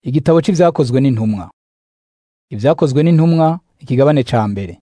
Igitabo c'ivyakozwe n'intumwa. Ivyakozwe n'intumwa ikigabane ca mbere.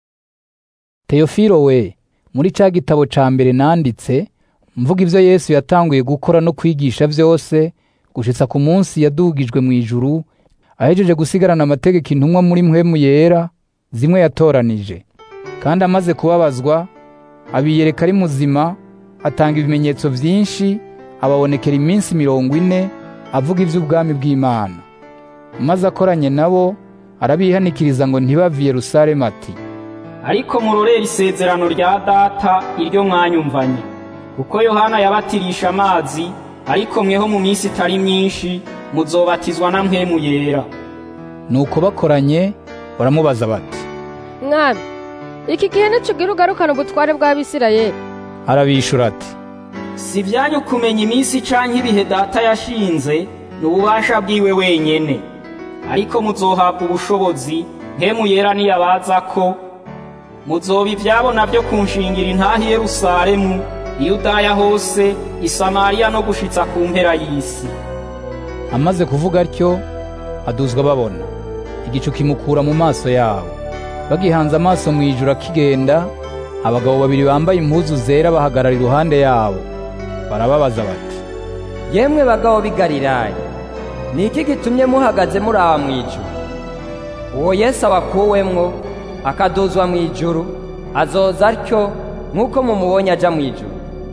Teofilo we, muri ca gitabo ca mbere nanditse, mvuga ivyo Yesu yatanguye gukora no kwigisha vyose, gushitsa ku munsi yadugijwe mw'ijuru, ahejeje gusigarana amategeko intumwa muri mpwemu yera, zimwe yatoranije. Kandi amaze kubabazwa, abiyereka ari muzima, atanga ibimenyetso vyinshi, ababonekera iminsi mirongo ine, avuga ivy'ubwami bw'Imana. Maze akoranye nabo, arabihanikiriza ngo ntibave i Yerusalemu ati, ariko murorere isezerano rya data iryo mwanyumvanye kuko yohana yabatirisha amazi ariko mweho mu minsi itari myinshi muzobatizwa na mpwemu yera Nuko bakoranye baramubaza bati, mwami iki gihe nicugira ugarukana ubutware bw'abisirayeli arabishura ati, si ibyanyu kumenya iminsi canke ibihe data yashinze ni ububasha bwiwe wenyene ariko muzohabwa ubushobozi mpwemu yera niyabaza ko muzoba ivyabo navyo kunshingira intahi i Yerusalemu Yudaya hose i Samariya no gushitsa ku mpera y'isi amaze kuvuga atyo, aduzwa babona. Igicu kimukura mu maso yabo. Bagihanze amaso mw'ijuru akigenda, abagabo babiri bambaye impuzu zera bahagarara iruhande yabo. Barababaza bati, yemwe bagabo b'i Galilaya ni iki gitumye muhagaze muraba mw'ijuru uwo yesu abakuwemwo akaduzwa mw'ijuru azoza atyo nk'uko mumubonye aja mw'ijuru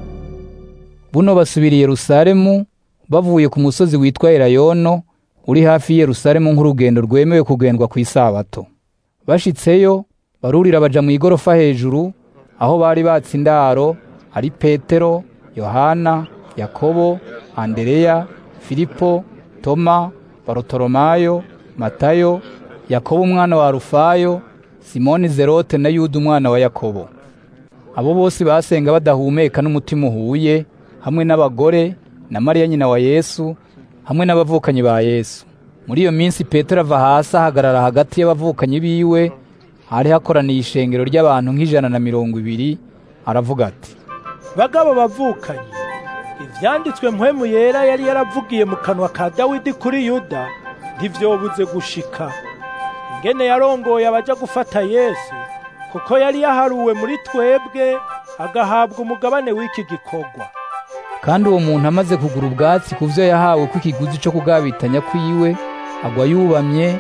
buno basubira i Yerusalemu bavuye ku musozi witwa Elayono uri hafi y'i Yerusalemu nk'urugendo rwemewe kugendwa ku isabato. Bashitseyo barurira baja mu igorofa hejuru aho bari batse indaro ari Petero, Yohana, Yakobo, Andereya, Filipo, Toma, Barotolomayo, Matayo, Yakobo umwana wa Rufayo, Simoni Zerote na Yuda umwana wa Yakobo. Abo bose basenga badahumeka n'umutima uhuye, hamwe n'abagore na Mariya nyina wa Yesu, hamwe n'abavukanyi ba Yesu. Muri iyo minsi Petero ava hasi ahagarara hagati y'abavukanyi biwe, hari hakoraniye ishengero ry'abantu nk'ijana na mirongo ibiri, aravuga ati, bagabo bavukanye ivyanditswe mpwemu yera yari yaravugiye mu kanwa ka dawidi kuri yuda ntivyobuze gushika ingene yarongoye abaja gufata yesu kuko yari yaharuwe muri twebwe agahabwa umugabane w'iki gikorwa kandi uwo muntu amaze kugura ubwatsi ku vyo yahawe kw'ikiguzi co kugabitanya kwiwe, agwa yubamye,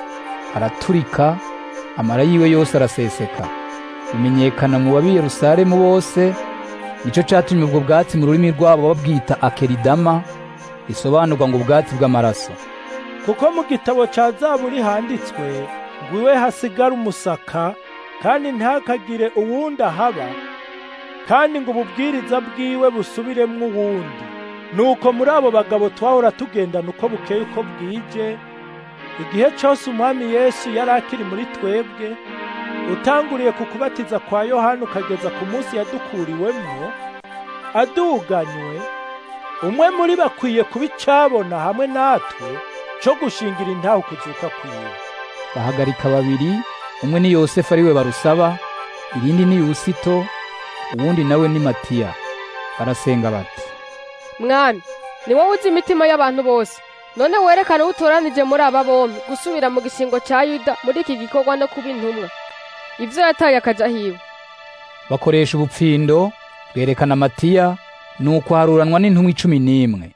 araturika, amara yiwe yose araseseka. Bimenyekana mu babi Yerusalemu bose, nico catumye ubwo bwatsi mu rurimi rwabo babwita akeridama, risobanurwa ngo ubwatsi bw'amaraso. kuko mu gitabo ca zaburi handitswe ngo iwe hasigara umusaka kandi ntakagire uwundi ahaba kandi ngo ububwiriza bwiwe busubiremwo uwundi nuko muri abo bagabo twahora tugendana uko bukeye uko bwije igihe cose umwami yesu yari akiri muri twebwe utanguriye ku kubatiza kwa yohana ukageza ku munsi yadukuriwemwo aduganywe umwe muri bakwiye kuba icabona hamwe natwe co gushingira intaho kuzuka kwiwe Bahagarika babiri, umwe ni Yosefu ariwe barusaba, irindi ni Yusito, uwundi nawe ni Matiya. Barasenga bati, mwami ni wowe uzi imitima y'abantu bose none werekane uwo utoranije muri aba bombi gusubira mu gishingo ca yuda muri iki gikorwa no kuba intumwa ivyo yataye akaja hiwe bakoresha ubupfindo, bwerekana Matiya, nuko haruranwa n'intumwa icumi n'imwe.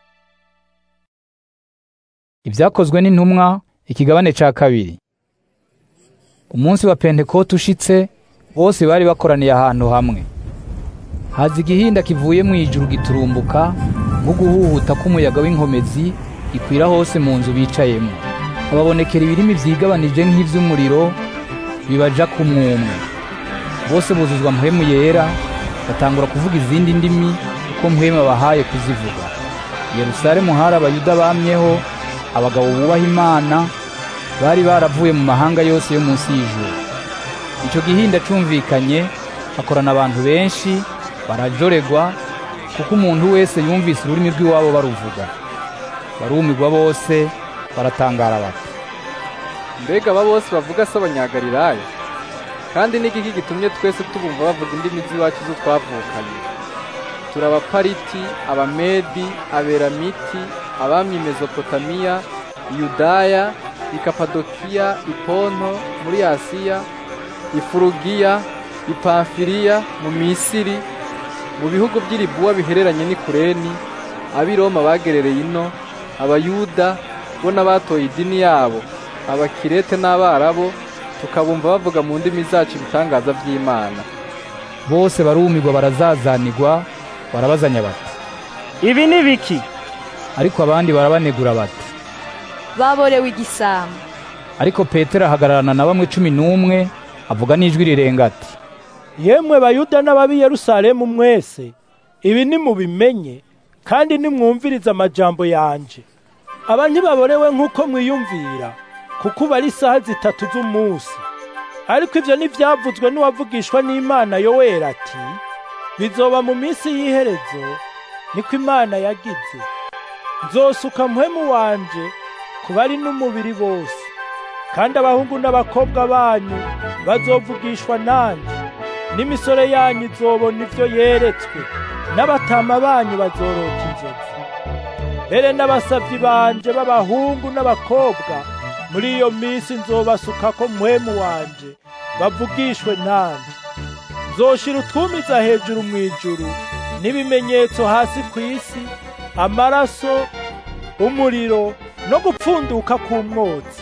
Ibyakozwe n'intumwa, ikigabane ca kabiri. Umunsi wa Pentekote ushitse, bose bari bakoraniye ahantu hamwe. Haza igihinda kivuye mu ijuru giturumbuka, nk'uguhuhuta k'umuyaga w'inkomezi, gikwira hose mu nzu bicayemo. Hababonekera ibirimi vyigabanije nk'ivy'umuriro, bibaja ku mwumwe. Bose buzuzwa mpwemu yera, batangura kuvuga izindi ndimi, uko mpwemu abahaye kuzivuga. I Yerusalemu hari abayuda bamyeho, abagabo bubaha Imana, bari baravuye mu mahanga yose yo munsi y'ijuru. Ico gihinda cumvikanye, hakorana abantu benshi, barajoregwa, kuko umuntu wese yumvise ururimi rw'iwabo baruvuga. Barumirwa bose, baratangara bati, mbega aba bose bavuga se abanyagalilaya kandi n'igiki gitumye twese tubumva bavuga indimi z'iwacu zo twavukanye turi abapariti abamedi aberamiti abami mezopotamiya iyudaya ikapadokiya iponto muri asiya ifurugiya ipamfiriya mu misiri mu bihugu by'iribuwa bihereranye n'ikureni ab'i roma bagerereye ino abayuda bo n'abatoye idini yabo abakirete n'abarabo tukabumva bavuga mu ndimi zacu ibitangaza by'imana bose barumirwa barazazanirwa barabazanya bati ibi ni biki ariko abandi barabanegura bati baborewe igisambo ariko petero ahagararana na bamwe cumi n'umwe avuga n'ijwi rirenga ati yemwe bayuda n'ababi yerusalemu mwese ibi nimubimenye kandi nimwumvirize amajambo yanje aba ntibaborewe nk'uko mwiyumvira kuko ubu ari isaha zitatu z'umunsi ariko ibyo ntibyavuzwe n'uwavugishwa n'imana yoweri ati bizoba mu minsi y'iherezo niko imana yagize nzosuka muhemu wanje ku bari n'umubiri bose kandi abahungu n'abakobwa banyu bazovugishwa nanjye n'imisore yanyu izobona ibyo yeretswe n'abatama banyu bazorota inzozi mbere n'abasabyi banje b'abahungu n'abakobwa muri iyo minsi nzobasuka ko muhemu wanje bavugishwe nanjye nzoshira utwumiza hejuru mu ijuru n'ibimenyetso hasi ku isi amaraso umuriro no gupfunduka k'umwotsi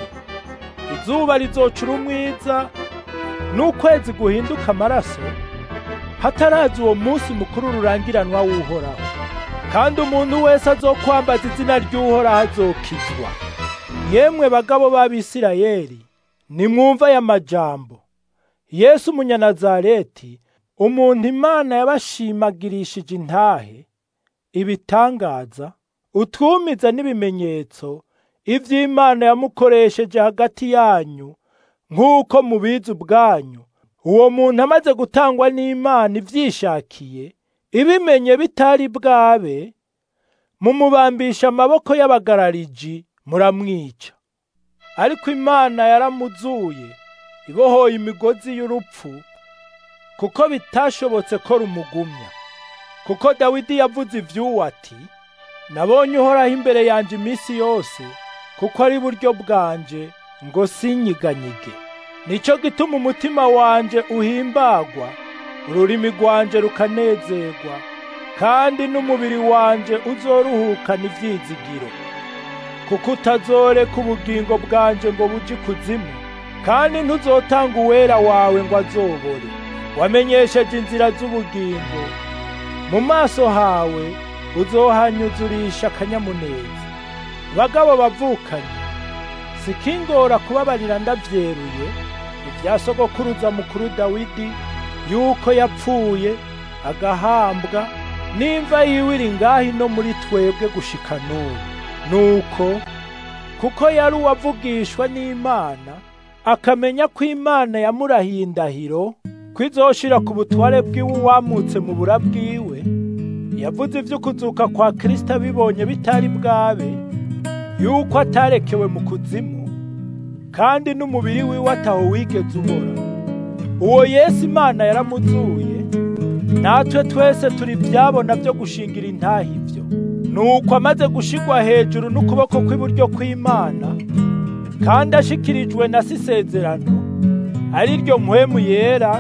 izuba rizocura umwiza n'ukwezi guhinduka amaraso hataraza uwo munsi mukuru rurangiranwa w'uhoraho kandi umuntu wese azokwambaza izina ry'uhoraho azokizwa yemwe bagabo b'abisirayeli nimwumva aya majambo yesu umunyanazareti umuntu imana yabashimagirishije intahe ibitangaza utwumiza n'ibimenyetso iby'imana yamukoresheje hagati yanyu nk'uko mubizi ubwanyu uwo muntu amaze gutangwa n'imana ibyishakiye ibimenye bitari bwabe mumubambisha amaboko y'abagarariji muramwica ariko imana yaramuzuye ibohoye imigozi y'urupfu kuko bitashobotse ko rumugumya kuko dawidi yavuze iby'uwo ati nabonye uhoraho imbere yanjye iminsi yose kuko ari buryo bwanje ngo sinyiganyige nicyo gituma umutima wanje uhimbagwa ururimi rwanje rukanezerwa kandi n'umubiri wanje uzoruhukana ibyizigiro kuko utazoreka ubugingo bwanje ngo buje ikuzimu kandi ntuzotanga uwera wawe ngo azobore wamenyesheje inzira z'ubugingo mu maso hawe uzohanyuzurisha akanyamuneza bagabo bavukanye sikingora kubabarira ndavyeruye ibya sogokuruza mukuru dawidi yuko yapfuye agahambwa n'imva yiwe iri ngaho no muri twebwe gushika n'ubu nuko kuko yari uwavugishwa n'imana akamenya ko imana yamurahiye indahiro ko izoshira ku butware bwiwe uwamutse mu bura bwiwe yavuze ivy'ukuzuka kwa kristo abibonye bitari bwabe yuko atarekewe mu kuzimu kandi n'umubiri wiwe ataho wigeze ubora uwo yesu imana yaramuzuye natwe twese turi byabona byo gushingira intaha ibyo nuko amaze gushigwa hejuru n'ukuboko kw'iburyo kw'imana kandi ashikirijwe na sisezerano ari ryo mpwemu yera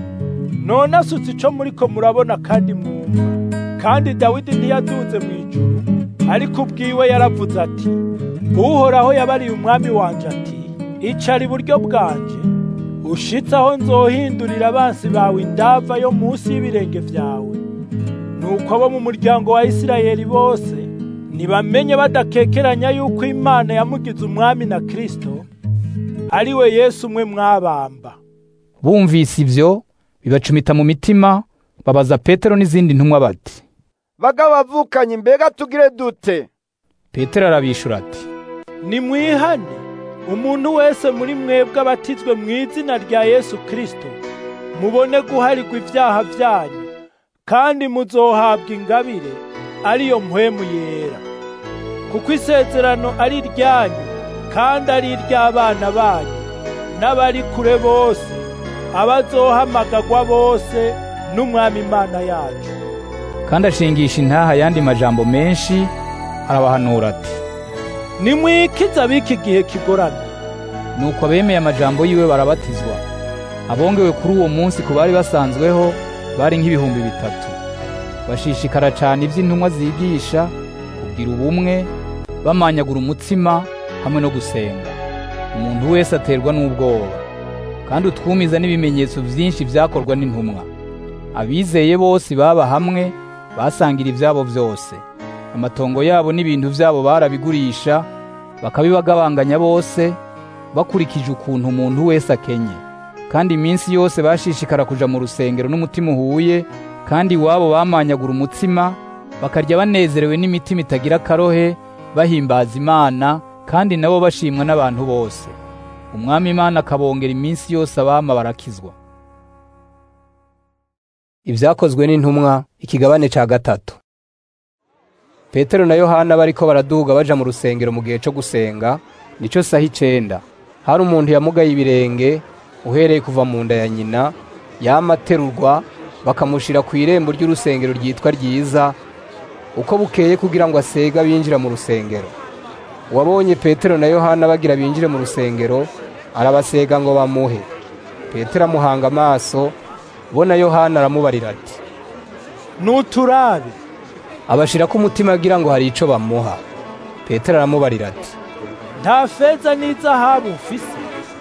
none asutse ico muriko murabona kandi mwumva kandi dawidi ntiyaduze mu ijuru ariko ubwiwe yaravuze ati uhoraho yabariye umwami wanje ati icara iburyo bwanje ushitse aho nzohindurira abansi bawe indava yo munsi y'ibirenge vyawe nuko abo mu muryango wa isirayeli bose nibamenye badakekeranya yuko imana yamugize umwami na kristo ari we yesu umwe mwabamba bumvise ibyo bibacumita mu mitima babaza petero n'izindi ntumwa bati bagabo bavukanye mbega tugire dute petero arabishura ati nimwihane umuntu wese muri mwebwe abatizwe mu izina rya yesu kristo mubone guharirwa ibyaha byanyu kandi muzohabwa ingabire ariyo mpwemu yera kuko isezerano ari iryanyu kandi ari iry'abana banyu n'abari kure bose abazohamagagwa bose n'umwami imana yacu kandi ashingisha intaha ayandi majambo menshi arabahanura ati nimwikize ab'iki gihe kigoramye nuko abemeye amajambo yiwe barabatizwa abongewe kuri uwo munsi ku bari basanzweho bari nk'ibihumbi bitatu bashishikara cyane iby'intumwa zigisha kugira ubumwe bamanyagura umutsima hamwe no gusenga umuntu wese aterwa n'ubwoba kandi utwumiza n'ibimenyetso byinshi byakorwa n'intumwa abizeye bose baba hamwe basangira ibyabo byose amatongo yabo n'ibintu byabo barabigurisha bakabibagabanganya bose bakurikije ukuntu umuntu wese akenye kandi iminsi yose bashishikara kuja mu rusengero n'umutima uhuye kandi iwabo bamanyagura umutsima bakarya banezerewe n'imitima itagira akarohe bahimbaza imana kandi nabo bashimwa n'abantu bose umwami imana akabongera iminsi yose abama barakizwa ibyakozwe n'intumwa ikigabane ca gatatu petero na yohana bariko baraduga baja mu rusengero mu gihe co gusenga nico saha icenda hari umuntu yamugaye ibirenge uhereye kuva mu nda ya nyina yama aterurwa bakamushira ku irembo ry'urusengero ryitwa ryiza uko bukeye kugira ngo asega binjira mu rusengero uwabonye petero na yohana bagira binjire mu rusengero arabasega ngo bamuhe petero amuhanga amaso bo na yohana aramubarira ati nuturabe abashirako umutima agira ngo hari ico bamuha petero aramubarira ati nta feza n'izahabu mfise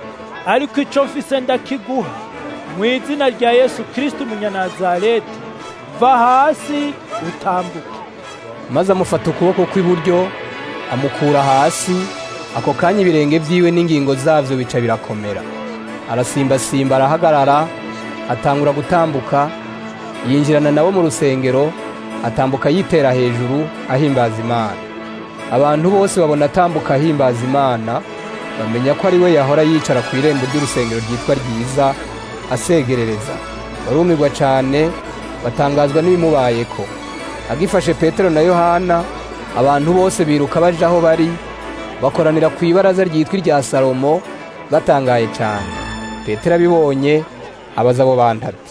ariko ico mfise ndakiguha mu izina rya yesu kristo umunyanazareti va hasi utambuke maze amufata ukuboko kw'iburyo amukura hasi ako kanya ibirenge vyiwe n'ingingo zavyo bica birakomera arasimbasimba arahagarara atangura gutambuka yinjirana nabo mu rusengero atambuka yitera hejuru ahimbaza imana abantu bose babona atambuka ahimbaza imana bamenya ko ari we yahora yicara ku irembo ry'urusengero ryitwa ryiza asegerereza barumirwa cyane batangazwa n'ibimubayeko agifashe petero na yohana abantu bose biruka baje aho bari bakoranira ku ibaraza ryitwa irya salomo batangaye cyane petero abibonye abaza abo bantu ati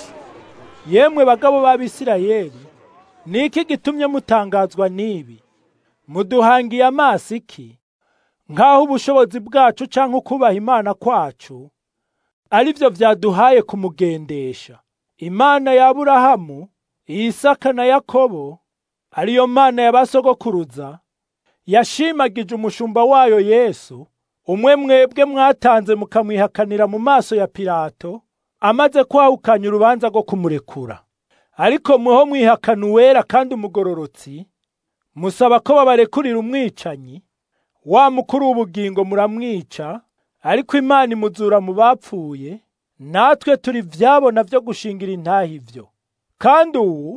yemwe bagabo b'abisirayeli ni iki gitumye mutangazwa n'ibi muduhangiye amaso iki nk'aho ubushobozi bwacu cyangwa ukubaha imana kwacu ari byo byaduhaye kumugendesha imana ya aburahamu isaka na yakobo ariyo mana ya basogokuruza yashimagije umushumba wayo yesu umwe mwebwe mwatanze mukamwihakanira mu maso ya pilato amaze kwahukanya urubanza rwo kumurekura ariko muho mwihakana uwera kandi umugororotsi musaba ko babarekurira umwicanyi wa mukuru w'ubugingo muramwica ariko imana imuzura mu bapfuye natwe turi vyabona vyo gushingira intahe ivyo kandi uwu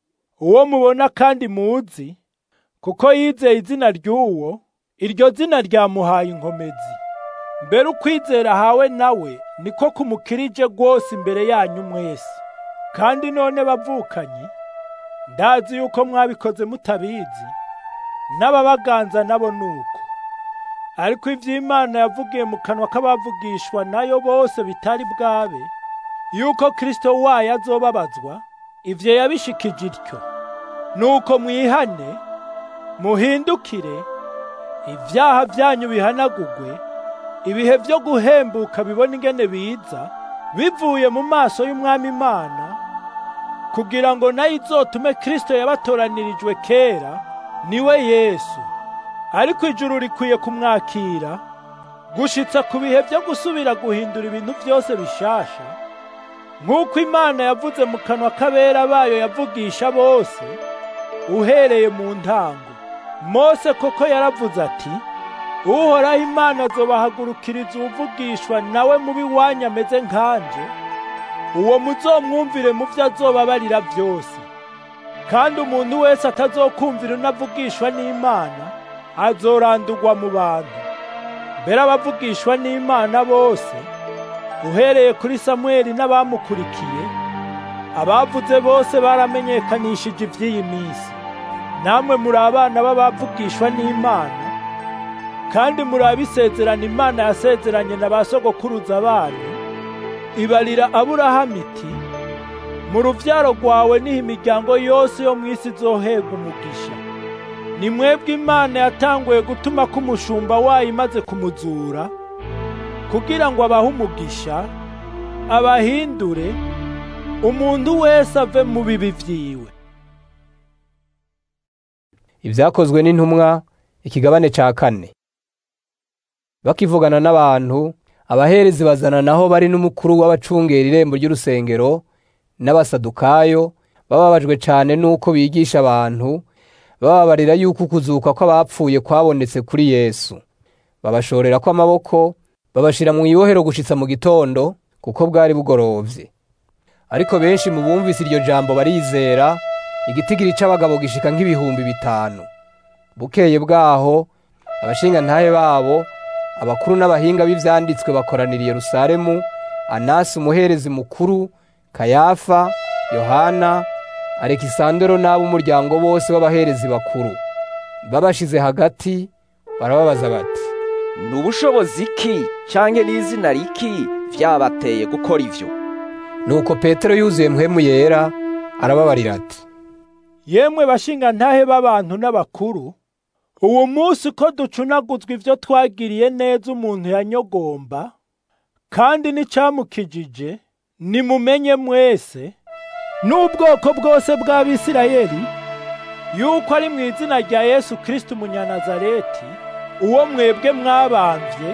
uwo mubona kandi muzi kuko yizeye izina ry'uwo iryo zina ryamuhaye inkomezi mbere ukwizera ahawe nawe niko kumukirije rwose imbere yanyu mwese kandi none bavukanyi ndazi yuko mwabikoze mutabizi n'ababaganza nabo nuko ariko ivy'imana yavugiye mu kanwa k'abavugishwa nayo bose bitari bwabe yuko kristo wayo azobabazwa ivyo yabishikije ityo nuko mwihane muhindukire ibyaha byanyu bihanagugwe ibihe byo guhembuka bibona ingene biza bivuye mu maso y'umwami imana kugira ngo nayo izotume kristo yabatoranirijwe kera niwe yesu ariko ijuru rikwiye kumwakira gushitsa ku bihe byo gusubira guhindura ibintu byose bishasha nk'uko imana yavuze mu kanwa k'abera bayo yavugisha bose uhereye mu ntango mose koko yaravuze ati uhoraho imana azobahagurukiriza uwuvugishwa nawe mubi wanyu ameze nkanje uwo muzomwumvire mu byo azobabarira byose kandi umuntu wese atazokumvira unavugishwa n'imana azorandurwa mu bantu mbere abavugishwa n'imana bose uhereye kuri samweli n'abamukurikiye abavuze bose baramenyekanishije iby'iyi minsi namwe muri abana b'abavugishwa n'imana kandi muri abisezerana imana yasezeranye na ba sogokuruza banyu ibarira aburahamu iti mu rubyaro rwawe niho imiryango yose yo mu isi izohega umugisha ni mwebwe imana yatanguye gutuma ko umushumba wayo imaze kumuzura kugira ngo abahe umugisha abahindure umuntu wese ave mu bibi vyiwe ibyakozwe n'intumwa ikigabane ca kane bakivugana n'abantu abaherezi bazana naho bari n'umukuru w'abacungera irembo ry'urusengero n'abasadukayo bababajwe cane n'uko bigisha abantu bababarira yuko ukuzuka kw'abapfuye kwabonetse kuri yesu babashorera ko amaboko babashira mu ibohero gushitsa mu gitondo kuko bwari bugorovye ariko benshi mu bumvise iryo jambo barizera igitigiri c'abagabo gishika nk'ibihumbi bitanu bukeye bwaho abashingantahe babo abakuru n'abahinga b'ivyanditswe bakoranira i yerusalemu anasi umuherezi mukuru kayafa yohana alekisandero n'ab'umuryango bose w'abaherezi bakuru babashize hagati barababaza bati ni ubushobozi ki canke n'izina riki vyabateye gukora ivyo nuko petero yuzuye mpwemu yera arababarira ati yemwe bashingantahe b'abantu n'abakuru uwo munsi ko ducunaguzwa ivyo twagiriye neza umuntu yanyogomba kandi n'icamukijije nimumenye mwese n'ubwoko bwose bw'abisirayeli yuko ari mu izina rya yesu kristo umunyanazareti uwo mwebwe mwabamvye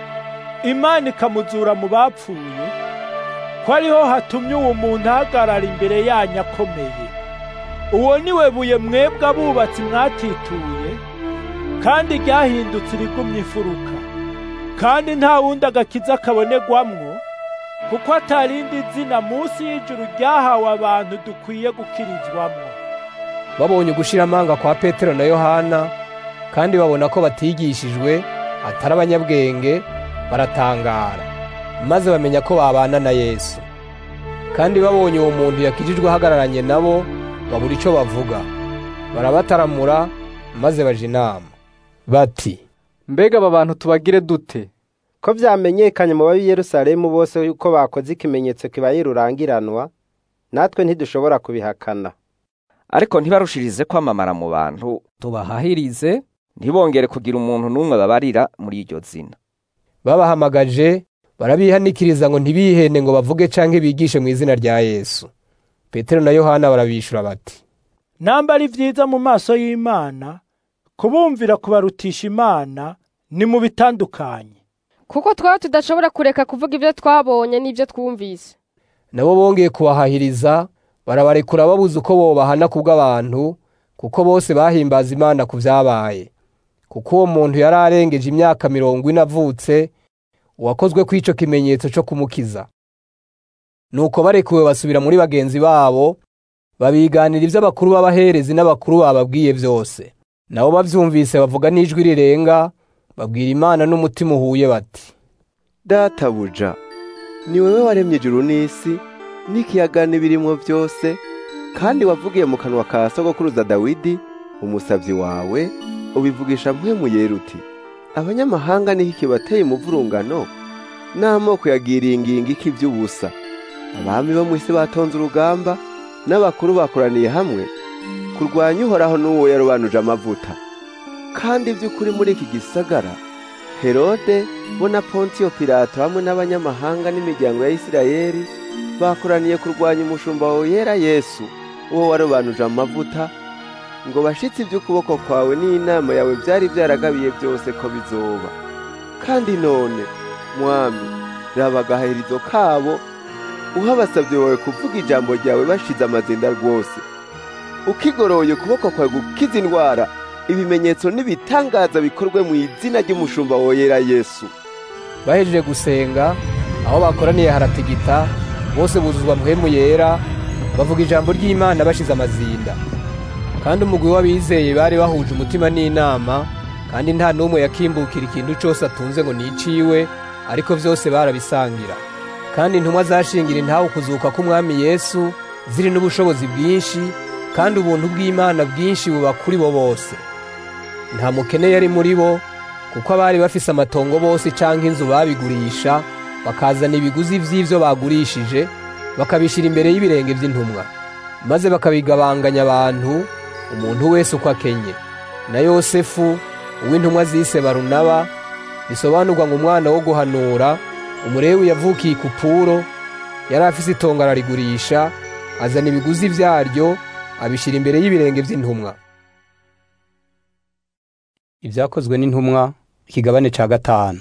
imana ikamuzura mu bapfuye ko ariho hatumye uwo muntu ahagarara imbere yanyu akomeye uwo ni we buye mwebwe abubatsi mwatituye kandi ryahindutse irigumye imfuruka kandi nta wundi agakiza kabonegwamwo kuko atarindi zina munsi y'ijuru ryahawe abantu dukwiye gukirizwamwo babonye ugushira amanga kwa petero na yohana kandi babona ko batigishijwe atari abanyabwenge baratangara maze bamenya ko babana na yesu kandi babonye uwo muntu yakijijwe ahagararanye nabo babura ico bavuga barabataramura maze baja inama bati mbega aba bantu tubagire dute ko vyamenyekanye mu babi Yerusalemu bose yuko bakoze ikimenyetso kibaye rurangiranwa natwe ntidushobora kubihakana ariko ntibarushirize kwamamara mu bantu tubahahirize ntibongere kugira umuntu n'umwe babarira muri iryo zina babahamagaje barabihanikiriza ngo ntibihende ngo bavuge canke bigishe mu izina rya yesu petero na yohana barabishura bati namba ari vyiza mu maso y'imana kubumvira kubarutisha imana ni mu bitandukanye kuko twaba tudashobora kureka kuvuga ibyo twabonye n'ibyo twumvise nabo bongeye kubahahiriza barabarekura babuze uko bobahana kubw'abantu kuko bose bahimbaza imana ku vyabaye kuko uwo muntu yari arengeje imyaka mirongo ine avutse uwakozwe kw'ico kimenyetso co kumukiza nuko barekuwe basubira muri bagenzi babo babiganira ivyo abakuru b'abaherezi n'abakuru bababwiye vyose nabo bavyumvise bavuga n'ijwi rirenga babwira imana n'umutima uhuye bati databuja ni wewe waremye ijuru n'isi n'ikiyaga n'ibirimwo byose kandi wavugiye mu kanwa ka sogokuruza dawidi umusabyi wawe ubivugisha mpwemu yera uti abanyamahanga niho ikibateye umuvurungano n'amoko yagiriye ingingo iki by'ubusa abami bo mu isi batonze urugamba n'abakuru bakoraniye hamwe kurwanya uhoraho n'uwo yarobanuje amavuta kandi by'ukuri muri iki gisagara herode bo na pontiyo pilato hamwe n'abanyamahanga n'imiryango ya isirayeli bakoraniye kurwanya umushumba wawe yera yesu uwo warobanuje amavuta ngo bashitse iby'ukuboko kwawe n'inama yawe byari byaragabiye byose ko bizoba kandi none mwami raba agaherizo kabo uha abasabyi bawe kuvuga ijambo ryawe bashize amazinda rwose ukigoroye ukuboko kwawe gukiza indwara ibimenyetso n'ibitangaza bikorwe mu izina ry'umushumba woyera yesu bahejeje gusenga aho bakoraniye haratigita bose buzuzwa mpwemu yera bavuga ijambo ry'imana bashize amazinda kandi umugwi w'abizeye bari bahuje umutima n'inama kandi nta n'umwe yakimbukira ikintu cyose atunze ngo niciwe ariko byose barabisangira kandi intumwa zashingira intawe ukuzuka k'umwami yesu ziri n'ubushobozi bwinshi kandi ubuntu bw'imana bwinshi buba kuri bo bose nta mukene yari muri bo kuko abari bafise amatongo bose canke inzu babigurisha bakazana ibiguzi vy'ivyo bagurishije bakabishira imbere y'ibirenge vy'intumwa maze bakabigabanganya abantu umuntu wese uko akenye na yosefu uw'intumwa zise barunaba bisobanurwa ngo umwana wo guhanura umurewi yavukiye i kupuro yari afise itongo ararigurisha azana ibiguzi vyaryo abishira imbere y'ibirenge vy'intumwa ibyakozwe n'intumwa ikigabane ca gatanu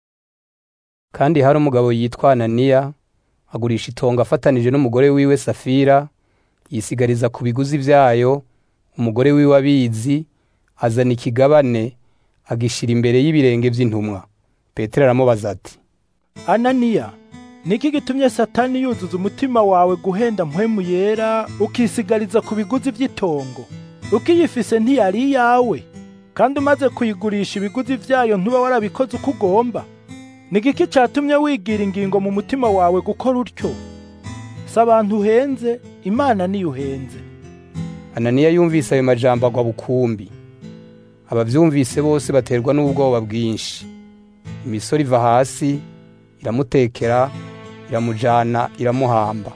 kandi hari umugabo yitwa ananiya agurisha itongo afatanije n'umugore wiwe safira yisigariza ku biguzi vyayo umugore wiwe abizi azana ikigabane agishira imbere y'ibirenge vy'intumwa petero aramubaza ati ananiya niki gitumye satani yuzuza umutima wawe guhenda mpwemu yera ukisigariza ku biguzi by'itongo ukiyifise ntiyari iyawe kandi umaze kuyigurisha ibiguzi vyayo ntuba warabikoze uko ugomba ni giki catumye wigira ingingo mu mutima wawe gukora utyo si abantu uhenze imana niyo uhenze ananiya yumvise ayo majambo agwa bukumbi abavyumvise bose baterwa n'ubwoba bwinshi imisoro iva hasi iramutekera iramujana iramuhamba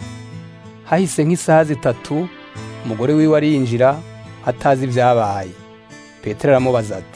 hahise nk'isaha zitatu umugore wiwe arinjira atazi ibyabaye petero aramubaza ati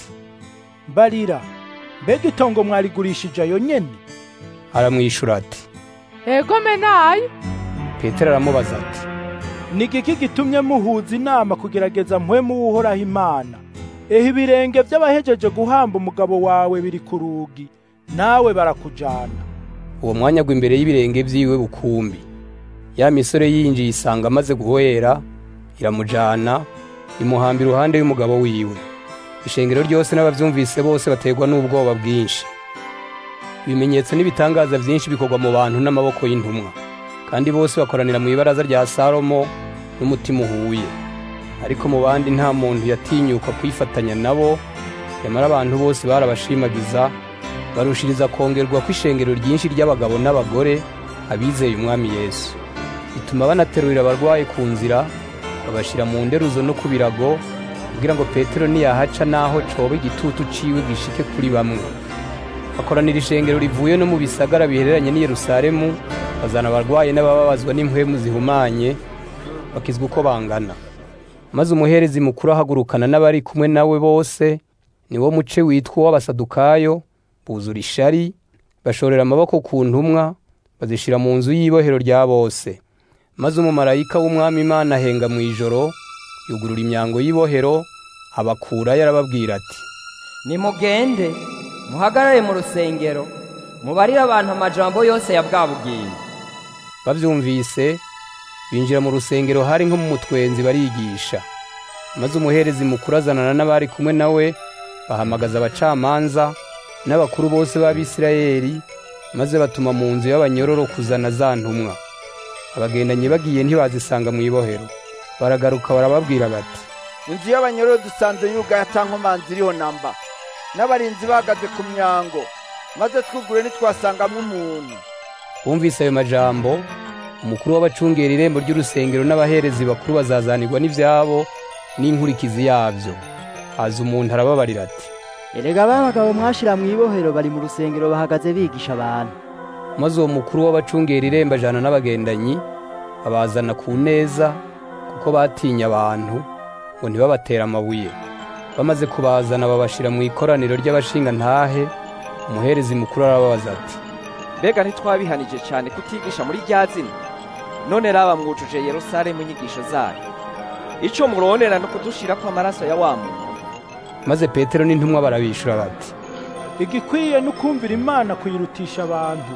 mbarira mbega itongo mwarigurishije ayo nyene aramwishura ati ego menayo petero aramubaza ati ni igiki gitumye muhuza inama kugerageza mpwemu w'uhoraho imana ehe ibirenge by'abahejeje guhamba umugabo wawe biri ku rugi nawe barakujana uwo mwanya agwa imbere y'ibirenge by'iwe bukumbi ya misore yinjiye isanga amaze guhwera iramujana imuhamba iruhande y'umugabo wiwe ishengero ryose n'abavyumvise bose baterwa n'ubwoba bwinshi ibimenyetso n'ibitangaza byinshi bikorwa mu bantu n'amaboko y'intumwa kandi bose bakoranira mu ibaraza rya salomo n'umutima uhuye ariko mu bandi nta muntu yatinyuka kwifatanya nabo nyamara abantu bose barabashimagiza barushiriza kongerwa kw'ishengero ryinshi ry'abagabo n'abagore abizeye umwami yesu bituma banaterurira abarwayi ku nzira babashira mu nderuzo no ku birago kugira ngo petero niyahaca n'aho coba igitutu ciwe gishike kuri bamwe bakoranira ishengero rivuye no mu bisagara bihereranye n'i yerusalemu bazana abarwayi n'abababazwa n'impwemu zihumanye bakizwa uko bangana maze umuherezi mukuru ahagurukana n'abari kumwe nawe bose niwo muce witwa uw'abasadukayo buzura ishari bashorera amaboko ku ntumwa bazishira mu nzu y'ibohero rya bose maze umumarayika w'umwami imana ahenga mu ijoro yugurura imyango y'ibohero abakurayo arababwira ati nimugende muhagarare mu rusengero mubarire abantu amajambo yose ya bwabugimbi bavyumvise binjira mu rusengero hari nko mu mutwenzi barigisha maze umuherezi mukuru azanana n'abari kumwe nawe bahamagaza abacamanza n'abakuru bose b'abisirayeli maze batuma mu nzu y'abanyororo kuzana za ntumwa abagendanyi bagiye ntibazisanga mu ibohero baragaruka barababwira bati inzu y'abanyororo dusanze yugaye atankomanzi iriho namba n'abarinzi bahagaze ku myango maze twugure ntitwasangamo umuntu bumvise ayo majambo umukuru w'abacungera irembo ry'urusengero n'abaherezi bakuru bazazanirwa n'ivyabo n'inkurikizi yabyo haza umuntu arababarira ati erega ba bagabo mwashira mu ibohero bari mu rusengero bahagaze bigisha abantu maze uwo mukuru w'abacungera irembo ajana n'abagendanyi babazana ku neza kuko batinya abantu ngo ntibabatere amabuye bamaze kubazana babashira mu ikoraniro ry'abashingantahe umuherezi mukuru arababaza ati mbega ntitwabihanije cyane kutigisha muri rya zina none raba mwujuje yerusalemu inyigisho zayo icyo murondera no kudushira ko amaraso ya wa muntu maze petero n'intumwa barabishura bati igikwiye no kumvira imana kuyirutisha abantu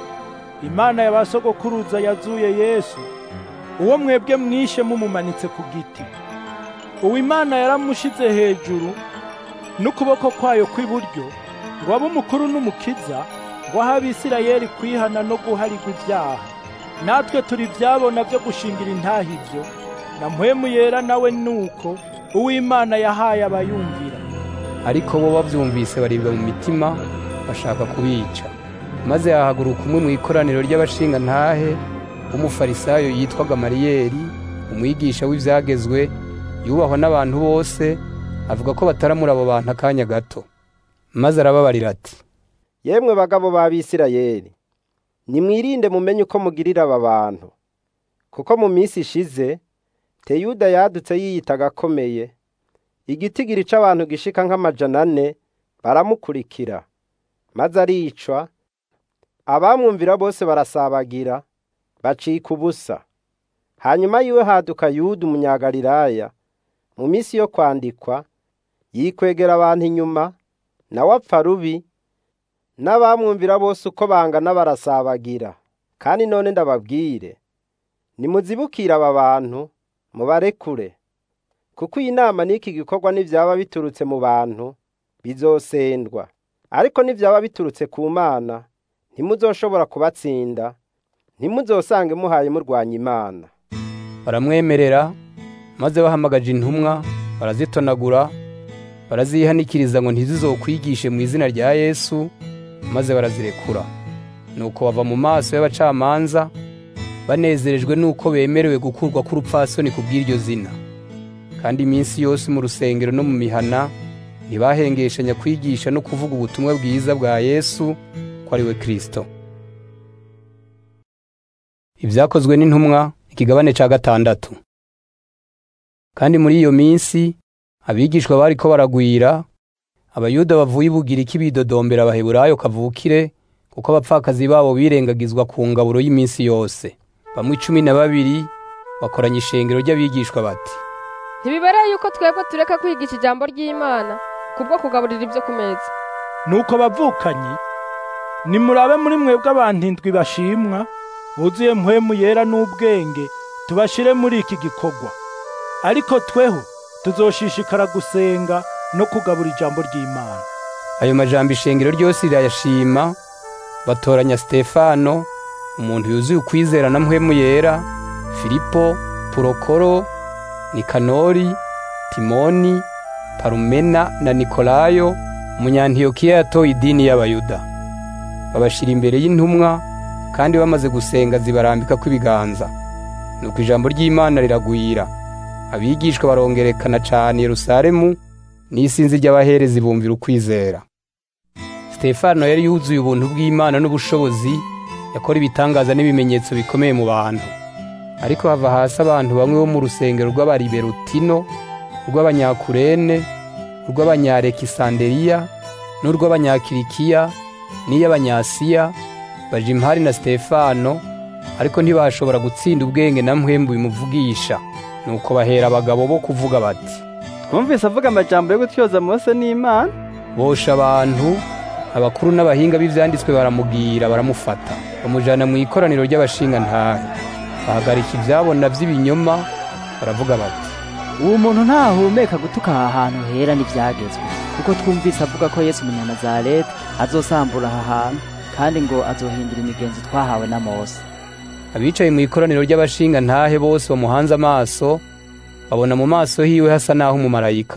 imana y'abasogokuruza yazuye yesu uwo mwebwe mwishe mumumanitse ku giti uwo imana yaramushize hejuru n'ukuboko kwayo kw'iburyo ngo abe umukuru n'umukiza ngo ahe abisirayeli kwihana no guharigwa ibyaha natwe turi ibyabona byo gushingira intaha ibyo na mpwemu yera nawe nuko uw'imana yahaye abayumvira ariko bo bavyumvise baribwa mu mitima bashaka kubica maze hahaguruka umwe mu ikoraniro ry'abashingantahe w'umufarisayo yitwa gamariyeri umwigisha w'ivyagezwe yubahwa n'abantu bose avuga ko bataramura abo bantu akanya gato maze arababarira ati yemwe bagabo b'abisirayeli nimwirinde mumenye uko mugirira aba bantu kuko mu minsi ishize teyuda yadutse yiyitaga akomeye igitigiri c'abantu gishika nk'amajana ane baramukurikira maze aricwa abamwumvira bose barasabagira bacika ubusa hanyuma yiwe haduka yuda umunyagalilaya mu minsi yo kwandikwa yikwegera abantu inyuma nawe apfa rubi n'abamwumvira bose uko bangana barasabagira kandi none ndababwire nimuzibukire aba bantu mubarekure kuko iyi nama n'iki gikorwa n'ivyaba biturutse mu bantu bizosendwa ariko n'ivyaba biturutse ku mana ntimuzoshobora kubatsinda ntimuzosange muhaye murwanya imana baramwemerera maze bahamagaje intumwa barazitonagura barazihanikiriza ngo ntizizokwigishe mu izina rya yesu maze barazirekura nuko bava mu maso y'abacamanza banezerejwe nuko bemerewe gukurwa k'urupfasoni ku bw'iryo zina kandi iminsi yose mu rusengero no mu mihana ntibahengeshanya kwigisha no kuvuga ubutumwa bwiza bwa yesu ko ari we kirisito ibyakozwe n'intumwa ikigabane cya gatandatu kandi muri iyo minsi abigishwa bariko baragwira abayuda bavuye ibugiriki bidodombera abaheburayo kavukire kuko abapfakazi babo birengagizwa ku ngaburo y'iminsi yose bamwe cumi na babiri bakoranya ishengero ry'abigishwa bati ntibibereye yuko twebwe tureka kwigisha ijambo ry'imana kubwo kugaburira ibyo ku meza nuko bavukanyi nimurabe muri mwebwe abantu indwi bashimwa buzuye mpwemu yera n'ubwenge tubashire muri iki gikorwa ariko tweho tuzoshishikara gusenga no kugabura ijambo ry'imana ayo majambo ishengero ryose rirayashima batoranya sitefano umuntu yuzuye ukwizera na mpwemu yera filipo purokoro nikanori timoni parumena na nikolayo umunyantiyokiya yatoye idini y'abayuda babashira imbere y'intumwa kandi bamaze gusenga zibarambika kw'ibiganza nuko ijambo ry'imana riragwira abigishwa barongerekana cane yerusalemu n'isinzi ry'abaherezi bumvira ukwizera sitefano yari yuzuye ubuntu bw'imana n'ubushobozi yakora ibitangaza n'ibimenyetso bikomeye mu bantu ariko hava hasi abantu bamwe bo mu rusengero rw'abariberutino urw'abanyakurene urw'abanyarekisanderiya n'urw'abanyakirikiya n'iy'abanyasiya baja impari na sitefano ariko ntibashobora gutsinda ubwenge na mpwembu bimuvugisha nuko bahera abagabo bo kuvuga bati twumvise avuga amajambo yo gutyoza mose n'imana bosha abantu abakuru n'abahinga b'ivyanditswe baramubwira baramufata bamujana mu ikoraniro ry'abashingantahe bahagarika ivyabona vy'ibinyoma baravuga bati uwo muntu ntahumeka gutuka aha hantu hera n'ivyagezwe kuko twumvise avuga ko yesu umunyanazareti azosambura aha hantu kandi ngo azohindura imigenzo twahawe na mose abicaye mu ikoraniro ry'abashingantahe bose bamuhanze amaso babona mu maso hiwe hasa n'aho umumarayika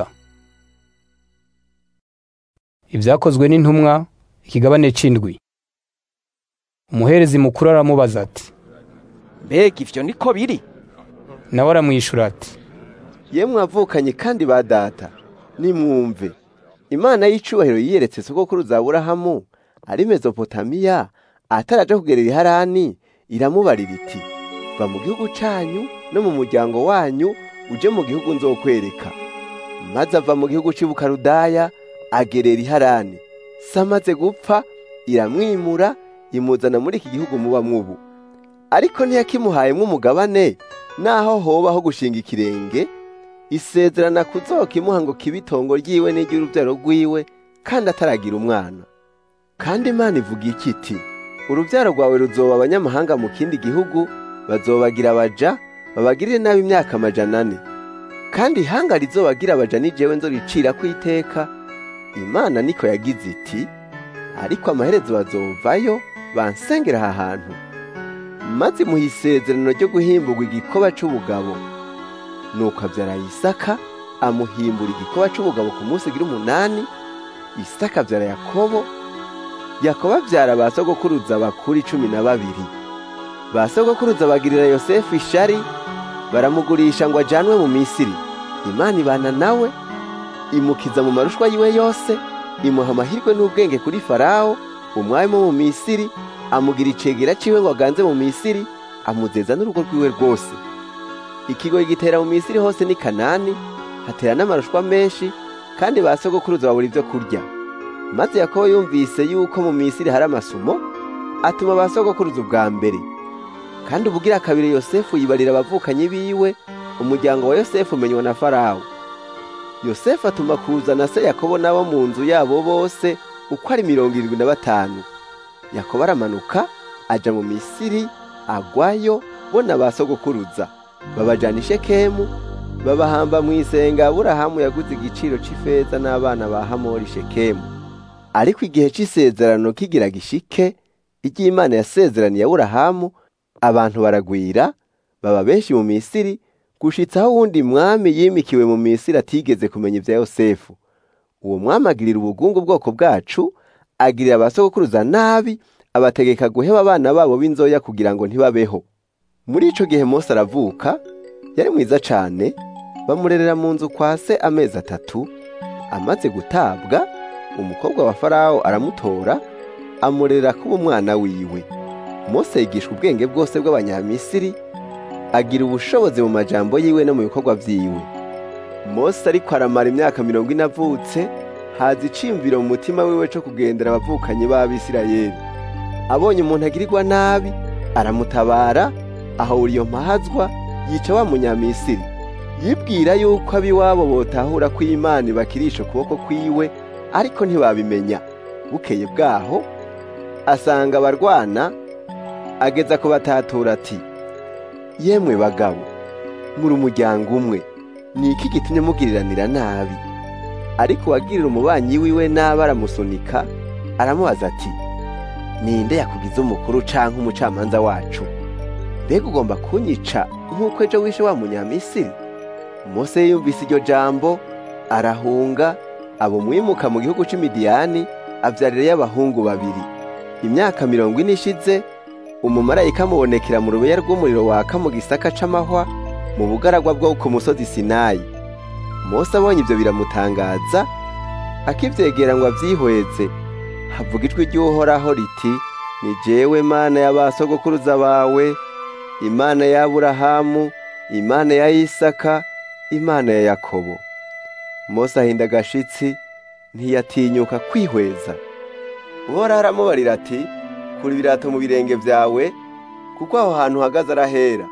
ibyakozwe n'intumwa ikigabane c'indwi umuherezi mukuru aramubaza ati mbega ivyo niko biri nawe aramwishura ati yemwe avukanye kandi ba data nimwumve imana y'icubahiro yiyeretse sogokuruza aburahamu ari mezopotamiya ataraja kugerera iharani iramubarira iti va mu gihugu canyu no mu muryango wanyu uje mu gihugu nzokwereka maze ava mu gihugu c'ibukarudaya agerera iharani se amaze gupfa iramwimura imuzana muri iki gihugu muba mwubu ariko ntiyakimuhayemwo umugabane naho hobaho gushinga ikirenge isezerana kuzokimuha ngo kibe itongo ryiwe n'iry'urubyaro rwiwe kandi ataragira umwana kandi imana ivuga iki iti urubyaro rwawe ruzoba abanyamahanga mu kindi gihugu bazobagira abaja babagirire nabi imyaka amajana ane kandi ihanga rizobagira abaja ni jewe nzoricira ku iteka imana niko yagize iti ariko amaherezo bazovayo bansengera aha hantu maze imuha isezerano ryo guhimburwa igikoba c'ubugabo nuko abyara isaka amuhimbura igikoba c'ubugabo ku munsi ugira umunani isaka abyara yakobo yakobo abyara ba sogokuruza bakuru cumi na babiri ba sogokuruza bagirira yosefu ishari baramugurisha ngo ajanwe mu misiri imana ibana nawe imukiza mu marushwa yiwe yose imuha amahirwe n'ubwenge kuri farawo umwami wo mu misiri amugira icegera ciwe ngo aganze mu misiri amuzeza n'urugo rwiwe rwose ikigoyi gitera mu misiri hose ni kanani hatera n'amarushwa menshi kandi ba sogokuruza babura ibyo kurya maze yakobo yumvise yuko mu misiri hari amasumo atuma ba sogokuruza ubwa mbere kandi ubugira kabiri yosefu yibarira abavukanyi biwe umuryango wa yosefu umenywa na farawo yosefu atuma kuzana se yakobo n'abo mu nzu yabo bose uko ari mirongo irindwi na batanu yakobo aramanuka aja mu misiri agwayo bo na ba sogokuruza babajana i shekemu babahamba mu isenga aburahamu yaguze igiciro c'ifeza n'abana ba hamori shekemu ariko igihe c'isezerano kigira gishike iry'imana yasezeraniye aburahamu abantu baragwira baba benshi mu misiri gushitsa aho wundi mwami yimikiwe mu misiri atigeze kumenya ibya yosefu uwo mwami agirira ubugungu bwoko bwacu agirira abasogokuruza nabi abategeka guheba abana babo b'inzoya kugira ngo ntibabeho muri ico gihe mose aravuka yari mwiza cane bamurerera mu nzu kwa se amezi atatu amaze gutabwa umukobwa wa farawo aramutora amurera kuba umwana wiwe mose yigishwa ubwenge bwose bw'abanyamisiri agira ubushobozi mu majambo yiwe no mu bikorwa vyiwe mose ariko aramara imyaka mirongo ine avutse haza iciyumviro mu mutima wiwe co kugendera abavukanyi b'abisirayeli abonye umuntu agirirwa nabi aramutabara ahura iyo mpahazwa yica wa munyamisiri yibwira yuko ab'iwabo botahura ko imana ibakirisha ukuboko kwiwe ariko ntibabimenya bukeye bwaho asanga abarwana ageza kubatatura ati yemwe bagabo muri umuryango umwe ni iki gitumye mugiriranira nabi ariko uwagirira umubanyi wiwe nabi aramusunika aramubaza ati ninde yakugize umukuru canke umucamanza wacu mbega ugomba kunyica nk'uko ejo wishe wa munyamisiri mose yumvise iryo jambo arahunga abo mwimuka mu gihugu c'imidiyani avyarirayo abahungu babiri imyaka mirongo ine ishize umumarayika amubonekera mu rubeya rw'umuriro waka mu gisaka c'amahwa mu bugaragwa bwo ku musozi sinayi mose abonye ibyo biramutangaza akivyegera ngo avyihweze havuga ijwi ry'uhoraho riti ni jewe mana y'abasogokuruza bawe imana ya aburahamu imana ya isaka imana ya yakobo mose ahinda agashitsi ntiyatinyuka kwihweza uhoraho aramubarira ati kura ibirato mu birenge vyawe kuko aho hantu uhagaze arahera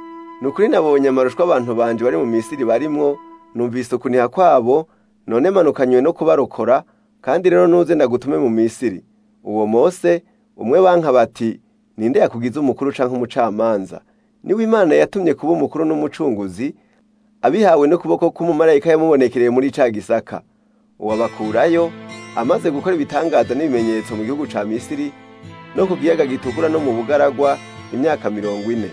ni ukuri nabonye amarushwa abantu banje bari mu misiri barimwo numvise ukuniha kwabo none manukanywe no kubarokora kandi rero nuze ndagutume mu misiri uwo mose umwe banka bati ninde yakugize umukuru canke umucamanza niwe imana yatumye kuba umukuru n'umucunguzi abihawe n'ukuboko k'umumarayika yamubonekereye muri ca gisaka uwabakurayo amaze gukora ibitangaza n'ibimenyetso mu gihugu ca misiri no ku kiyaga gitukura no mu bugaragwa imyaka mirongo ine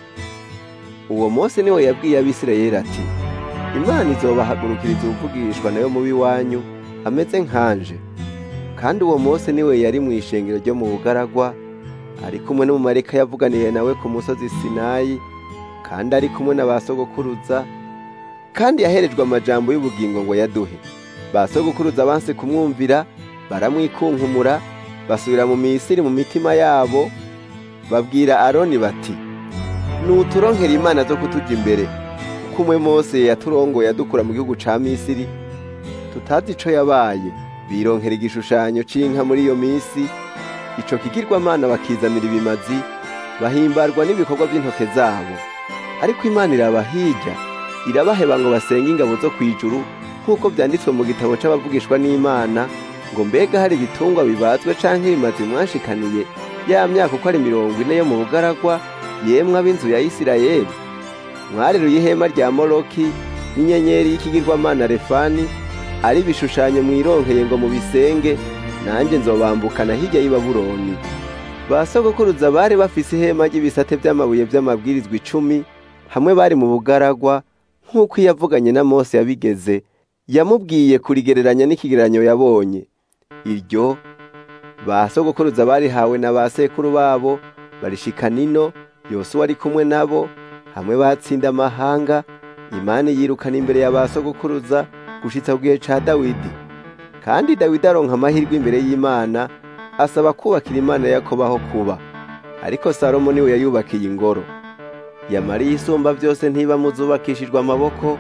uwo mose niwe yabwiye abisirayeli ati imana izobahagurukiriza ubuvugishwa nayo mubi wanyu ameze nkanje kandi uwo mose niwe yari mu ishengero ryo mu bugaragwa ari kumwe n'umumarayika yavuganiye nawe ku musozi sinayi kandi ari kumwe na ba sogokuruza kandi yaherejwe amajambo y'ubugingo ngo yaduhe ba sogokuruza banse kumwumvira baramwikunkumura basubira mu misiri mu mitima yabo babwira aroni bati nuturonkera imana zo kutuja imbere kuko umwe mose yaturongoye adukura mu gihugu ca misiri tutazi ico yabaye bironkera igishushanyo c'inka muri iyo misi ico kigirwamana bakizanira ibimazi bahimbarwa n'ibikorwa by'intoke zabo ariko imana iraba hirya irabaheba ngo basenge ingabo zo kw'ijuru nk'uko vyanditswe mu gitabo c'abavugishwa n'imana ngo mbega hari ibitungwa bibazwe canke bimazi mwashikaniye ya myaka uko ari mirongo ine yo mu bugaragwa yemwe ab'inzu ya isirayeli mwareruye ihema rya moroki n'inyenyeri y'ikigirwamana refani ari ibishushanyo mwironkeye ngo mubisenge nanjye nzobambukana hirya y'i babuloni ba sogokuruza bari bafise ihema ry'ibisate by'amabuye by'amabwirizwa icumi hamwe bari mu bugaragwa nk'uko iyo yavuganye na mose yabigeze yamubwiye kurigereranya n'ikigereranyo yabonye iryo ba sogokuruza barihawe na ba sekuru babo barishika nino yosuwa ari kumwe nabo hamwe batsinda amahanga imana yirukana imbere ya ba sogokuruza gushitsa ku gihe ca dawidi kandi dawidi aronka amahirwe imbere y'imana asaba kubakira imana yakobaho kuba ariko salomo niwe yayubakiye ingoro yamariye isumba byose ntiba muzubakishijwe amaboko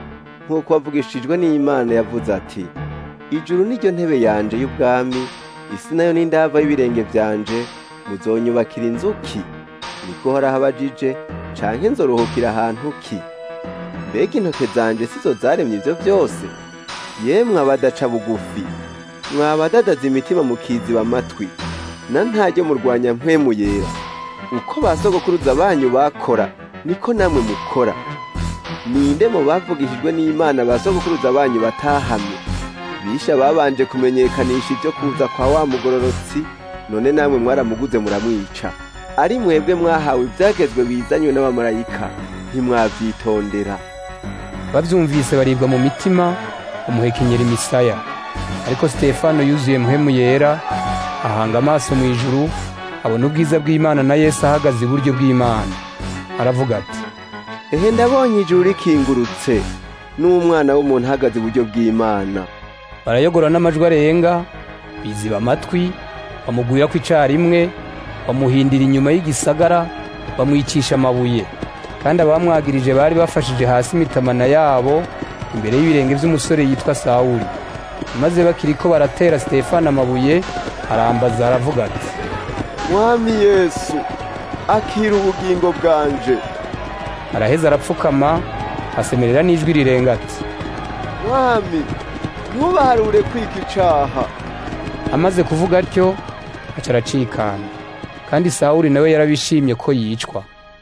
nk'uko wavugishijwe n'imana yavuze ati ijuru niryo ntebe yanje y'ubwami isi nayo n'indava y'ibirenge byanje muzonyubakira inzu ki niko horaho abajije canke nzoruhukira ahantu ki mbega intoke zanje sizo zaremye ivyo byose yemwe abadaca bugufi mwabadadaza imitima mukiziba amatwi na ntaryo murwanya mpwemu yera uko ba sogokuruza banyu bakora niko namwe mukora ninde mu bavugishijwe n'imana ba sogokuruza banyu batahamye bisha babanje kumenyekanisha ibyo kuza kwa wa mugororotsi none namwe mwaramuguze muramwica ari mwebwe mwahawe ibyagezwe bizanywe n'abamarayika ntimwabyitondera babyumvise baribwa mu mitima umuhekenyera imisaya ariko sitefano yuzuye muhemu yera ahanga amaso mu ijuru abona ubwiza bw'imana na yesu ahagaze iburyo bw'imana aravuga ati ehe ndabonye ijuru rikingurutse n'umwana w'umuntu ahagaze iburyo bw'imana barayogora n'amajwi arenga biziba amatwi bamugwira ku icarimwe bamuhindira inyuma y'igisagara bamwicisha amabuye kandi abamwagirije bari bafashije hasi imitamana yabo imbere y'ibirenge by'umusore yitwa sawuli maze bakiriko baratera sitefano amabuye arambaza aravuga ati mwami yesu akira ubugingo bwanje araheza arapfukama asemerera n'ijwi rirenga ati mwami ntubaharure kwiga icaha amaze kuvuga atyo aca aracikana kandi sawuli nawe yarabishimye ko yicwa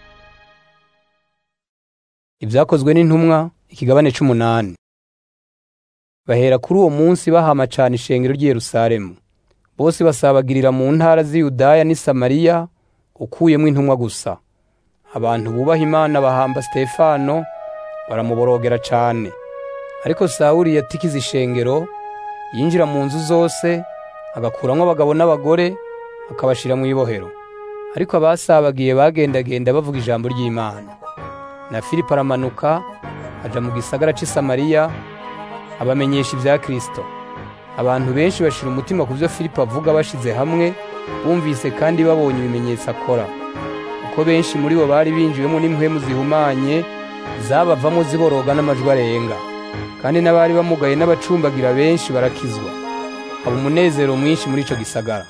ibyakozwe n'intumwa ikigabane c'umunani bahera kuri uwo munsi bahama cane ishengero ry'i yerusalemu bose basabagirira mu ntara z'i yudaya n'i samariya ukuyemo intumwa gusa abantu bubaha imana bahamba sitefano baramuborogera cane ariko sawuli yatikiza ishengero yinjira mu nzu zose agakuramwo abagabo n'abagore akabashira mu ibohero ariko abasabagiye bagendagenda bavuga ijambo ry'imana na filipo aramanuka aja mu gisagara c'i samariya abamenyesha ibya kristo abantu benshi bashira umutima ku byo filipo avuga bashize hamwe bumvise kandi babonye ibimenyetso akora uko benshi muri bo bari binjiwemo n'impwemu zihumanye zabavamo ziboroga n'amajwi arenga kandi n'abari bamugaye n'abacumbagira benshi barakizwa haba umunezero mwinshi muri ico gisagara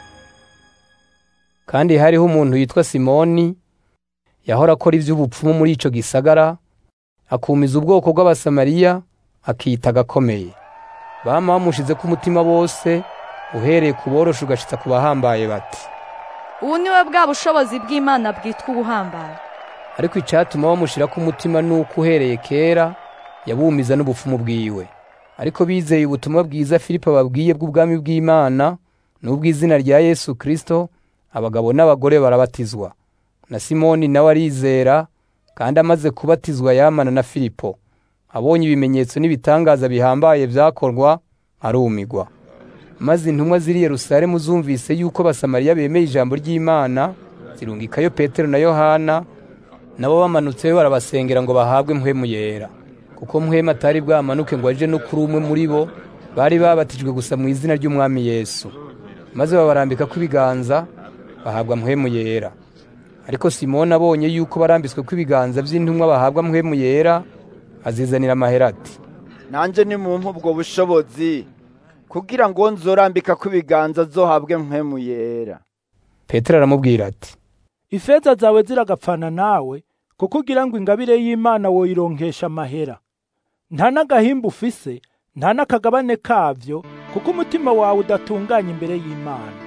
kandi hariho umuntu yitwa simoni yahora akora ivy'ubupfumu muri ico gisagara akumiza ubwoko bw'abasamariya akiyita agakomeye bama bamushize ku mutima bose uhereye ku boroshe ugashitsa ku bahambaye bati ubu niwe bwa bushobozi bw'imana bwitwa ubuhambaye ariko icatuma bamushira ku mutima nuko uhereye kera yabumiza n'ubupfumu bwiwe ariko bizeye ubutumwa bwiza filipo babwiye bw'ubwami bw'imana n'ubw'izina rya yesu kristo abagabo n'abagore barabatizwa na simoni nawe arizera kandi amaze kubatizwa yamana na filipo abonye ibimenyetso n'ibitangaza bihambaye byakorwa arumigwa maze intumwa ziri yerusalemu zumvise yuko abasamariya bemeye ijambo ry'imana zirungikayo petero na yohana nabo bamanutseyo barabasengera ngo bahabwe mpwemu yera kuko mpwemu atari bwamanuke ngo aje no kuri umwe muri bo bari babatijwe gusa mu izina ry'umwami yesu maze babarambika ibiganza bahabwa mpwemu yera ariko simoni abonye yuko barambitswe ibiganza by'intumwa bahabwa mpwemu yera azizanira amahera ati nanjye ni mu ubwo bushobozi kugira ngo nzorambika ko ibiganza zohabwe mpemu yera petero aramubwira ati ifeza zawe ziragapfana nawe kuko ugira ngo ingabire y'imana woyironkesha amahera nta n'agahimba ufise nta n'akagabane kavyo kuko umutima wawe udatunganya imbere y'imana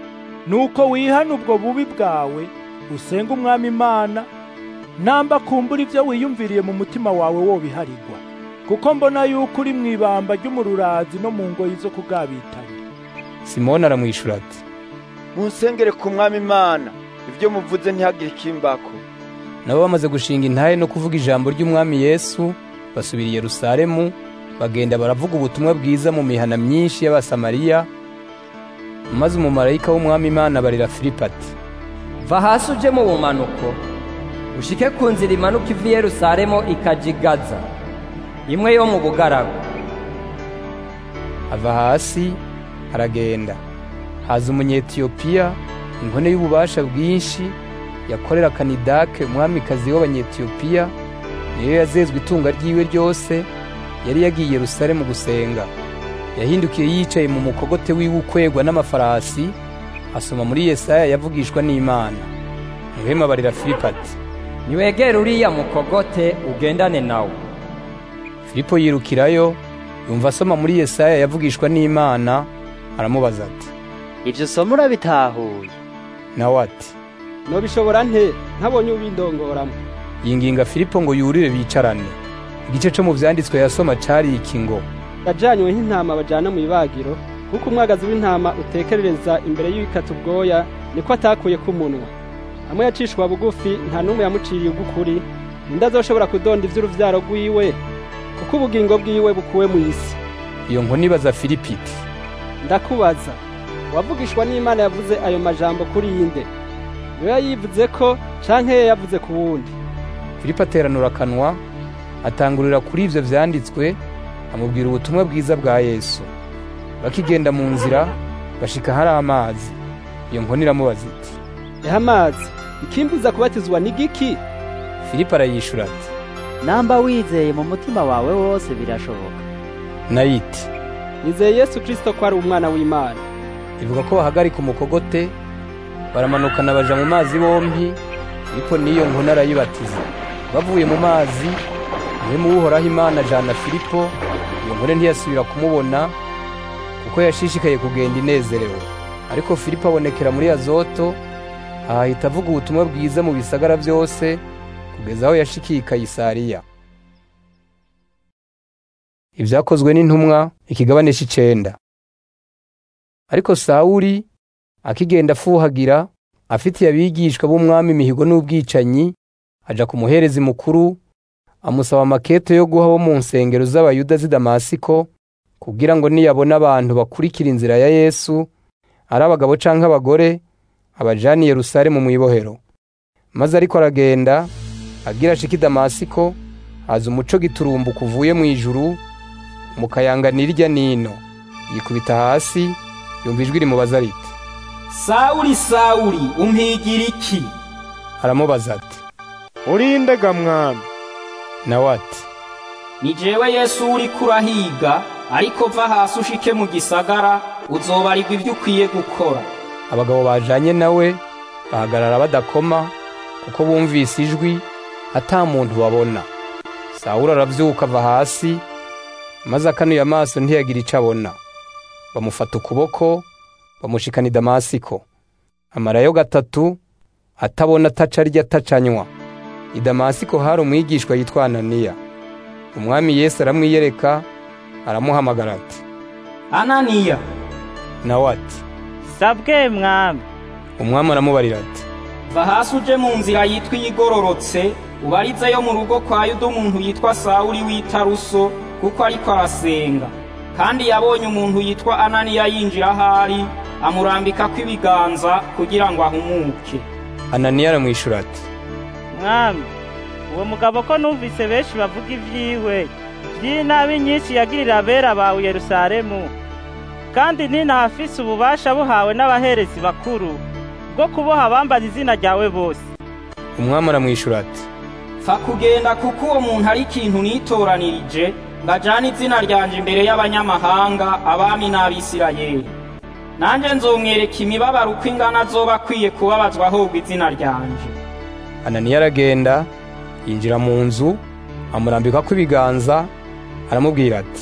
nuko wihana ubwo bubi bwawe usenga umwami imana namba kumbura ibyo wiyumviriye mu mutima wawe wobiharigwa kuko mbona yuko uri mu ibamba ry'umururazi no mu ngoyi zo kugabitanya simoni aramwishura ati munsengere ku mwami imana ibyo muvuze ntihagire ikimbako nabo bamaze gushinga intahe no kuvuga ijambo ry'umwami yesu basubira i yerusalemu bagenda baravuga ubutumwa bwiza mu mihana myinshi y'abasamariya maze umumarayika w'umwami imana barira filipo ati va hasi uje mu bumanuko ushike ku nzira imanuka iva i yerusalemu ikaja i gaza imwe yo mu bugaragu ava hasi aragenda haza umunyetiyopiya inkone y'ububasha bwinshi yakorera kanidake umwamikazi w'abanyetiyopiya niyo yazezwe itunga ryiwe ryose yari yagiye Yerusalemu gusenga yahindukiye yicaye mu mukogote wiwe ukwegwa n'amafarasi asoma muri Yesaya yavugishwa n'Imana muhema abarira Filipo ati niwegere uriya mukogote ugendane nawe Filipo yirukirayo yumva asoma muri Yesaya yavugishwa n'Imana aramubaza ati ivyo somo urabitahuye nawe ati nobishobora nte ntabonye ubindongoramo yinginga Filipo ngo yurire bicarane igice cyo mu vyanditswe yasoma cari iki ngo yajanywe nk'intama bajana mu ibagiro kuko umwagazi w'intama utekerereza imbere y'ibikata ubwoya niko atakuye k'umunwa amwe yacishwa bugufi nta n'umwe yamuciriye ugukuri undi azoshobora kudonda ivy'uruvyaro rwiwe kuko ubugingo bwiwe bukuwe mu isi iyo nkoni ibaza Filipo iti ndakubaza uwavugishwa n'imana yavuze ayo majambo kuri yinde niwe yayivuze ko canke ye yavuze ku wundi Filipo ateranura akanwa atangurira kuri ivyo vyanditswe amubwira ubutumwa bwiza bwa Yesu bakigenda mu nzira bashika hari amazi iyo nkoni iramubaza iti eha amazi ikimbuza kubatizwa ni giki Filipo arayishura ati namba wizeye mu mutima wawe wose birashoboka nayo iti nizeye Yesu Kristo ko ari umwana w'Imana ivuga ko bahagarika umukogote baramanukana baja mu mazi bompi Filipo n'iyo nkoni arayibatiza bavuye mu mazi umwe mu uhoraho Imana ajana Filipo iyo nkone ntiyasubira kumubona kuko yashishikaye kugenda inezerewe ariko Filipo abonekera muri Azoto ahahita avuga ubutumwa bwiza mu bisagara byose kugeza aho yashikiye Kayisariya ibyakozwe n'intumwa ikigabane c'icenda ariko Sawuli akigenda afuhagira afitiye abigishwa b'umwami imihigo n'ubwicanyi aja ku muherezi mukuru amusaba amaketo yo guha bo mu nsengero z'abayuda z'i Damasiko kugira ngo niyabona abantu bakurikira inzira ya Yesu ari abagabo canke abagore abajani i Yerusalemu mu ibohero maze ariko aragenda agira ashika i Damasiko haza umuco giturumbuka uvuye mu ijuru mukayanganira irya nino yikubita hasi yumva ijwi rimubaza riti Sawuli Sawuli umpigira iki aramubaza ati urinde ga mwami nawe ati ni jewe Yesu uri kurahiga ariko va hasi ushike mu gisagara uzobarirwa ibyo ukwiye gukora abagabo bajanye nawe bahagarara badakoma kuko bumvise ijwi ata muntu babona Sawuli aravyuka ava hasi maze akanuye amaso ntiyagira ico abona bamufata ukuboko bamushikana i Damasiko amarayo gatatu atabona ataca arya atacanywa i Damasiko hari umwigishwa yitwa Ananiya umwami Yesu aramwiyereka aramuhamagara ati Ananiya nawe ati sabwe mwami umwami aramubarira ati va hasi uje mu nzira yitwa iyigororotse ubarizeyo mu rugo kwa yuda umuntu yitwa Sawuli w'Itaruso kuko ariko arasenga kandi yabonye umuntu yitwa Ananiya yinjira ahari amurambikako ibiganza kugira ngo ahumuke Ananiya aramwishura ati mwami uwo mugabo ko numvise benshi bavuga ivyiwe vy'inabi nyinshi yagirira abera bawe Yerusalemu kandi ninahafise ububasha buhawe n'abaherezi bakuru bwo kuboha abambaza izina ryawe bose umwami aramwishura ati fa kugenda kuko uwo muntu ari ikintu nitoranirije ngajana izina ryanje imbere y'abanyamahanga abami n'abisirayeli nanje nzomwereka imibabaro uko ingana azoba akwiye kubabazwa ahubwo izina ryanje Ananiya aragenda yinjira mu nzu amurambikako ibiganza aramubwira ati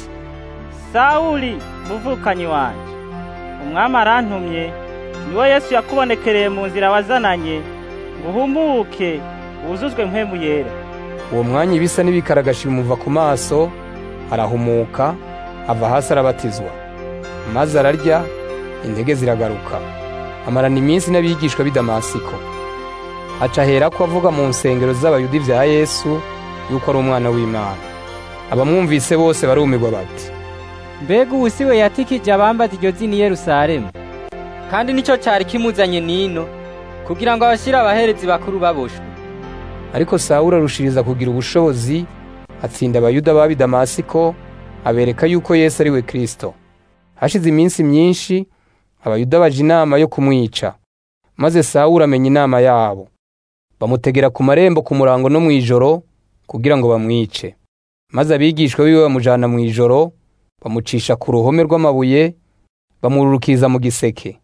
Sawuli muvukanyi wanje umwami arantumye niwe Yesu yakubonekereye mu nzira wazananye ngo uhumuke wuzuzwe mpemu yera uwo mwanya ibisa n'ibikaragashi bimuva ku maso arahumuka ava hasi arabatizwa maze ararya intege ziragaruka amarana iminsi n'abigishwa b'i Damasiko aca aherako avuga mu nsengero z'abayuda ibya Yesu yuko ari umwana w'Imana abamwumvise bose barumirwa bati mbega ubu si we yatikije abambaza iryo zina i Yerusalemu kandi nicyo cyari kimuzanye nino kugira ngo abashyire abaherezi bakuru baboshwe ariko Sawuli arushiriza kugira ubushobozi atsinda abayuda b'ab'i Damasiko abereka yuko Yesu ari we Kristo hashize iminsi myinshi abayuda baje inama yo kumwica maze Sawuli amenya inama yabo bamutegera ku marembo ku murango no mu ijoro kugira ngo bamwice maze abigishwa biwe bamujana mu ijoro bamucisha ku ruhome rw'amabuye bamururukiriza mu giseke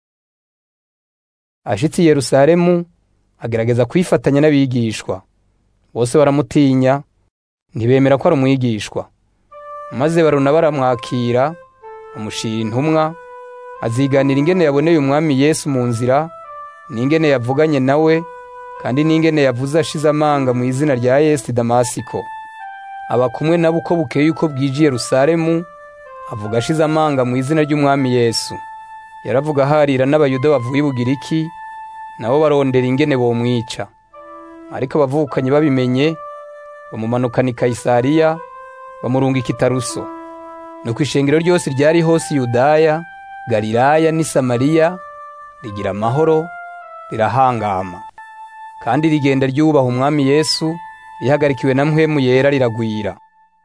ashitse i yerusalemu agerageza kwifatanya n'abigishwa bose baramutinya ntibemera ko ari umwigishwa maze baruna baramwakira bamushira intumwa aziganira ingene yaboneye umwami yesu mu nzira n'ingene yavuganye nawe kandi n'ingene yavuze ashize amanga mu izina rya yesu i damasiko aba kumwe nabo uko bukeye uko bwije i yerusalemu avuga ashize amanga mu izina ry'umwami yesu yaravuga aharira n'abayuda bavuye i bugiriki nabo barondera ingene bomwica ariko abavukanyi babimenye bamumanukana i kayisariya bamurungika i taruso nuko ishengero ryose ryari hose i yudaya galilaya n'i samariya rigira amahoro rirahangama kandi rigenda ryubaha umwami yesu rihagarikiwe na mpwemu yera riragwira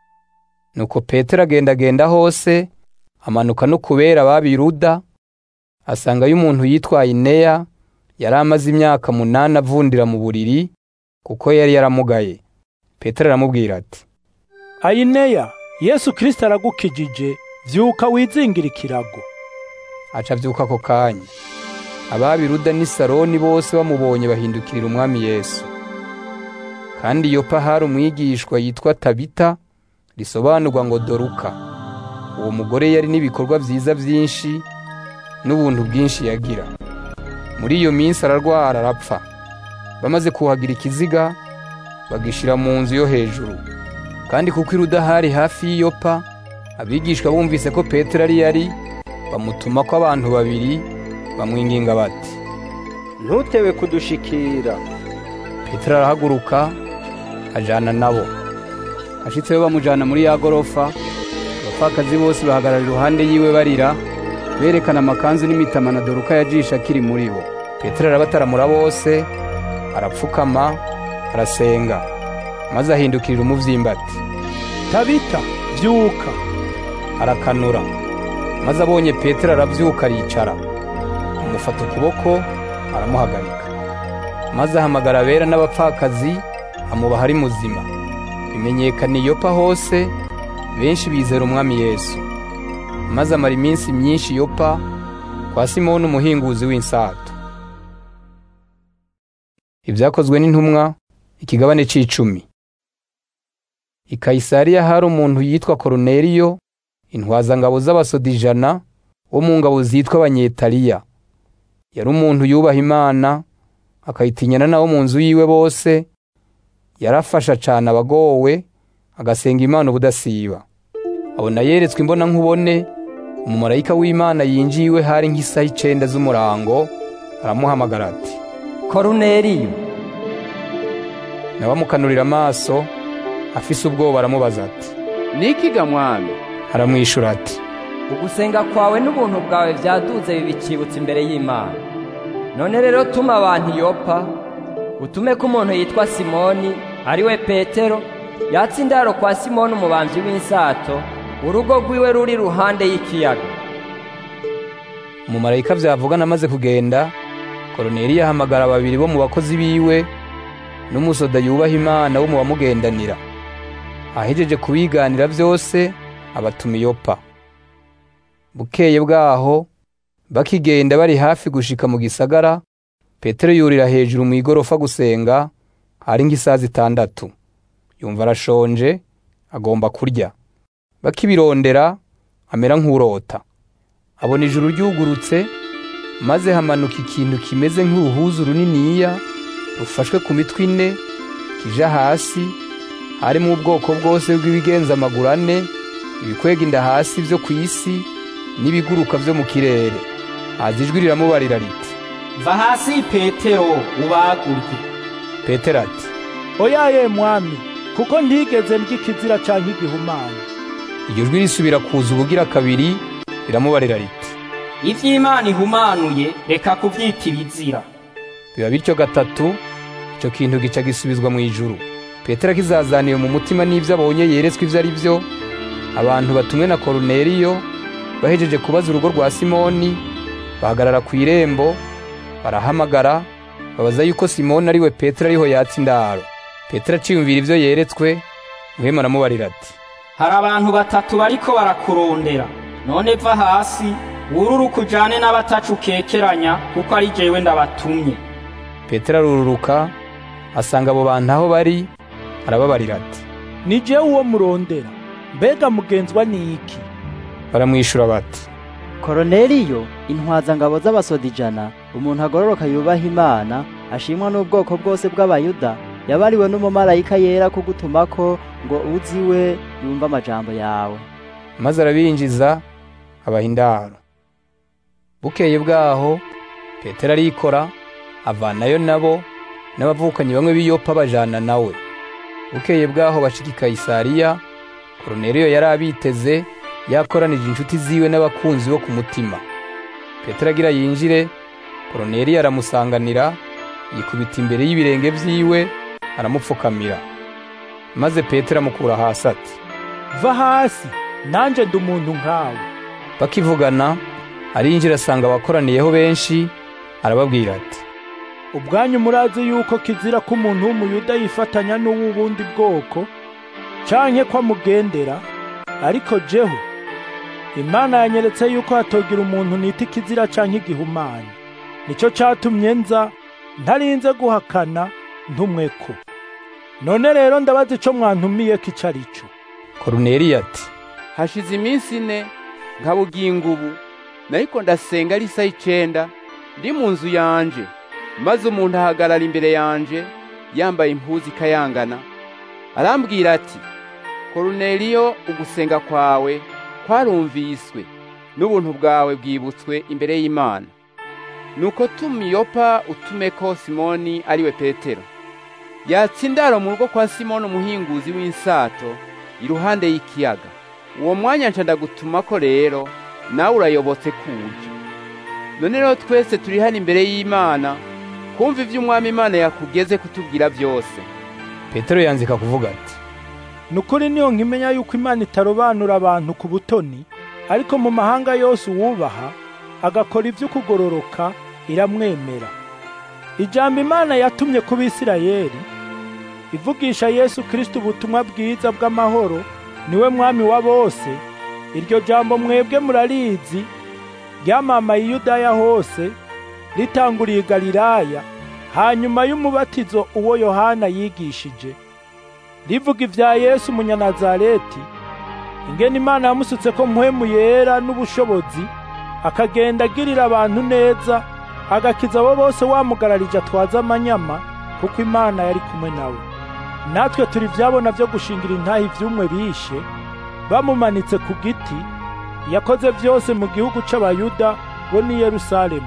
nuko petero agendagenda hose amanuka no kubera ababiruda asangayo umuntu yitwa ineya yari amaze imyaka munani avundira mu buriri kuko yari yaramugaye petero aramubwira ati ayineya yesu kirisito aragukijije vyuka wizingira ikirago aca avyuka ako kanya ababiruda n'i saroni bose bamubonye bahindukirira umwami yesu kandi yopa hari umwigishwa yitwa tabita risobanurwa ngo doruka uwo mugore yari n'ibikorwa vyiza vyinshi n'ubuntu bwinshi yagira muri iyo minsi ararwara arapfa bamaze kuhagira ikiziga bagishira mu nzu yo hejuru kandi kuko iruda hari hafi y'iyopa abigishwa bumvise ko petero ari yari bamutuma ko abantu babiri bamwinginga bati ntutewe kudushikira petero arahaguruka ajana nabo ashitseyo bamujana muri ya gorofa abapfakazi bose bahagarara iruhande yiwe barira berekana amakanzu n'imitama na doruka yajisha akiri muri bo petero arabataramura bose arapfukama arasenga maze ahindukirira umuvyimba ati tabita vyuka arakanura maze abonye petero aravyuka aricara amufata ukuboko aramuhagarika maze ahamagara abera n'abapfakazi amubaha ari muzima bimenyekana iyopa hose benshi bizera umwami yesu maze amara iminsi myinshi yopa kwa simoni umuhinguzi w'insato ibyakozwe n'intumwa ikigabane c'icumi i kayisariya hari umuntu yitwa koruneliyo intwazangabo z'abasoda ijana wo mu ngabo zitwa abanyetariya yari umuntu yubaha imana akayitinyana nabo mu nzu yiwe bose yarafasha cane abagowe agasenga imana ubudasiba abona yeretswe imbona nkubone umumarayika w'imana yinjiye iwe hari nk'isaha icenda z'umurango aramuhamagara ati koruneliyo nawe amukanurira amaso afise ubwoba aramubaza ati nikiga mwami aramwishura ati ugusenga kwawe n'ubuntu bwawe byaduze bibicibutse imbere y'imana none rero tuma abantu yopa utume ko umuntu yitwa simoni ari we petero yatsa indaro kwa simoni umubamvyi w'insato urugo rwiwe ruri ruhande y'ikiyaga umumarayika vyavugana amaze kugenda koroneli ahamagara babiri bo mu bakozi biwe n'umusoda yubaha imana wo mu bamugendanira ahejeje kubiganira vyose abatuma iyopa bukeye bwaho bakigenda bari hafi gushika mu gisagara petero yurira hejuru mu igorofa gusenga hari nk'isaha zitandatu yumva arashonje agomba kurya bakibirondera amera nk'urota abona ijuru ryugurutse maze hamanuka ikintu kimeze nk'uruhuzu runiniya rufashwe ku mitwe ine kija hasi harimo ubwoko bwose bw'ibigenza amaguru ane ibikwega inda hasi vyo ku isi n'ibiguruka vyo mu kirere haza ijwi riramubarira riti va hasi petero ubagurye petero ati oyaye mwami kuko ntigeze ndya ikizira canke igihumanya iryo jwi risubira kuza ubugira kabiri riramubarira riti ivy'imana ihumanuye reka kuvyita ibizira biba bityo gatatu ico kintu gica gisubizwa mu ijuru petero akizazaniye mu mutima n'ivyo abonye yeretswe ivyo ari vyo abantu batumwe na koruneliyo bahejeje kubaza urugo rwa simoni bahagarara ku irembo barahamagara babaza yuko simoni ari we petero ariho yatsa indaro petero aciyumvira ivyo yeretswe muhemu aramubarira ati hari abantu batatu bariko barakurondera none va hasi wururuka ujane n'abatacu ukekeranya kuko ari jewe ndabatumye petero arururuka asanga abo bantu aho bari arababarira ati ni jewe uwo murondera mbega mugenzwa ni iki baramwishura bati koroneliyo intwazangabo z'abasoda ijana umuntu agororoka yubaha imana ashimwa n'ubwoko bwose bw'abayuda yabariwe n'umumarayika yera kugutumako ngo uziwe yumve amajambo yawe maze arabinjiza abaha indaro bukeye bwaho petero arikora avanayo nabo n'abavukanyi bamwe b'iyopa bajana nawe bukeye bwaho bashika i kayisariya koroneliyo yari abiteze yakoranije inshuti ziwe n'abakunzi bo ku mutima petero agira yinjire koroneliyo aramusanganira yikubita imbere y'ibirenge vyiwe aramupfukamira maze petero amukura hasi ati va hasi nanje ndi umuntu nkawe bakivugana arinjira asanga abakoraniyeho benshi arababwira ati ubwanyu murazi yuko kizira ko umuntu w'umuyuda yifatanya n'uw'ubundi bwoko canke ko amugendera ariko jeho imana yanyeretse yuko hatogira umuntu nita ikizira canke igihumanya nico catumye nza ntarinze guhakana ntumweko none rero ndabaza ico mwantumiyeko ico ari co koruneliyo ati hashize iminsi ine nkabuginga ubu nariko ndasenga ari isaha icenda ndi mu nzu yanje maze umuntu ahagarara imbere yanje yambaye impuzu ikayangana arambwira ati koruneliyo ugusenga kwawe kwarumviswe n'ubuntu bwawe bwibutswe imbere y'imana nuko tuma iyopa utumeko simoni ariwe petero yatsa indaro mu rugo kwa simoni umuhinguzi w'insato iruhande y'ikiyaga uwo mwanya nca ndagutumako rero nawe urayobotse kuja none rero twese turi hano imbere y'imana kumva ivyo umwami imana yakugeze kutubwira byose petero yanzika kuvuga ati nukuri niyo nkimenya yuko imana itarobanura abantu ku butoni ariko mu mahanga yose uwubaha agakora ivyo kugororoka iramwemera ijambo imana yatumye ku bisirayeli ivugisha yesu kristo ubutumwa bwiza bw'amahoro niwe mwami wa bose iryo jambo mwebwe murarizi ryamamaye i yudaya hose ritanguriye i galilaya hanyuma y'umubatizo uwo yohana yigishije rivuga ivya yesu umunyanazareti ingene imana yamusutse ko mpwemu yera n'ubushobozi akagenda agirira abantu neza agakiza abo bose wamugararije atwaza amanyama kuko imana yari kumwe nawe natwe turi vyabona vyo gushingira intahi ivyumwe bishe bamumanitse ku giti yakoze vyose mu gihugu c'abayuda bo ni yerusalemu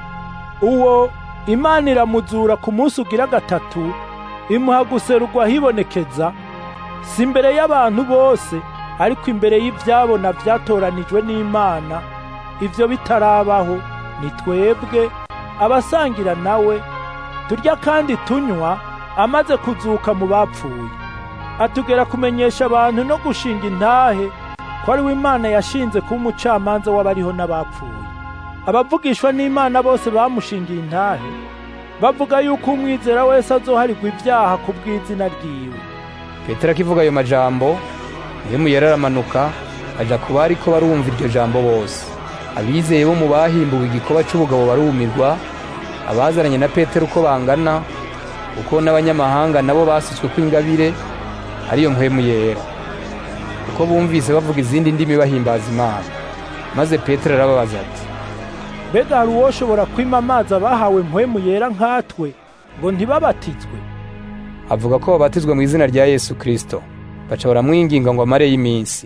uwo imana iramuzura ku munsi ugira gatatu imuha guserugwa hibonekeza si imbere y'abantu bose ariko imbere y'ivyabona vyatoranijwe n'imana ivyo bitarabaho ni twebwe abasangira nawe turya kandi tunywa amaze kuzuka mu bapfuye atugera kumenyesha abantu no gushinga intahe ko ari we imana yashinze kuba umucamanza w'abariho n'abapfuye abavugishwa n'imana bose bamushingiye intahe bavuga yuko umwizera wese azoharigwa ibyaha ku bw'izina ryiwe petero akivuga ayo majambo mpwemu yera aramanuka aja ku bari ko barumva iryo jambo bose abizeye bo mu bahimbuwe igikoba c'ubugabo barumirwa abazaranye na petero uko bangana uko n'abanyamahanga nabo basutswe kw'ingabire ariyo mpwemu yera uko bumvise bavuga izindi ndimi bahimbaza imana maze petero arababaza ati mbega hari uwoshobora kwima amazi abahawe mpwemu yera nkatwe ngo ntibabatizwe avuga ko babatizwa mu izina rya yesu kristo baca baramwinginga ngo amareyo iminsi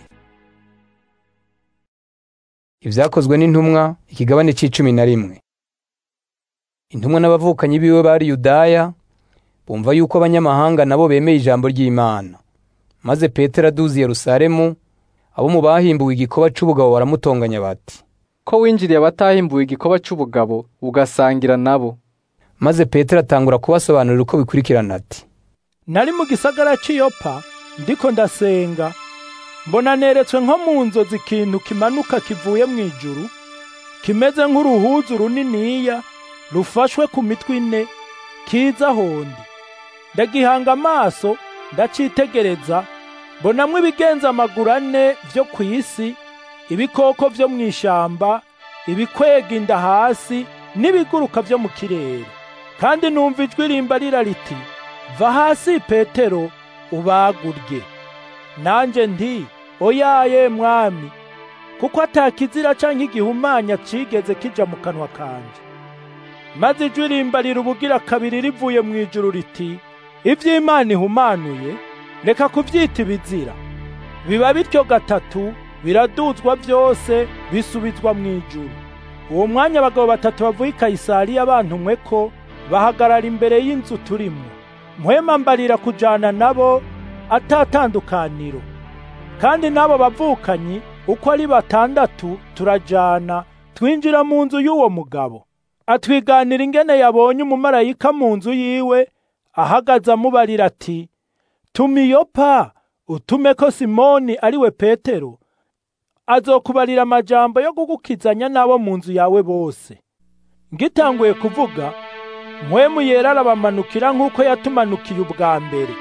ibyakozwe n'intumwa ikigabane c'icumi na rimwe intumwa n'abavukanyi biwe bari yudaya bumva yuko abanyamahanga nabo bemeye ijambo ry'imana maze petero aduze yerusalemu abo mu bahimbuwe igikoba c'ubugabo baramutonganya bati ko winjiriye abatahimbuwe igikoba c'ubugabo ugasangira nabo maze petero atangura kubasobanurira uko bikurikirana ati nari mu gisagara c'iyopa ndiko ndasenga mbona neretswe nko mu nzozi ikintu kimanuka kivuye mu ijuru kimeze nk'uruhuzu runiniya rufashwe ku mitwe ine kiza hondi ndagihanga amaso ndacitegereza mbonamwo ibigenza amaguru ane vyo ku isi ibikoko vyo mu ishamba ibikwega inda hasi n'ibiguruka vyo mu kirere kandi numva ijwi rimbarira riti va hasi petero ubagurye nanje nti oyaye mwami kuko atakizira canke igihumanya cigeze kija mu kanwa kanje maze ijwi rimbarira ubugira kabiri rivuye mu ijuru riti ivy'imana ihumanuye reka kuvyita ibizira biba bityo gatatu biraduzwa vyose bisubizwa mu ijuru uwo mwanya abagabo batatu bavuye i kayisariya bantumwe ko bahagarara imbere y'inzu turimwo mpwema mbarira kujana nabo atatandukaniro kandi n'abo bavukanyi uko ari batandatu turajana twinjira mu nzu y'uwo mugabo atwiganira ingene yabonye umumarayika mu nzu yiwe ahagaze amubarira ati tumiyopa utume ko simoni ari we petero azokubarira amajambo yo kugukizanya n'abo mu nzu yawe bose ngitanguye kuvuga mpwemu yera arabamanukira nk'uko yatumanukiye ubwa mbere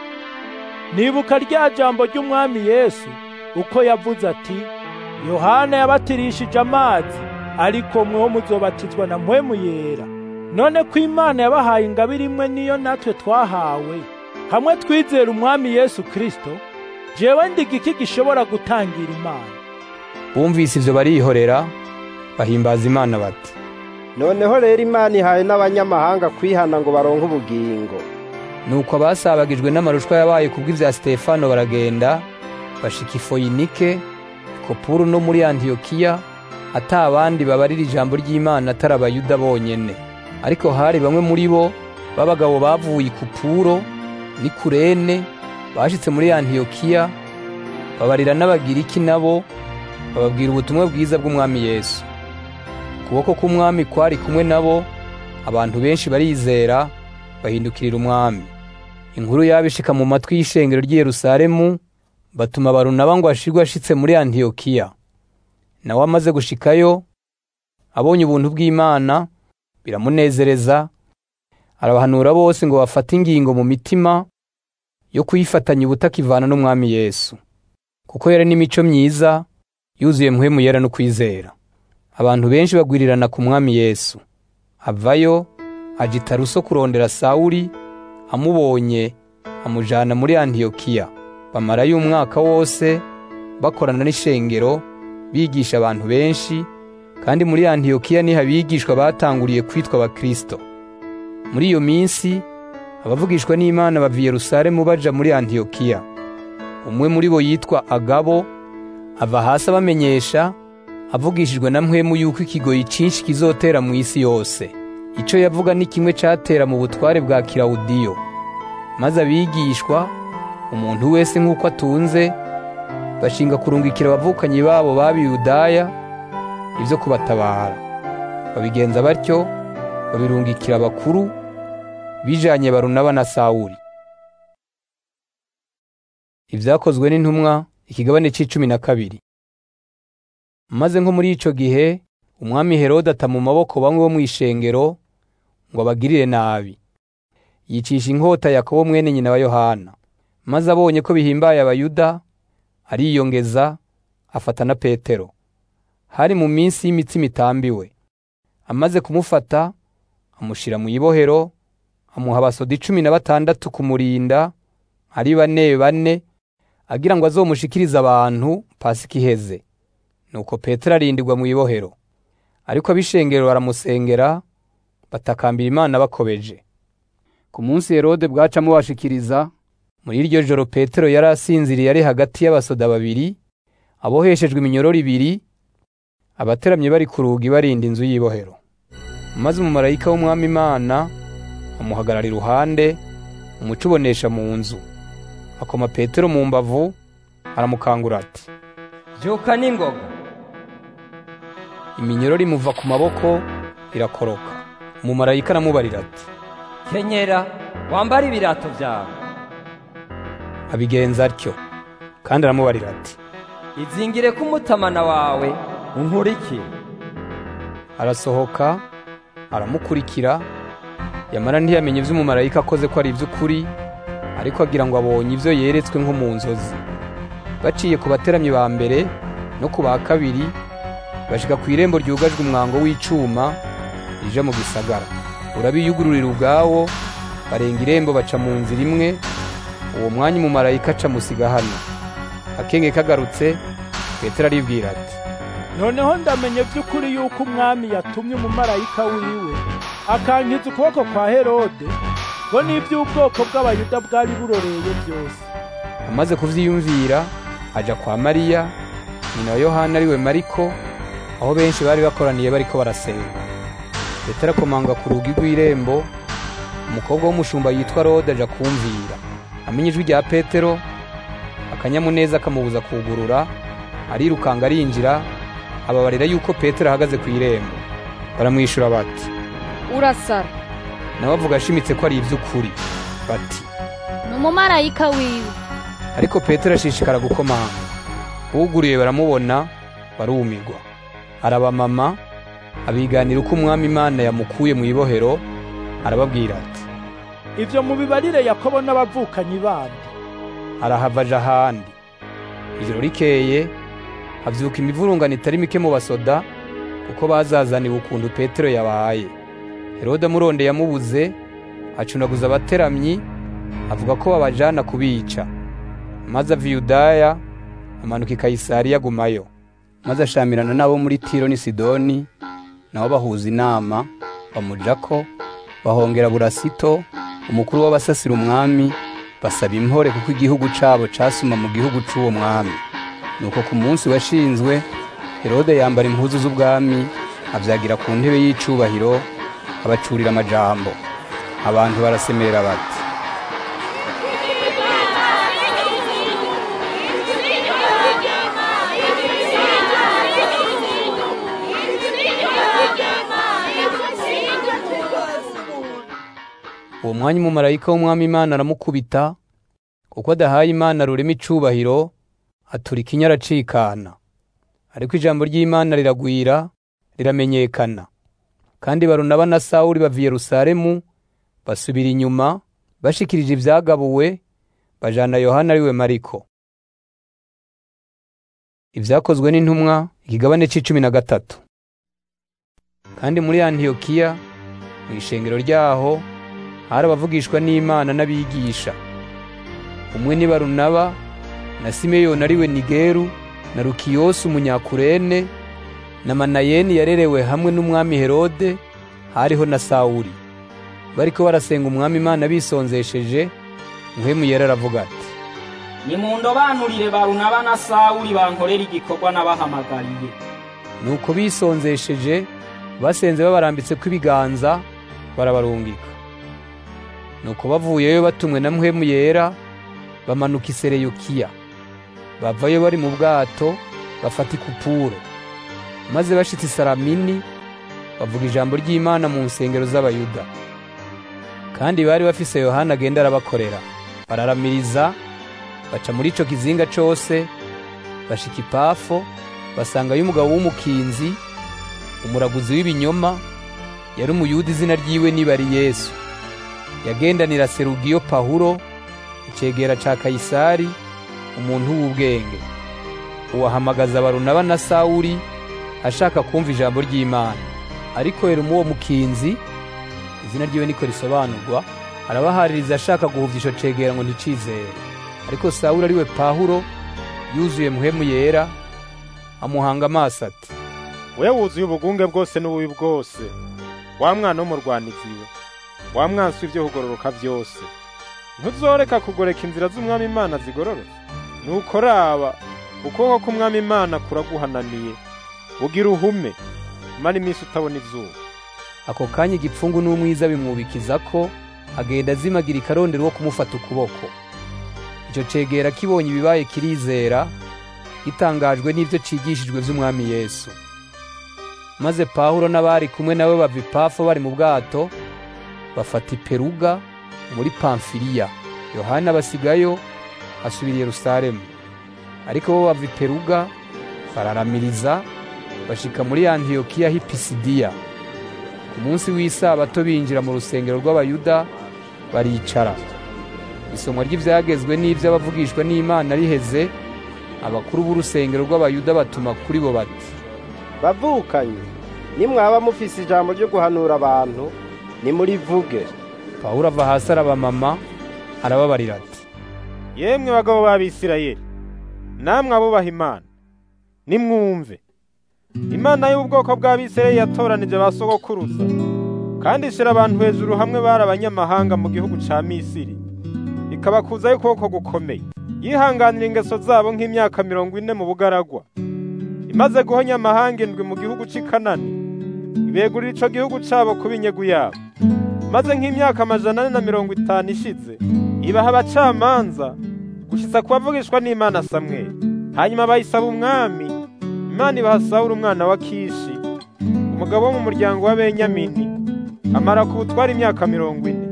nibuka rya jambo ry'umwami yesu uko yavuze ati yohana yabatirishije amazi ariko mweho muzobatizwa na mpwemu yera none ko imana yabahaye ingabire imwe niyo natwe twahawe hamwe twizera umwami yesu kirisito jewe ndiga iki gishobora gutangira imana bumvise ivyo barihorera bahimbaza imana bati noneho rero imana ihaye n'abanyamahanga kwihana ngo baronke ubugingo nuko abasabagijwe n'amarushwa yabaye kubw'ivya Stefano baragenda bashika ifoyinike kopuru no muri antiyokiya ata abandi babarira ijambo ry'imana atari abayuda bonyene ariko hari bamwe muri bo b'abagabo bavuye ikupuro ni kurene bashitse muri antiyokiya babarira n'abagiriki nabo bababwira ubutumwa bwiza bw'umwami yesu ukuboko k'umwami kwari kumwe nabo abantu benshi barizera bahindukirira umwami inkuru yabishika mu matwi y'ishengero ry'i Yerusalemu batuma barunaba ngo ashirwe ashitse muri antiyokiya nawe amaze gushikayo abonye ubuntu bw'imana biramunezereza arabahanura bose ngo bafate ingingo mu mitima yo kuyifatanya ubutakivana n'umwami yesu kuko yari n'imico myiza yuzuye mpwemu yera no kwizera abantu benshi bagwirirana ku mwami yesu avayo aja i taruso kurondera sawuli amubonye amujana muri antiyokiya bamarayo umwaka wose bakorana n'ishengero bigisha abantu benshi kandi muri antiyokiya niho abigishwa batanguriye kwitwa abakristo muri iyo minsi abavugishwa n'imana bava i yerusalemu baja muri antiyokiya umwe muri bo yitwa agabo ava hasi abamenyesha avugishijwe na mpwemu yuko ikigoyi cinshi kizotera mu isi yose ico yavuga ni kimwe catera mu butware bwa kirawudiyo maze abigishwa umuntu wese nk'uko atunze bashinga kurungikira abavukanyi babo b'abiyudaya ibyo kubatabara babigenza batyo babirungikira abakuru bijanye barunaba na sawuli ibyakozwe n'intumwa ikigabane c'icumi na kabiri maze nko muri ico gihe umwami herode ata mu maboko bamwe bo mw'ishengero ngo abagirire nabi yicisha inkota yakobo mwene nyina wa yohana maze abonye ko bihimbaye abayuda ariyongeza afata na petero hari mu minsi y'imitsima itambiwe amaze kumufata amushira mu ibohero amuha abasoda icumi na batandatu kumurinda ari bane bane agira ngo azomushikirize abantu pasika iheze nuko petero arindirwa mu ibohero ariko ab'ishengero baramusengera batakambira imana bakobeje ku munsi herode bwacamo bashikiriza muri iryo joro petero yari asinziriye ari hagati y'abasoda babiri aboheshejwe iminyororo ibiri abateramye bari ku rugi barinda inzu y'ibohero maze umumarayika w'umwami imana amuhagarara iruhande umuco ubonesha mu nzu akoma petero mu mbavu aramukangura ati byuka n'ingoga iminyororo imuva ku maboko irakoroka umumarayika aramubarira ati kenyera wambare ibirato byawe abigenza atyo kandi aramubarira ati izingire ko umutamana wawe unkurikire arasohoka aramukurikira yamara ntiyamenye iby'umumarayika akoze ko ari iby'ukuri ariko agira ngo abonye ibyo yeretswe nko mu nzozi baciye ku bateramyi ba mbere no ku ba kabiri bashika ku irembo ryugajwe umwango w'icuma rija mu gisagara urabiyugururira ubwawo barenga irembo baca mu nzira imwe uwo mwanya umumarayika aca musiga hano akenge kagarutse petero aribwira ati noneho ndamenye by'ukuri yuko umwami yatumye umumarayika wiwe akankiza ukuboko kwa herode ngo n'iby'ubwoko bw'abayuda bwari buroreye byose amaze kuvyiyumvira aja kwa mariya nyina wa yohana ariwe mariko aho benshi bari bakoraniye bariko barasenga petero akomanga ku rugi rw'irembo umukobwa w'umushumba yitwa rode aja kumvira amenye ijwi rya petero akanyamuneza kamubuza kugurura arirukanga arinjira ababarira yuko petero ahagaze ku irembo baramwishyura bati urasara nawe avuga ashimitse ko ari iby'ukuri bati ni umumarayika wiwe ariko petero ashishikara gukomanga uguriye baramubona barumirwa arabamama abiganira uko umwami imana yamukuye mu ibohero arababwira ati ibyo mubibarire yakobo n'abavukanyi bandi arahava aja ahandi ijoro rikeye havyuka imivurungano itari mike mu basoda kuko bazazaniwe ukuntu petero yabaye herode amurondeye yamubuze acunaguza abateramyi avuga ko babajana kubica maze ava i yudaya amanuka i kayisariya agumayo maze ashamirana n'abo muri tiro n'i sidoni nabo bahuza inama bamujako bahongera burasito umukuru w'abasasira umwami basaba impore kuko igihugu cabo casuma mu gihugu c'uwo mwami nuko ku munsi washinzwe herode yambara impuzu z'ubwami avyagira ku ntebe y'icubahiro abacurira amajambo abantu barasemerera bati uwo mwanya umumarayika w'umwami imana aramukubita kuko adahaye imana rurema icubahiro aturika ikinya aracikana ariko ijambo ry'imana riragwira riramenyekana kandi barunaba na sawuli bava i yerusalemu basubira inyuma bashikirije ivyagabuwe bajana yohana ariwe mariko ivyakozwe n'intumwa ikigabane c'icumi na gatatu kandi muri antiyokiya mu ishengero ryaho hari abavugishwa n'imana n'abigisha umwe ni barunaba na simeyoni ariwe nigeru na rukiyosi umunyakurene na manayeni yarerewe hamwe n'umwami herode hariho na sawuli bariko barasenga umwami imana bisonzesheje muhemu yera aravuga ati nimundobanurire barunaba na sawuli bankorera igikorwa nabahamagariye nuko bisonzesheje basenze babarambitseko ibiganza barabarungika nuko bavuyeyo batumwe na muhemu yera bamanuka i sereyukiya bavayo bari mu bwato bafata ikupuro maze bashitse i saramini bavuga ijambo ry'imana mu nsengero z'abayuda kandi bari bafise yohana agenda arabakorera bararamiriza baca muri ico kizinga cose bashika ipafo basangayo umugabo w'umukinzi umuraguzi w'ibinyoma yari umuyuda izina ryiwe nibari yesu yagendanira serugiyo pahuro icegera ca kayisari umuntu w'ubwenge uwahamagaza barunaba na sawuli ashaka kumva ijambo ry'imana ariko herumu uwo mukinzi izina ryiwe niko risobanurwa arabahaririza ashaka guhuvya ico cegera ngo nticizere ariko sawuli ariwe pahuro yuzuye muhemu yera amuhanga amaso ati we wuzuye ubugunge bwose n'ububi bwose wa mwana w'umurwanizi we wa mwansi w'ivyo kugororoka vyose ntuzoreka kugoreka inzira z'umwami imana zigororotse nuko raba ukuboko k'umwami imana kuraguhananiye ugira uhume mara iminsi utabona izuba ako kanya igipfungu n'umwiza bimwubikiza ko agenda azimagirika arondera uwo kumufata ukuboko icyo cegera kibonye ibibaye kirizera gitangajwe n'ibyo cigishijwe vy'umwami yesu maze pawulo n'abari kumwe nawe bava ipafo bari mu bwato bafata iperuga muri pamfiliya yohana basigayo asubira i yerusalemu ariko bo bava iperuga bararamiriza bashika muri antiyokiya h'i pisidiya ku munsi w'isabato binjira mu rusengero rw'abayuda baricara isomwa ry'ivyagezwe n'ivy'abavugishwa n'imana riheze abakuru b'urusengero rw'abayuda batuma kuri bo bati bavukanye nimwaba mufise ijambo ryo guhanura abantu nimurivuge pawulo ava hasi arabamama arababarira ati yemwe bagabo b'abisirayeli namwe abubaha imana nimwumve imana y'ubwoko bw'abisirayeli yatoranije ba sogokuruza kandi ishira abantu hejuru hamwe bari abanyamahanga mu gihugu ca misiri ikabakuzaho ukuboko gukomeye yihanganira ingeso zabo nk'imyaka mirongo ine mu bugaragwa imaze guhonya amahanga indwi mu gihugu c'i kanani ibegurira ico gihugu cabo kuba inyegu yabo maze nk'imyaka amajana ane na mirongo itanu ishize ibaha abacamanza gushitsa kubavugishwa n'imana samweli hanyuma bayisaba umwami imana ibaha sawuli umwana wa kishi umugabo wo mu muryango wa benyamini amara ku butwara imyaka mirongo ine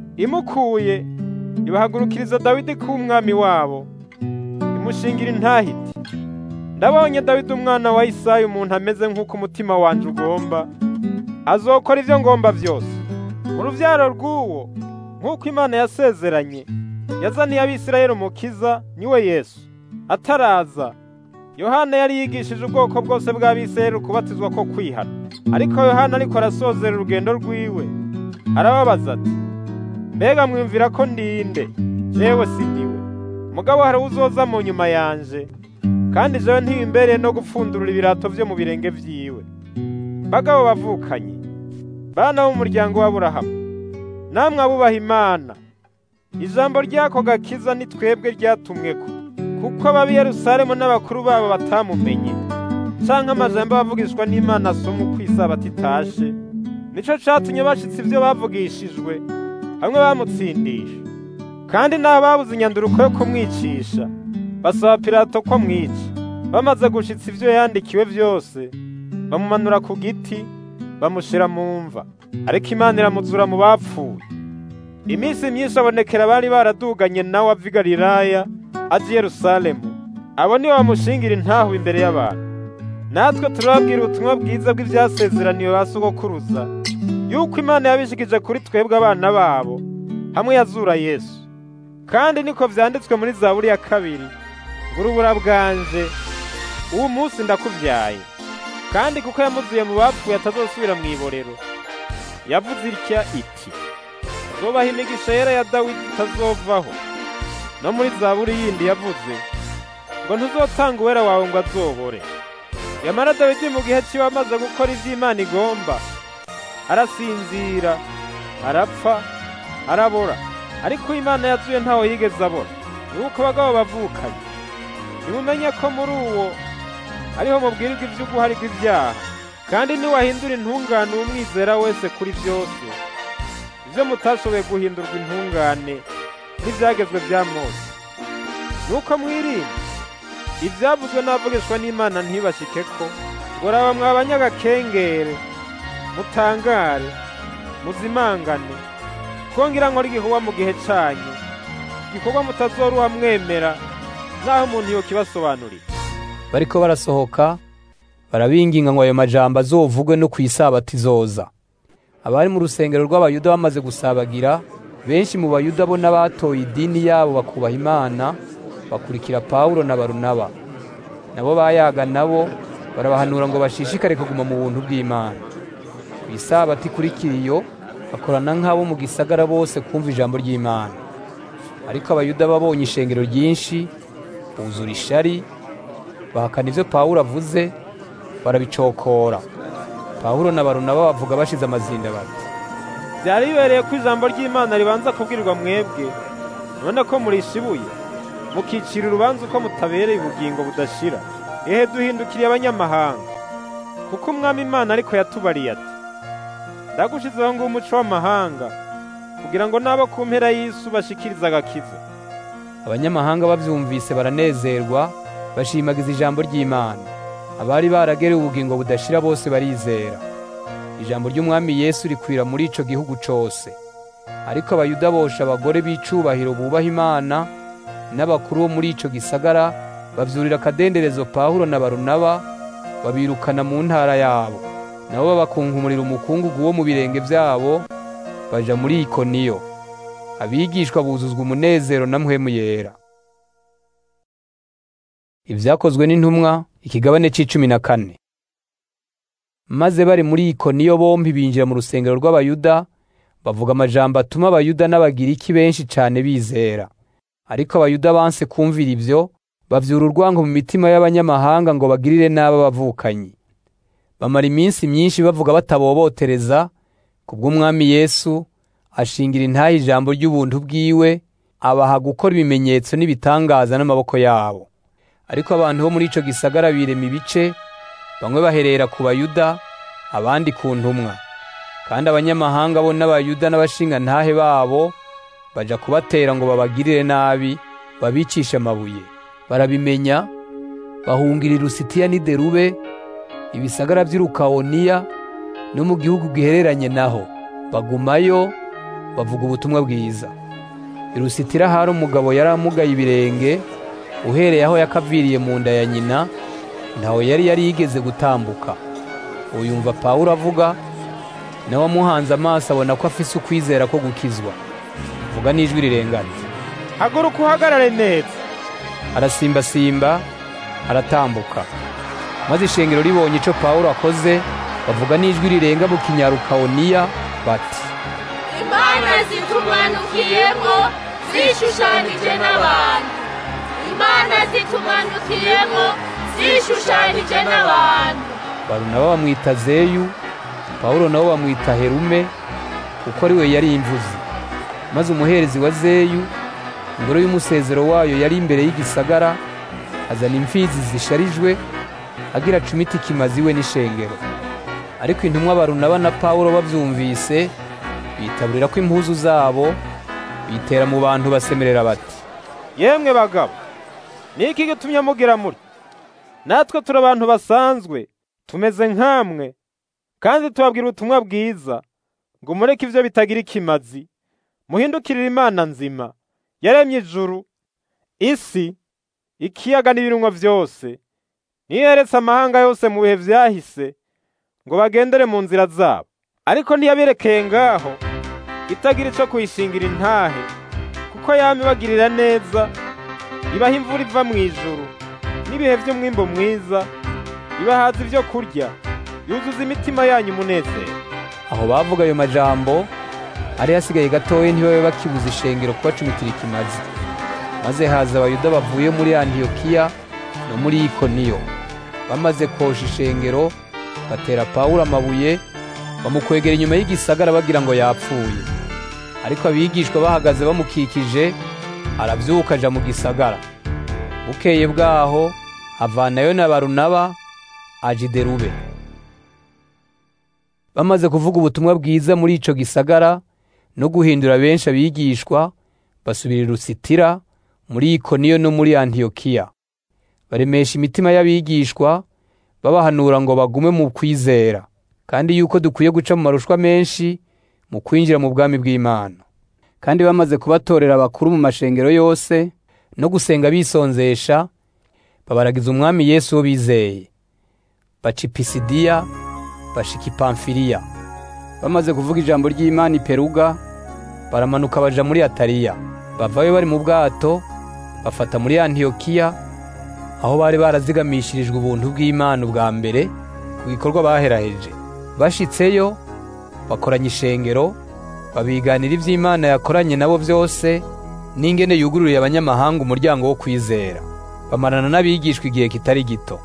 imukuye ibahagurukiriza dawidi kuba umwami wabo imushingira intahiti ndabonye dawidi umwana wa isayi umuntu ameze nk'uko umutima wanje ugomba azokora ibyo ngomba byose mu rubyaro rw'uwo nk'uko imana yasezeranye yazaniye abisirayeli umukiza niwe yesu ataraza yohana yari yigishije ubwoko bwose bw'abisirayeli ukubatizwa ko kwihana ariko yohana ariko arasozera urugendo rwiwe arababaza ati mbega mwumvira ko ndinde jewe si ndiwe mugabo hari uzoza mu nyuma yanje kandi jewe ntibimbereye no gupfundurura ibirato vyo mu birenge vyiwe bagabo bavukanye bana b'umuryango w'aburahamu namwe abubaha imana ijambo ry'ako gakiza ni twebwe ryatumweko kuko ab'i yerusalemu n'abakuru babo batamumenye canke amajambo bavugishwa n'imana asoma uko isabato itashe nico catumye bashitse ivyo bavugishijwe hamwe bamutsindisha kandi n'abo babuze inyanduruko yo kumwicisha basaba pilato ko amwica bamaze gushitsa ivyo yandikiwe vyose bamumanura ku giti bamushira mu mva ariko imana iramuzura mu bapfuye iminsi myinshi abonekera bari baraduganye nawe ava i galilaya aja i yerusalemu abo nibo bamushingira intahu imbere y'abantu natwe turababwira ubutumwa bwiza bw'ivyasezeraniwe ba sogokuruza yuko imana yabishikije kuri twebwe abana babo hamwe yazura yesu kandi niko vyanditswe muri zaburi ya kabiri ngo urubura bwanje uwu munsi ndakuvyaye kandi kuko yamuzuye mu bapfuye atazosubira mu iborero yavuze itya iti azobaha imigisha yera ya dawidi itazovaho no muri zaburi yindi yavuze ngo ntuzotanga uwera wawe ngo azobore yamara dawidi mu gihe ciwe amaze gukora ivyo imana igomba arasinzira arapfa arabora ariko imana yazuye ntawe yigeze abora nuko abagabo bavukanye nimumenye ko muri uwo ariho mubwirirwa ivy'uguharirwa ibyaha kandi niwahindura intungane umwizera wese kuri byose ivyo mutashoboye guhindurwa intungane n'ivyagezwe vya mose nuko mwirinde ivyavuzwe n'abavugishwa n'imana ntibashikeko ngo raba mwabanyagakengere mutangare muzimangane twongera nkora igikorwa mu gihe canyu igikorwa mutazoruha mwemera naho umuntu yokibasobanurira bariko barasohoka barabinginga ngo ayo majambo azovugwe no ku isabato izoza abari mu rusengero rw'abayuda bamaze gusabagira benshi mu bayuda bo n'abatoye idini yabo bakubaha imana bakurikira pawulo na barunaba nabo bayaga nabo barabahanura ngo bashishikare kuguma mu buntu bw'imana ku isabato ikurikira iyo bakorana nk'abo mu gisagara bose kumva ijambo ry'imana ariko abayuda babonye ishengero ryinshi buzura ishari bahakana ibyo pawulo avuze barabicokora pawulo na barunaba bavuga bashize amazinda bati byari bibereye ko ijambo ry'imana ribanza kubwirwa mwebwe none ko murishibuye mukicira urubanza uko mutabereye ubugingo budashira ehe duhindukiriye abanyamahanga kuko umwami imana ariko yatubariye ati ndagushizeho ngo umuco w'amahanga kugira ngo n'abo ku mpera y'isi bashikirize agakiza abanyamahanga bavyumvise baranezerwa bashimagiza ijambo ry'imana abari baragerewe ubugingo budashira bose barizera ijambo ry'umwami yesu rikwira muri ico gihugu cose ariko abayuda bosha abagore b'icubahiro bubaha imana n'abakuru bo muri ico gisagara bavyurira akadenderezo pawulo na barunaba babirukana mu ntara yabo nabo babakunkumurira umukungugu wo mu birenge vyabo baja muri ikoniyo abigishwa buzuzwa umunezero na mpwemu yera ibyakozwe n'intumwa ikigabane c'icumi na kane maze bari muri ikoniyo bombi binjira mu rusengero rw'abayuda bavuga amajambo atuma abayuda n'abagiriki benshi cane bizera ariko abayuda banse kumvira ivyo bavyura urwango mu mitima y'abanyamahanga ngo bagirire nabi abavukanyi bamara iminsi myinshi bavuga batabobotereza kubw'umwami yesu ashingira intahe ijambo ry'ubuntu bwiwe abaha gukora ibimenyetso n'ibitangaza n'amaboko yabo ariko abantu bo muri ico gisagara birema ibice bamwe baherera ku bayuda abandi ku ntumwa kandi abanyamahanga bo n'abayuda n'abashinga ntahe babo baja kubatera ngo babagirire nabi babicishe amabuye barabimenya bahungira i lusitiya n'i derube ibisagara vy'irukawoniya no mu gihugu gihereranye naho bagumayo bavuga ubutumwa bwiza i lusitira hari umugabo yari amugaye ibirenge uhereye aho yakaviriye mu nda ya nyina ntawe yari yari yigeze gutambuka uyumva pawulo avuga nawe amuhanze amaso abona ko afise ukwizera ko gukizwa vuga n'ijwi rirengana haguruka uhagarare neza arasimbasimba aratambuka maze ishengero ribonye ico pawulo akoze bavuga n'ijwi rirenga mu kinyarukawoniya bati imana zitumanukiyemo zishushanije n'abantu imana zitumanukiyemo zishushanije n'abantu barunaba bamwita zeyu pawulo nabo bamwita herume kuko ari we yari imvuzi maze umuherezi wa zeyu ingoro y'umusezero wayo yari imbere y'igisagara azana imfizi zisharijwe agira cumita ikimazi we n'ishengero ariko intumwa barunaba na pawulo bavyumvise bitaburira ko impuzu zabo bitera mu bantu basemerera bati yemwe bagabo niki gitumye mugira muri natwe turi abantu basanzwe tumeze nk'amwe kandi tubabwira ubutumwa bwiza ngo mureke ivyo bitagira ikimazi muhindukirire imana nzima yaremye ijuru isi ikiyaga n'ibirungo vyose niyo yaretse amahanga yose mu bihe vyahise ngo bagendere mu nzira zabo ariko ntiyaberekeye ngaho itagira ico kuyishingira intahe kuko yama ibagirira neza ibaha imvura iva mu ijuru n'ibihe vy'umwimbo mwiza ibahaza ivyo kurya yuzuza imitima yanyu umunezero aho bavuga ayo majambo hari hasigaye gatoya ntibabe bakibuza ishengero kubacumitira ikimazi maze haza abayuda bavuye muri antiyokiya no muri ikoniyo bamaze kosha ishengero batera pawulo amabuye bamukwegera inyuma y'igisagara bagira ngo yapfuye ariko abigishwa bahagaze bamukikije aravyuka aja mu gisagara bukeye bwaho avanayo na barunaba aja i derube bamaze kuvuga ubutumwa bwiza muri ico gisagara no guhindura benshi abigishwa basubira i lusitira muri ikoniyo no muri antiyokiya baremesha imitima y'abigishwa babahanura ngo bagume mu kwizera kandi yuko dukwiye guca mu marushwa menshi mu kwinjira mu bwami bw'imana kandi bamaze kubatorera abakuru mu mashengero yose no gusenga bisonzesha babaragiza umwami yesu wo bizeye baca ipisidiya bashika ipamfiriya bamaze kuvuga ijambo ry'imana iperuga baramanuka baja muri atariya bavayo bari mu bwato bafata muri antiyokiya aho bari barazigamishirijwe ubuntu bw'imana ubwa mbere ku gikorwa baheraheje bashitseyo bakoranya ishengero babiganira ivy'imana yakoranye nabo vyose n'ingene yugururiye abanyamahanga umuryango wo kwizera bamarana n'abigishwa igihe kitari gito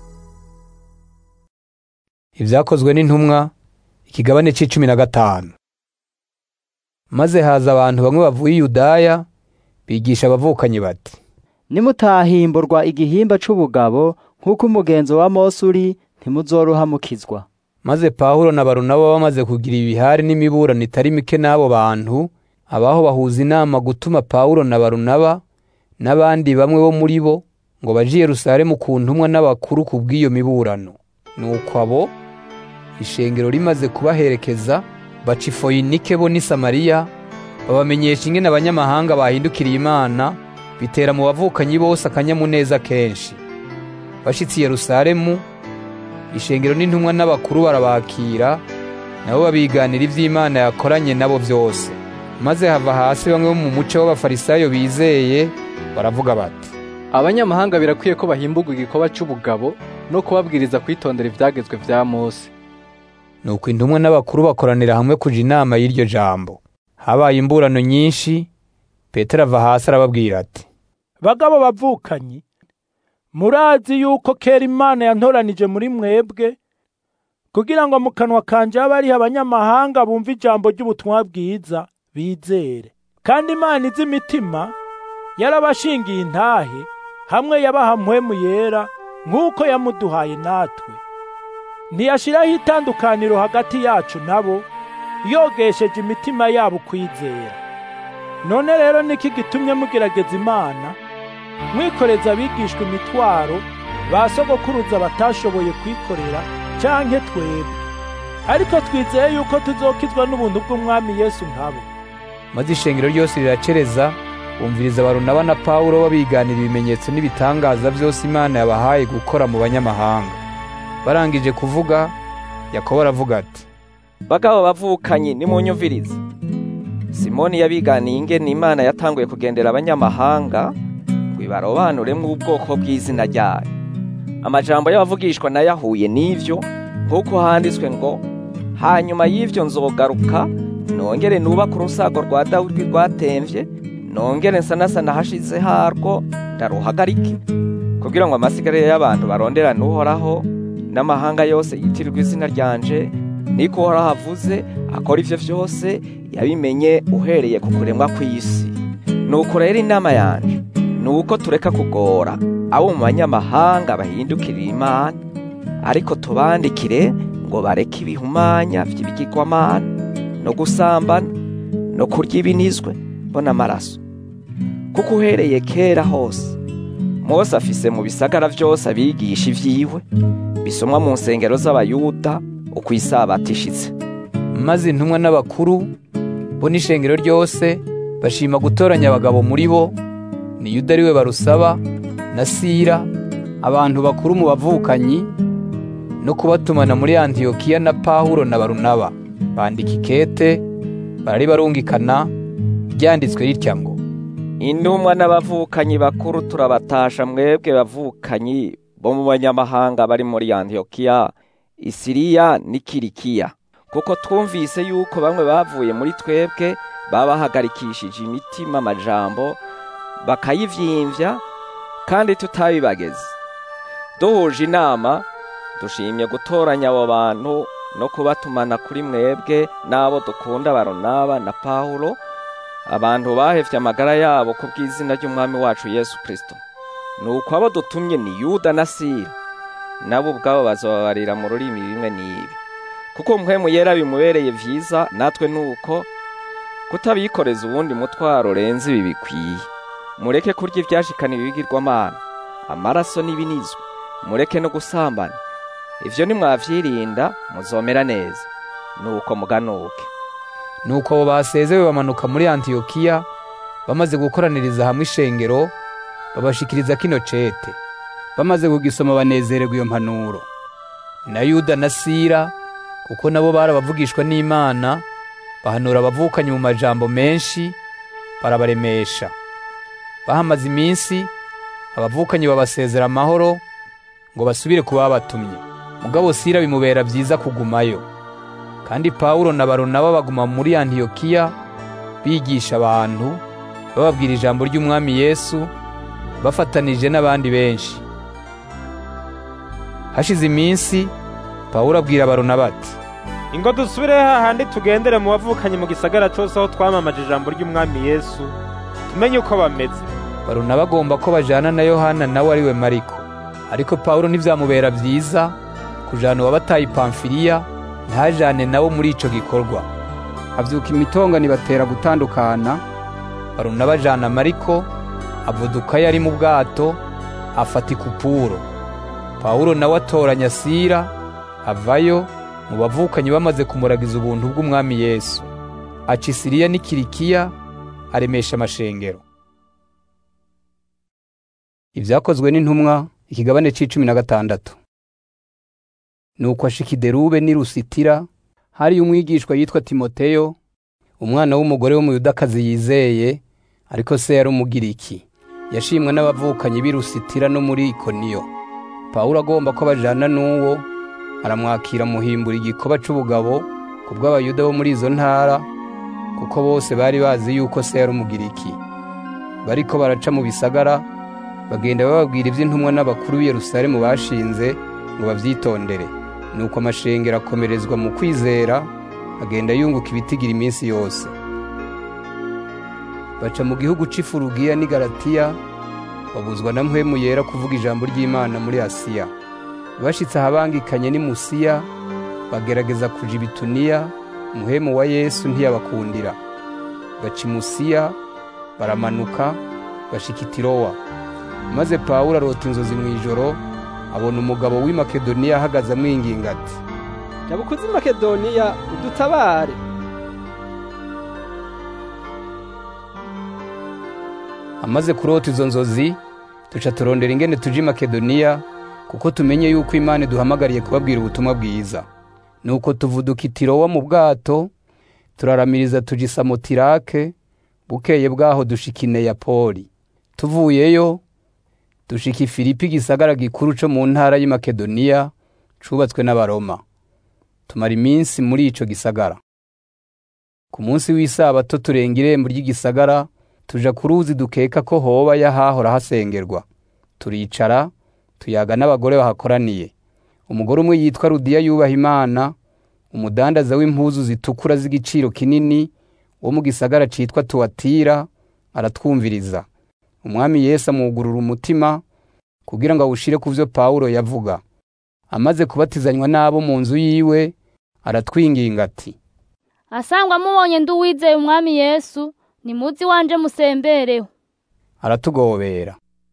ibyakozwe n'intumwa ikigabane c'icumi na gatanu maze haza abantu bamwe bavuye i yudaya bigisha abavukanyi bati nimutahimburwa igihimba c'ubugabo nk'uko umugenzo wa mose uri ntimuzorohamukizwa maze pawulo na barunaba bamaze kugira ibihari n'imiburano itari mike n'abo bantu abaho bahuza inama gutuma pawulo na barunaba n'abandi bamwe bo muri bo ngo baje i yerusalemu ku ntumwa n'abakuru ku bw'iyo miburano nuko abo ishengero rimaze kubaherekeza baca ifoyinike bo n'i samariya babamenyesha ingene abanyamahanga bahindukiriye imana bitera mu bavukanyi bose akanyamuneza kenshi bashitse i yerusalemu ishengero n'intumwa n'abakuru barabakira nabo babiganira ivy'imana yakoranye nabo vyose maze hava hasi bamwe bo mu muco w'abafarisayo bizeye baravuga bati abanyamahanga birakwiye ko bahimburwa igikorwa cy'ubugabo no kubabwiriza kwitondera ibyagezwe vya mose nuko intumwa n'abakuru bakoranira hamwe kuja inama y'iryo jambo habaye imburano nyinshi petero ava hasi arababwira ati bagabo bavukanyi murazi yuko kera imana yantoranije muri mwebwe kugira ngo mu kanwa kanje habe hariho abanyamahanga bumva ijambo ry'ubutumwa bwiza bizere kandi imana izi imitima yarabashingiye intahe hamwe yabaha mpwemu yera nk'uko yamuduhaye natwe ntiyashiraho itandukaniro hagati yacu nabo yogesheje imitima yabo kwizera none rero niki gitumye mugerageza imana mwikoreza abigishwa imitwaro ba sogokuruza batashoboye kwikorera canke twebwe ariko twizeye yuko tuzokizwa n'ubuntu bw'umwami yesu nkabo maze ishengero ryose riracereza bumviriza barunaba na pawulo babiganira ibimenyetso n'ibitangaza byose imana yabahaye gukora mu banyamahanga barangije kuvuga yakobo aravuga ati bagabo bavukanye nimunyumvirize simoni yabiganiye ingene imana yatanguye kugendera abanyamahanga ngo ibarobanuremwo ubwoko bw'izina ryayo amajambo y'abavugishwa nayo ahuye n'ivyo nk'uko handitswe ngo hanyuma y'ivyo nzogaruka nongere nubaka urusago rwa dawudi rwatemvye nongere nsanasana hashize harwo ndaruhagarike kugira ngo amasigarire y'abantu baronderane uhoraho n'amahanga yose yitirirwa izina ryanje niko uhoraho avuze akora ivyo vyose yabimenye uhereye ku kuremwa kw'isi nuko rero inama yanje ni uko tureka kugora abo mu banyamahanga bahindukirira imana ariko tubandikire ngo bareke ibihumanya vy'ibigirwamana no gusambana no kurya ibinizwe bo n'amaraso kuko uhereye kera hose mose afise mu bisagara vyose abigisha ivyiwe bisomwa mu nsengero z'abayuda uko isabato ishitse maze intumwa n'abakuru bo n'ishengero ryose bashima gutoranya abagabo muri bo ni yuda ariwe barusaba na sira abantu bakuru mu bavukanyi no kubatumana muri antiyokiya na pawulo na barunaba bandika ikete barari barungikana ryanditswe ritya ngo intumwa n'abavukanyi bakuru turabatasha mwebwe bavukanyi bo mu banyamahanga bari muri antiyokiya isiriya n'ikirikiya kuko twumvise yuko bamwe bavuye muri twebwe babahagarikishije imitima amajambo bakayivyimbya kandi tutabibageze duhuje inama dushimye gutoranya abo bantu no kubatumana kuri mwebwe n'abo dukunda baronaba na pawulo abantu bahevye amagara yabo ku bw'izina ry'umwami wacu yesu kristo nuko abo dutumye ni yuda na sira nabo ubwabo bazobabarira mu rurimi bimwe n'ibi kuko mpwemu yera bimubereye vyiza natwe nuko kutabikoreza uwundi mutwaro urenze ibi bikwiye mureke kurya ivyashikaniwe ibigirwamana amaraso n'ibinizwe mureke no gusambana ivyo nimwavyirinda muzomera neza nuko muganuke nuko abo basezewe bamanuka muri antiyokiya bamaze gukoraniriza hamwe ishengero babashikiriza kino cete bamaze kugisoma banezererwa iyo mpanuro na yuda na sira kuko nabo barabavugishwa n'imana bahanura abavukanye mu majambo menshi barabaremesha bahamaze iminsi abavukanyi babasezera amahoro ngo basubire ku babatumye mugabo sira bimubera byiza kugumayo kandi pawulo na baronaba baguma muri antiyokiya bigisha abantu bababwira ijambo ry'umwami yesu bafatanije n'abandi benshi hashize iminsi pawulo abwira baronaba ati ingo dusubire hahandi tugendere mu bavukanye mu gisagara cyose aho twamamaje ijambo ry'umwami yesu tumenye uko bameze baruna bagomba ko bajana na yohana nawe ari we mariko ariko pawulo ntibyamubera byiza kujana uwabataye ipamfiriya ntajane nabo muri ico gikorwa avyuka imitongani batera gutandukana baruna bajana mariko avudukayo ari mu bwato afata ikupuro pawulo nawe atoranya sira avayo mu bavukanyi bamaze kumuragiza ubuntu bw'umwami yesu aca isiriya n'ikirikiya aremesha amashengero ibyakozwe n'intumwa ikigabane c'icumi na gatandatu nuko ashika iderube n'i lusitira hariyo umwigishwa yitwa timoteyo umwana w'umugore w'umuyudakazi yizeye ariko se yari umugiriki yashimwe n'abavukanyi b'i Lusitira no muri Ikoniyo Pawulo agomba ko bajana n'uwo aramwakira muhimbura igikoba c'ubugabo ku bw'abayuda bo muri izo ntara kuko bose bari bazi yuko se yari umugiriki bariko baraca mu bisagara bagenda bababwira iby'intumwa n'abakuru b'i Yerusalemu bashinze ngo bavyitondere nuko amashengero akomerezwa mu kwizera agenda yunguka ibitigira iminsi yose baca mu gihugu c'ifurugiya n'i Galatiya babuzwa na mpwemu yera kuvuga ijambo ry'Imana muri Asiya bashitse ahabangikanye n'i Musiya bagerageza kuja i Bituniya muhemu wa Yesu ntiyabakundira baca i Musiya baramanuka bashika i Tirowa maze Pawulo arota inzozi mu ijoro abona umugabo w'i Makedoniya ahagaze amwinginga ati jabukuzi makedoniya udutabare amaze kurota izo nzozi tuca turondera ingene tuje i Makedoniya kuko tumenye yuko Imana iduhamagariye kubabwira ubutumwa bwiza nuko tuvuduka i Tirowa mu bwato turaramiriza tuja i Samotirake bukeye bwaho dushika i Neyapoli tuvuyeyo dushika i Filipi igisagara gikuru co mu ntara y'i Makedoniya cubatswe n'abaroma tumara iminsi muri ico gisagara ku munsi w'isabato turenga irembo ry'igisagara tuja ku ruzi dukeka ko hoba yahahora hasengerwa turicara tuyaga n'abagore bahakoraniye umugore umwe yitwa Rudiya yubaha Imana umudandaza w'impuzu zitukura z'igiciro kinini wo mu gisagara citwa Tuwatira aratwumviriza umwami Yesu amwugurura umutima kugira ngo awushire ku vyo Pawulo yavuga amaze kubatizanywa n'abo mu nzu yiwe aratwinginga ati asangwa mubonye ndi uwizeye umwami yesu nimuzi wanje musembereho aratugobera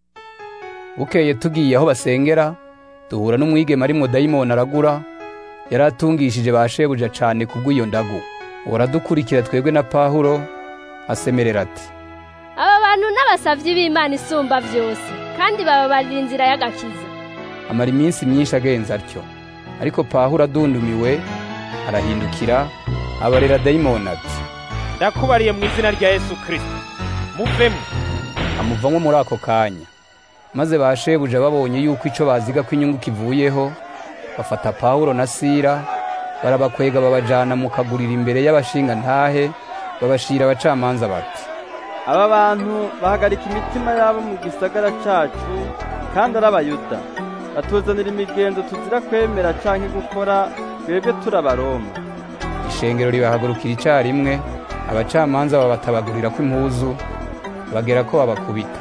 bukeye tugiye aho basengera duhura n'umwigema arimwo dayimoni aragura yari atungishije ba shebuja cane kubw'iyo ndagu uwo aradukurikira twebwe na pawulo asemerera ati aba bantu n'abasavyi b'imana isumba vyose kandi bababarira inzira y'agakiza amara iminsi myinshi agenza atyo ariko pawulo adundumiwe arahindukira abarera dayimoni ati ndakubariye mu izina rya yesu kirisito muvemo amuvamo muri ako kanya maze ba shebuja babonye yuko ico baziga ko inyungu kivuyeho bafata pawulo na sira barabakwega babajana mu kaguriro imbere y'abashinga ntahe babashira abacamanza bati aba bantu bahagarika imitima yabo mu gisagara cacu kandi ari abayuda batuzanira imigenzo tuzira kwemera canke gukora twebwe turi abaroma ishengero ribahagurukira icarimwe abacamanza babatabagurira ko impuzu bagera ko babakubita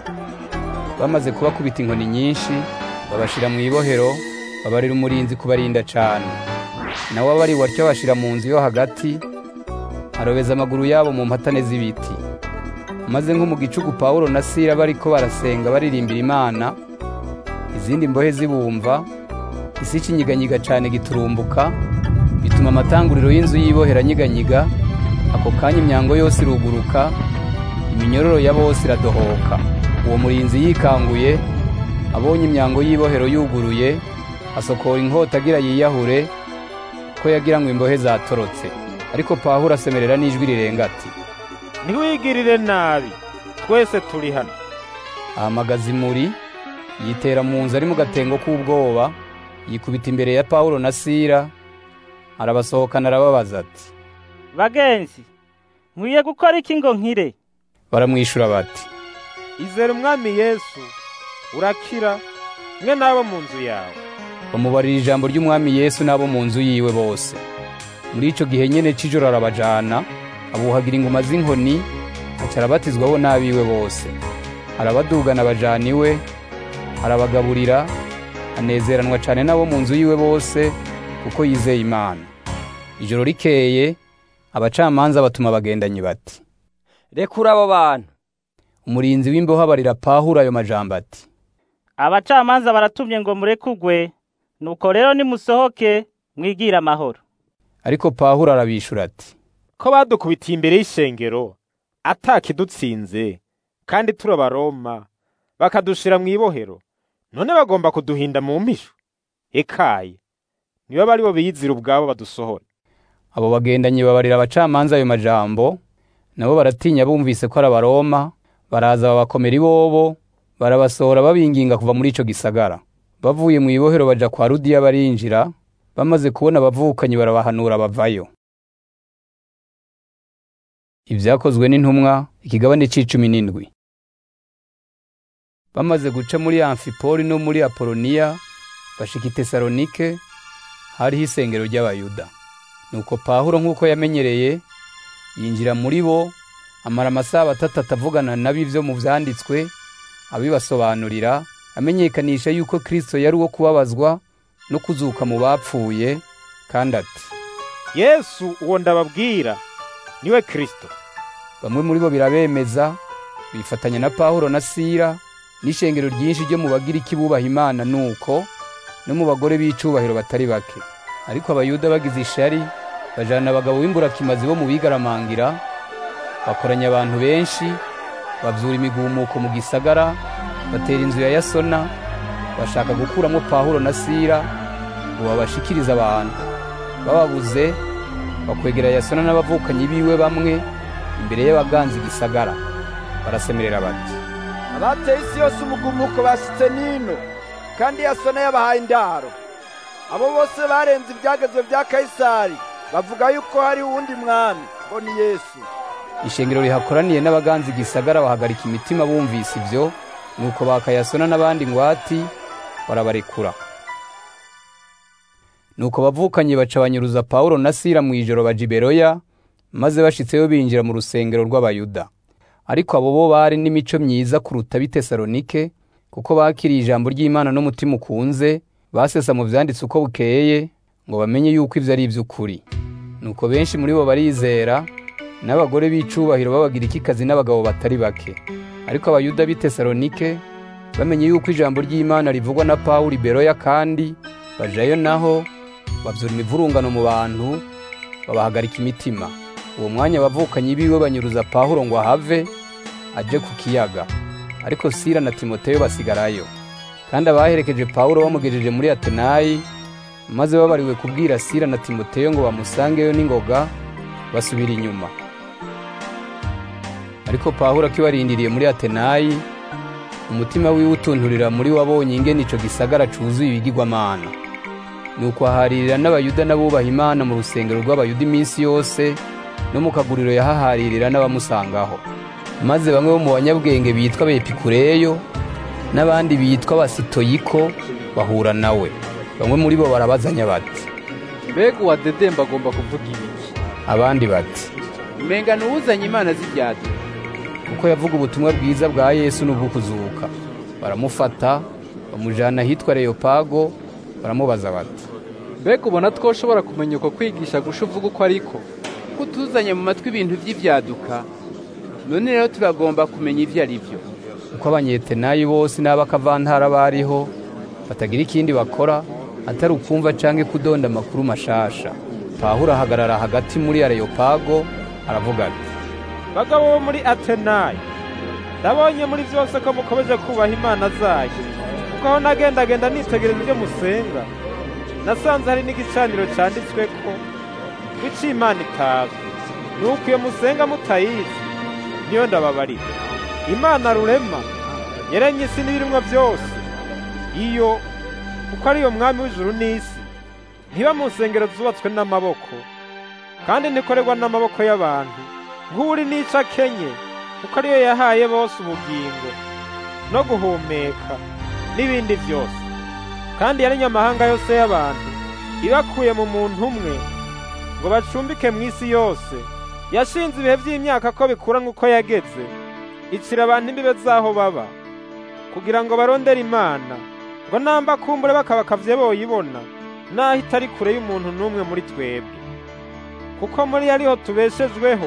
bamaze kubakubita inkoni nyinshi babashira mu ibohero babarira umurinzi kubarinda cane nawe abari watyo bashira mu nzu yo hagati arobeza amaguru yabo mu mpatane z'ibiti maze nko mu gicuku pawulo na sira bariko barasenga baririmbira imana izindi mbohe zibumva isi ikinyiganyiga cane giturumbuka bituma amatanguriro y'inzu y'ibohera anyiganyiga ako kanya imyango yose iruguruka iminyororo ya bose iradohoka uwo murinzi yikanguye abonye imyango y'ibohero yuguruye asokora inkota agira yiyahure ko yagira ngo imbohe zatorotse ariko pawulo asemerera n'ijwi rirenga ati ntiwigirire nabi twese turi hano ahamagaza imuri yitera mu nzu ari mu gatengo k'ubwoba yikubita imbere ya pawulo na sira arabasohokana arababaza ati bagenzi nkwiye gukora iki ngo nkire baramwishura bati izere umwami yesu urakira mwe n'abo mu nzu yawe bamubarira ijambo ry'umwami yesu n'abo mu nzu yiwe bose muri ico gihe nyene c'ijoro arabajana abuhagira inguma z'inkoni aca arabatizwaho n'abiwe bose arabadugana abajana iwe arabagaburira anezeranwa cane n'abo mu nzu yiwe bose kuko yizeye imana ijoro rikeye abacamanza batuma abagendanyi bati rekura abo bantu umurinzi w'imboho abarira pahuro ayo majambo ati abacamanza baratumye ngo murekugwe nuko rero nimusohoke mwigire amahoro ariko pahuro arabishura ati ko badukubitiye imbere y'ishengero atakidutsinze kandi turi abaroma bakadushira mu ibohero none bagomba kuduhinda mu mpisho ekaye nibo bari bo biyizira ubwabo badusohora abo bagendanyi babarira abacamanza ayo majambo nabo baratinya bumvise ko ari abaroma baraza babakomera ibobo barabasohora babinginga kuva muri ico gisagara bavuye mu ibohero baja kwa rudiya barinjira bamaze kubona abavukanyi barabahanura bavayo ibyakozwe n'intumwa ikigabane c'icumi n'indwi bamaze guca muri amfipoli no muri apoloniya bashika i tesalonike hariho isengero ry'abayuda nuko pawulo nk'uko yamenyereye yinjira muri bo amara amasaha atatu atavugana n'ab'ivyo mu vyanditswe abibasobanurira amenyekanisha yuko kristo yari uwo kubabazwa no kuzuka mu bapfuye kandi ati yesu uwo ndababwira niwe kristo bamwe muri bo birabemeza bifatanya na pawulo na sira n'ishengero ryinshi ryo mu bagiriki bubaha imana nuko no mu bagore b'icubahiro batari bake ariko abayuda bagize ishari bajana abagabo b'imburakimazi bo mu bigaramangira bakoranya abantu benshi bavyura imigumuko mu gisagara batera inzu ya yasona bashaka gukuramo pawulo na sira ngo babashikirize abantu bababuze bakwegera yasona n'abavukanyi biwe bamwe imbere y'abaganza igisagara barasemerera bati abateye isi yose umugumuko bashitse nino kandi yasona yabahaye indaro abo bose barenze ibyagezwe bya kayisari bavuga yuko hari uwundi mwami ngo ni yesu ishengero rihakoraniye n'abaganza igisagara bahagarika imitima bumvise ibyo nuko bakayasona n'abandi ngwati barabarekura nuko bavukanye baca banyuruza pawulo na sira mu ijoro baja iberoya maze bashitseyo binjira mu rusengero rw'abayuda ariko abo bo bari n'imico myiza kuruta b'i tesalonike kuko bakiriye ijambo ry'imana n'umutima ukunze basesa mu vyanditse uko bukeye ngo bamenye yuko ivyo ari ivy'ukuri nuko benshi muri bo barizera n'abagore b'icubahiro b'abagirikikazi n'abagabo batari bake ariko abayuda b'i tesalonike bamenye yuko ijambo ry'imana rivugwa na pawulo iberoya kandi bajayo naho bavyura imivurungano mu bantu babahagarika imitima uwo mwanya abavukanyi biwe banyuruza pawulo ngo ahave aje ku kiyaga ariko sira na timoteyo basigarayo kandi abaherekeje pawulo bamugejeje muri atenayi maze babariwe kubwira sira na timoteyo ngo bamusangeyo n'ingoga basubira inyuma ariko pawulo akibarindiriye muri atenayi umutima wiwe utunturira muri wabonye ingene ico gisagara cuzuye ibigirwamana nuko aharirira n'abayuda n'abubaha imana mu rusengero rw'abayuda iminsi yose no mu kaguriro yahaharirira n'abamusangaho maze bamwe bo mu banyabwenge bitwa bepikureyo n'abandi bitwa basitoyiko bahura nawe bamwe muri bo barabazanya bati mbega uwadedemba agomba kuvuga ibiki abandi bati umenga nuwuzanye imana z'ibyadu kuko yavuga ubutumwa bwiza bwa yesu n'ubwo kuzuka baramufata bamujana ahitwa leopago baramubaza bati mbega ubona twoshobora kumenya uko kwigisha gusha uvuga uko ariko ko utuzanye mu matwi ibintu by'ibyaduka none rero turagomba kumenya ibyo ari byo uko abanyetenayi bose n'abakavantara bariho batagira ikindi bakora atari ukumva canke kudonda amakuru mashasha pawulo ahagarara hagati muri areyopago aravuga ati bagabo bo muri atenayi ndabonye muri byose ko mukomeje kubaha imana zayo kuko aho nagendagenda nitegereza ibyo musenga nasanze hari n'igicaniro canditswe ko w'ico imana itazwi nuko iyo musenga mutayizi niyo ndababarira imana rurema yaremye isi n'ibirimwa byose iyo kuko ariyo mwami w'ijuru n'isi ntiba mu nsengero zubatswe n'amaboko kandi ntikorerwa n'amaboko y'abantu nk'uri n'ico akenye kuko ariyo yahaye bose ubugingo no guhumeka n'ibindi byose kandi yaremye amahanga yose y'abantu ibakuye mu muntu umwe ngo bacumbike mu isi yose yashinze ibihe by'imyaka ko bikura nk'uko yageze icira abantu imbibe z'aho baba kugira ngo barondere imana ngo namba kumbure bakabakavye boyibona naho itari kure y'umuntu n'umwe muri twebwe kuko muri ariho tubeshejweho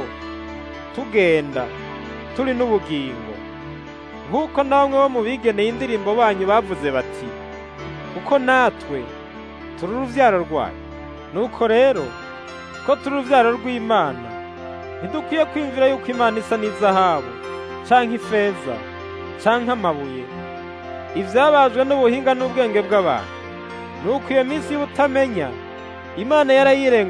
tugenda turi n'ubugingo nk'uko na bamwe bo mu bigeneye indirimbo banyu bavuze bati kuko natwe turi uruvyaro rwayo nuko rero ko turi uruvyaro rw'imana ntidukwiye kwiyumvira yuko imana isa n'izahabu canke ifeza canke amabuye ivyabajwe n'ubuhinga n'ubwenge bw'abantu nuko iyo minsi y'ubutamenya imana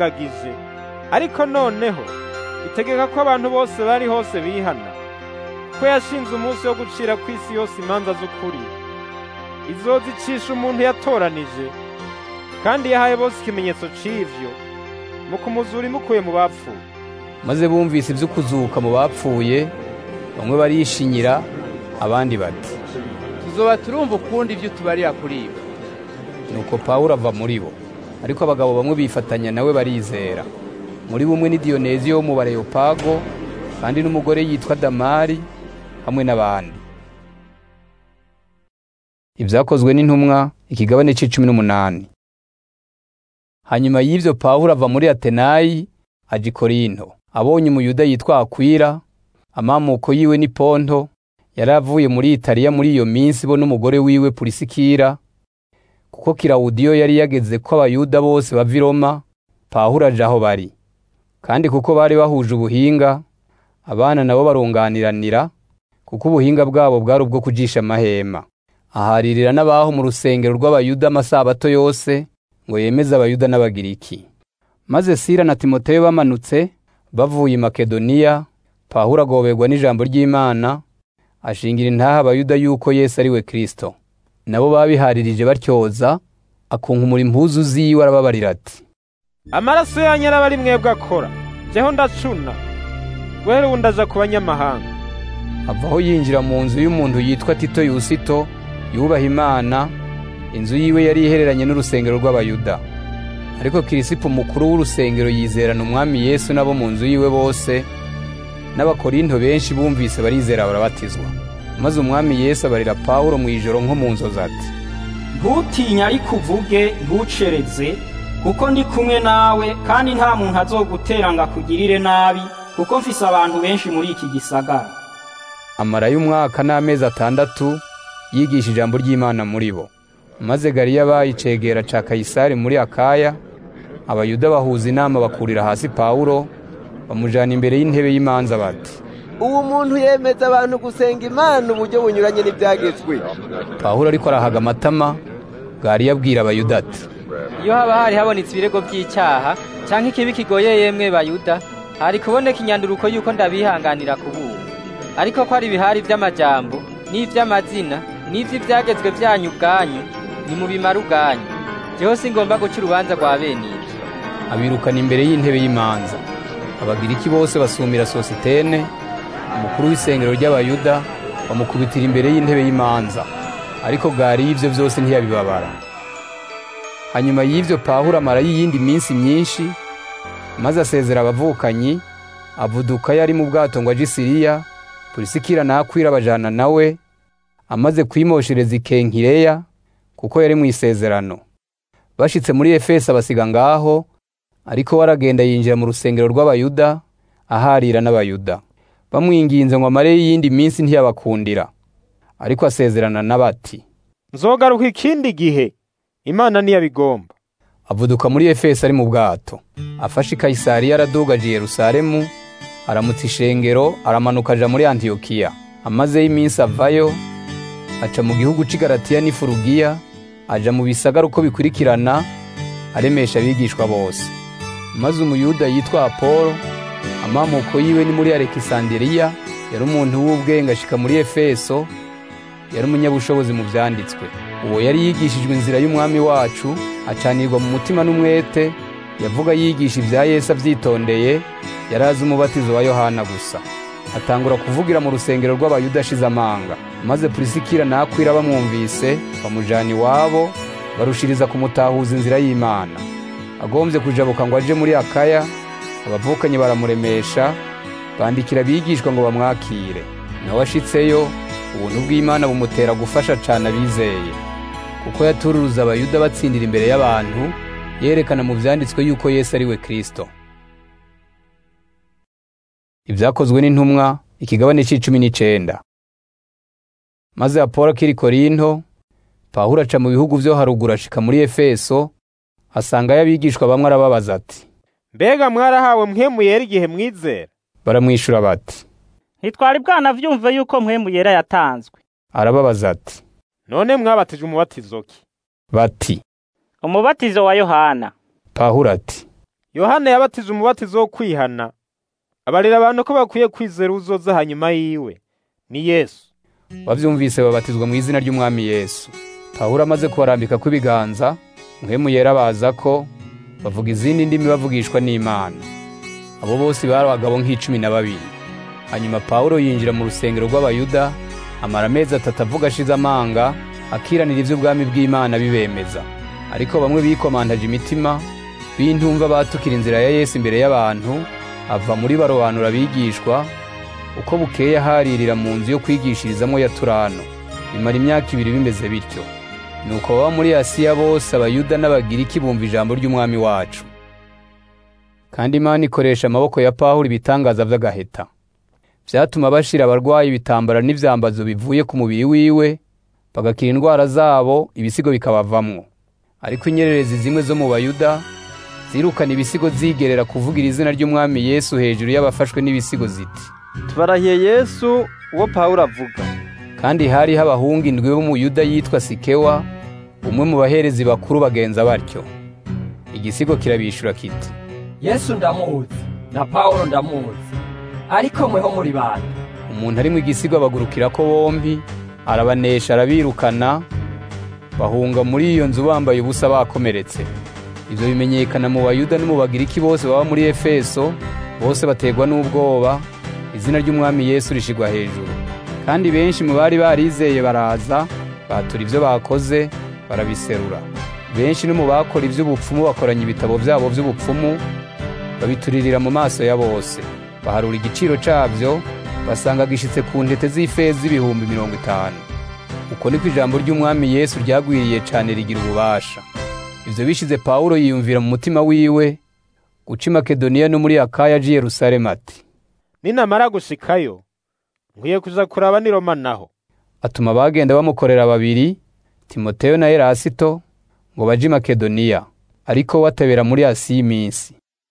yarayirengagije ariko noneho itegeka ko abantu bose bari hose bihana ko yashinze umunsi wo gucira ku isi yose imanza z'ukuri izozicisha umuntu yatoranije kandi yahaye bose ikimenyetso c'ivyo mu kumuzura imukuye mu bapfuye maze bumvise ibyo kuzuka mu bapfuye bamwe barishinyira abandi bati tuzoba turumva ukundi ibyo tubarira kuri ibi nuko pawulo ava muri bo ariko abagabo bamwe bifatanya nawe barizera muri bumwe ni diyoneziyo wo mu bareyopago kandi n'umugore yitwa damari hamwe n'abandi ibyakozwe n'intumwa ikigabane c'icumi n'umunani hanyuma y'ivyo pawulo ava muri atenayi aja i korinto abonye umuyuda yitwa akwira amamuko yiwe ni ponto yari avuye muri italiya muri iyo minsi bo n'umugore wiwe purisikira kuko kirawudiyo yari yageze ko abayuda bose bava i roma pawulo aja aho bari kandi kuko bari bahuje ubuhinga abana nabo barunganiranira kuko ubuhinga bwabo bwari ubwo kujisha amahema aharirira n'abaho mu rusengero rw'abayuda amasabato yose ngo yemeze abayuda n'abagiriki maze sira na timoteyo bamanutse bavuye i makedoniya pawulo agoberwa n'ijambo ry'imana ashingira intaha abayuda yuko yesu ari we kristo nabo babiharirije batyoza akunkumura impuzu ziwe arababarira ati amaraso yanyu araba ari mwebwe akora jeho ndacuna guhera ubu ndaja ku banyamahanga avaho yinjira mu nzu y'umuntu yitwa tito yusito yubaha imana inzu yiwe yari ihereranye n'urusengero rw'abayuda ariko kirisipo mukuru w'urusengero yizerana umwami yesu n'abo mu nzu yiwe bose n'abakorinto benshi bumvise barizera barabatizwa maze umwami yesu abarira pawulo mu ijoro nko mu nzozi ati ntutinye ariko uvuge ntucereze kuko ndi kumwe nawe kandi nta muntu azogutera ngo akugirire nabi kuko mfise abantu benshi muri iki gisagara amarayo umwaka n'amezi atandatu yigisha ijambo ry'imana muri bo maze gariya bayicegera ca kayisari muri akaya abayuda bahuza inama bakurira hasi pawulo bamujana imbere y'intebe y'imanza bati ubu muntu yemeza abantu gusenga imana uburyo bunyuranye n'ibyagezwe pawulo ariko arahaga amatama gariya abwira abayuda ati iyo haba hari habonetse ibirego by'icyaha cyangwa ikibi kigoye yemwe bayuda hari kuboneka inyanduruko y'uko ndabihanganira kubura ariko ko ari ibihari by'amajambo n'iby'amazina n'iby'ibyagezwe byanyu ubwanyu ni mu bimara ubwanyu jeho ngomba guca urubanza rwa bene ibyo abirukana imbere y'intebe y'imanza abagiriki bose basumira sositene umukuru w'isengero ry'abayuda bamukubitira imbere y'intebe y'imanza ariko bwari y'ibyo byose ntiyabibabara hanyuma y'ibyo pawulo amara y'iyindi minsi myinshi maze asezera abavukanyi avuduka yari mu bwato ngo aje i siriya purisikira nakwira abajana nawe amaze kwimoshereza ikenkireya kuko yari mu isezerano bashitse muri efeso abasiga ngaho ariko waragenda yinjira mu rusengero rw'abayuda aharira n'abayuda bamwinginze ngo amare y'iyindi minsi ntiyabakundira ariko asezerana n'abati nzogaruka ikindi gihe imana niyabigomba avuduka muri efeso ari mu bwato afashe i kayisariya aradugaje i yerusalemu aramutsa ishengero aramanuka aja muri antiyokiya amazeyo iminsi avayo aca mu gihugu c'i Galatiya n'ifurugiya aja mu bisagara uko bikurikirana aremesha abigishwa bose maze umuyuda yitwa apolo amamuko yiwe ni muri alekisandiriya yari umuntu w'ubwenge ashika muri efeso yari umunyabushobozi mu vyanditswe uwo yari yigishijwe inzira y'umwami wacu acanirwa mu mutima n'umwete yavuga yigisha ibya yesu avyitondeye yari azi umubatizo wa yohana gusa atangura kuvugira mu rusengero rw'abayuda ashize amanga maze purisikira nakwira bamwumvise bamujana iwabo barushiriza kumutahuza inzira y'imana agombye kujabuka ngo aje muri akaya abavukanye baramuremesha bandikira abigishwa ngo bamwakire nawe ashitseyo ubuntu bw'imana bumutera gufasha cane abizeye kuko yatururuza abayuda batsindira imbere y'abantu yerekana mu vyanditswe yuko yesu ari we kristo ibyakozwe n'intumwa ikigabane c'icumi n'icenda maze apolo akiri korinto pawulo aca mu bihugu vyo haruguru ashika muri efeso asangayo abigishwa bamwe arababaza ati mbega mwarahawe mpwemu yera igihe mwizera baramwishura bati ntitwari bwanavyumve yuko mpwemu yera yatanzwe arababaza ati none mwabatije umubatizo ki bati umubatizo wa yohana pawulo ati yohana yabatije umubatizo wo kwihana abarira abantu ko bakwiye kwizera uzoza hanyuma yiwe ni yesu bavyumvise babatizwa mu izina ry'umwami yesu pawulo amaze kubarambika kw'ibiganza muhemu yera baza ko bavuga izindi ndimi bavugishwa n'imana abo bose bari abagabo nk'icumi na babiri hanyuma pawulo yinjira mu rusengero rw'abayuda amara amezi atatu avuga ashize amanga akiranira ivy'ubwami bw'imana bibemeza ariko bamwe bikomantaje imitima b'intumva batukira inzira ya yesu imbere y'abantu ava muri barobanura abigishwa uko bukeye aharirira mu nzu yo kwigishirizamo ya turano bimara imyaka ibiri bimeze bityo nuko baba muri asiya bose abayuda n'abagiriki bumva ijambo ry'umwami wacu kandi imana ikoresha amaboko ya pawulo ibitangaza vy'agaheta vyatuma bashira abarwayi ibitambara n'ivyambazo bivuye ku mubiri wiwe bagakira indwara zabo ibisigo bikabavamwo ariko inyererezi zimwe zo mu bayuda zirukana ibisigo zigerera kuvugira izina ry'umwami yesu hejuru y'abafashwe n'ibisigo ziti tubarahiye yesu uwo pawulo avuga kandi hariho abahungu indwi bo mu yuda yitwa sikewa umwe mu baherezi bakuru bagenza batyo igisigo kirabishura kiti yesu ndamuzi na pawulo ndamuzi ariko mweho muri bande umuntu ari mu igisigo abagurukira ko bombi arabanesha arabirukana bahunga muri iyo nzu bambaye ubusa bakomeretse ibyo bimenyekana mu bayuda no mu bagiriki bose baba muri efeso bose bategwa n'ubwoba izina ry'umwami yesu rishigwa hejuru kandi benshi mu bari barizeye baraza batura ibyo bakoze barabiserura benshi no mu bakora iby'ubupfumu bakoranya ibitabo byabo by'ubupfumu babituririra mu maso ya bose baharura igiciro cyabyo basanga gishitse ku ntete z'ifeza z'ibihumbi mirongo itanu uko niko ijambo ry'umwami yesu ryagwiriye cyane rigira ububasha ibyo bishize pawulo yiyumvira mu mutima wiwe guca i makedoniya no muri akaya aji yerusalemu ati ninamara gushikayo nkwiye kuza kuraba ni roma naho atuma abagenda bamukorera babiri timoteyo na erasito ngo baje i makedoniya ariko watabera muri asiya iminsi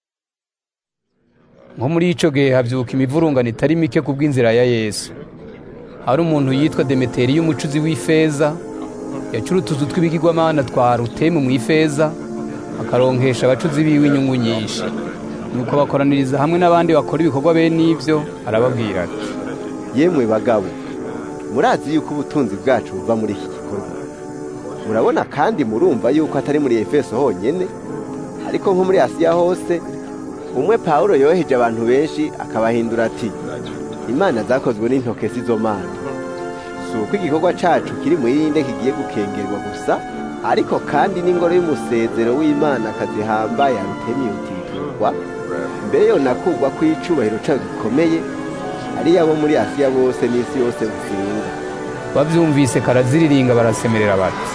nko muri ico gihe havyuka imivurungano itari mike ku bw'inzira ya yesu hari umuntu yitwa demeteri y'umucuzi w'ifeza yacura utuzu tw'ibigirwamana twa rutemu mu ifeza akaronkesha abacuzi biwe inyungu nyinshi nuko bakoraniriza hamwe n'abandi bakora ibikorwa bene ibyo arababwira ati yemwe bagabo murazi yuko ubutunzi bwacu buva muri iki gikorwa murabona kandi murumva yuko atari muri efeso honyine ariko nko muri asiya hose umwe pawulo yoheje abantu benshi akabahindura ati imana zakozwe n'intoke z'izo mana si uko igikorwa cacu kiri mu yindi kigiye gukengerwa gusa ariko kandi n'ingoro y'umusezero w'imana akazihambaye arutemi utiturwa mbere yo nakugwa kw'icubahiro cayo gikomeye ari abo muri asiya bose n'isi yose gusinga bavyumvise karaziriringa barasemerera bati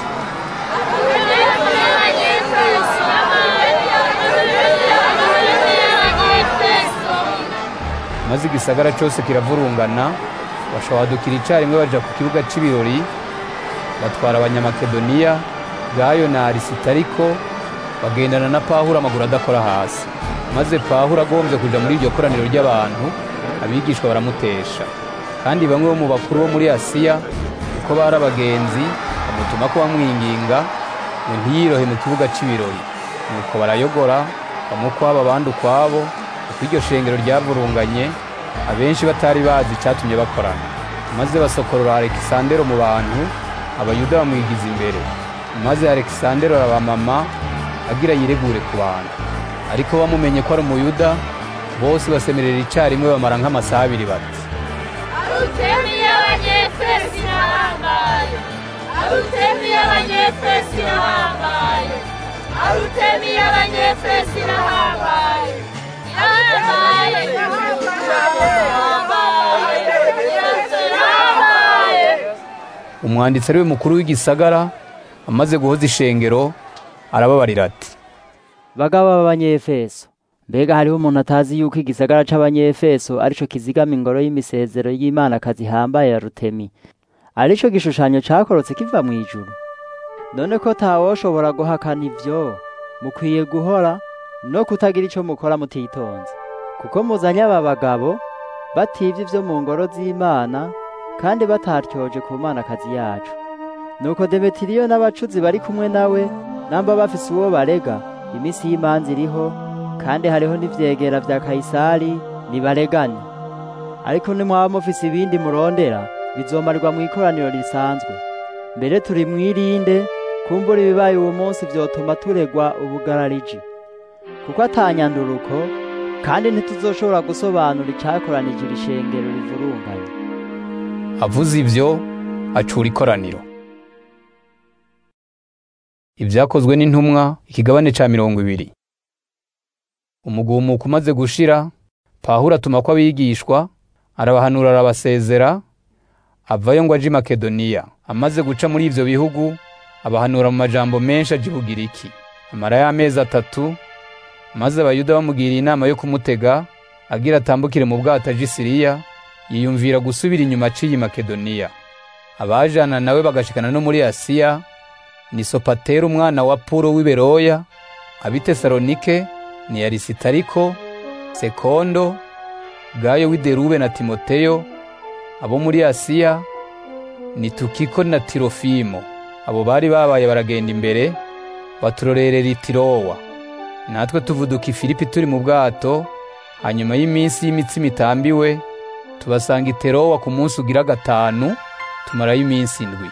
maze igisagara cyose kiravurungana bashobadukira icarimwe baja ku kibuga c'ibirori batwara abanyamakedoniya gayo na arisitariko bagendana na pawulo amaguru adakora hasi maze pawulo agombye kuja muri iryo koraniro ry'abantu abigishwa baramutesha kandi bamwe bo mu bakuru bo muri asiya uko bari abagenzi bamutuma ko bamwinginga ngo ntiyirohe mu kibuga c'ibirori nuko barayogora bamwe ukwabo abandi ukwabo uko iryo shengero ryavurunganye abenshi batari bazi icyatumye bakorana maze basokorora alekisandero mu bantu abayuda bamwigiza imbere maze alekisandero arabamama agira yiregure ku bantu ariko bamumenye ko ari umuyuda bose basemerera icarimwe bamara nk'amasaha abiri bati arutemi y'abanyefesi irahambaye arutemi y'abanyefesi irahambaye arutemi y'abanyefesi irahambaye irahambaye umwanditsi ari we mukuru w'igisagara amaze guhoza ishengero arababarira ati bagabo b'abanyefeso mbega hariho umuntu atazi yuko igisagara c'abanyefeso arico kizigama ingoro y'imisezero y'imana kazihambaye ya rutemi arico gishushanyo cakorotse kiva mu ijuru none ko tawoshobora guhakana ivyo mukwiye guhora no kutagira ico mukora mutitonze kuko muzanye aba bagabo bativye ivyo mu ngoro z'imana kandi bataryoje ku manakazi yacu nuko demetiriyo n'abacuzi bari kumwe nawe namba bafise uwo barega iminsi y'imanza iriho kandi hariho n'ivyegera vya kayisari nibaregane ariko nimwaba mufise ibindi murondera bizomarirwa mu ikoraniro risanzwe mbere turi mwirinde kumbura ibibaye uwo munsi vyotuma turegwa ubugarariji kuko atanyanduruko kandi ntituzoshobora gusobanura icyakoranije iri shengero rivurunganye avuze ibyo acura ikoraniro ibyakozwe n'intumwa ikigabane ca mirongo ibiri umugumuko umaze gushira pawulo atuma ko abigishwa arabahanura arabasezera avayo ngo aje i makedoniya amaze guca muri ivyo bihugu abahanura mu majambo menshi aje ibugiriki amara y'amezi atatu maze abayuda bamugiriye inama yo kumutega agira atambukire mu bwato aje i siriya yiyumvira gusubira inyuma aciye i makedoniya abajana nawe bagashikana no muri asiya ni sopatera umwana wa puro w'i beroya ab'i tesalonike ni arisitariko sekondo gayo w'i derube na timoteyo abo muri asiya ni tukiko na tirofimo abo bari babaye baragenda imbere baturorerera itirowa natwe tuvuduka ifilipi turi mu bwato hanyuma y'iminsi y'imitsima itambiwe tubasanga iterowa ku munsi ugira gatanu tumarayo iminsi indwi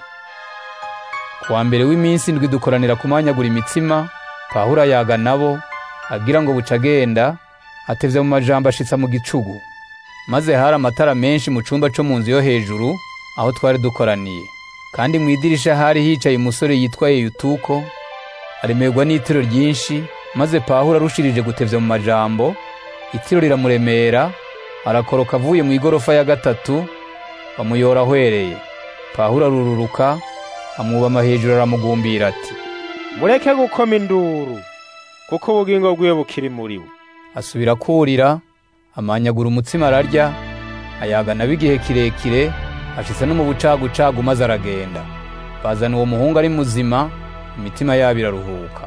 ku wa mbere w'iminsi indwi dukoranira kumanyagura imitsima pawulo ayaga nabo agira ngo buca agenda atevye mu majambo ashitsa mu gicugu maze hari amatara menshi mu cumba co mu nzu yo hejuru aho twari dukoraniye kandi mu idirisha hari hicaye umusore yitwa yeyutuko aremerwa n'itiro ryinshi maze pawulo arushirije gutevya mu majambo itiro riramuremera arakoroka avuye mu igorofa ya gatatu bamuyora ahwereye pawulo arururuka amwubama hejuru aramugumbira ati mureke gukoma induru kuko ubugingo bwiwe bukiri muri we asubira kurira amanyagura umutsima ararya ayagana b'igihe kirekire ashitse no mu bucagucagu maze aragenda bazana uwo muhungu ari muzima imitima yabo iraruhuka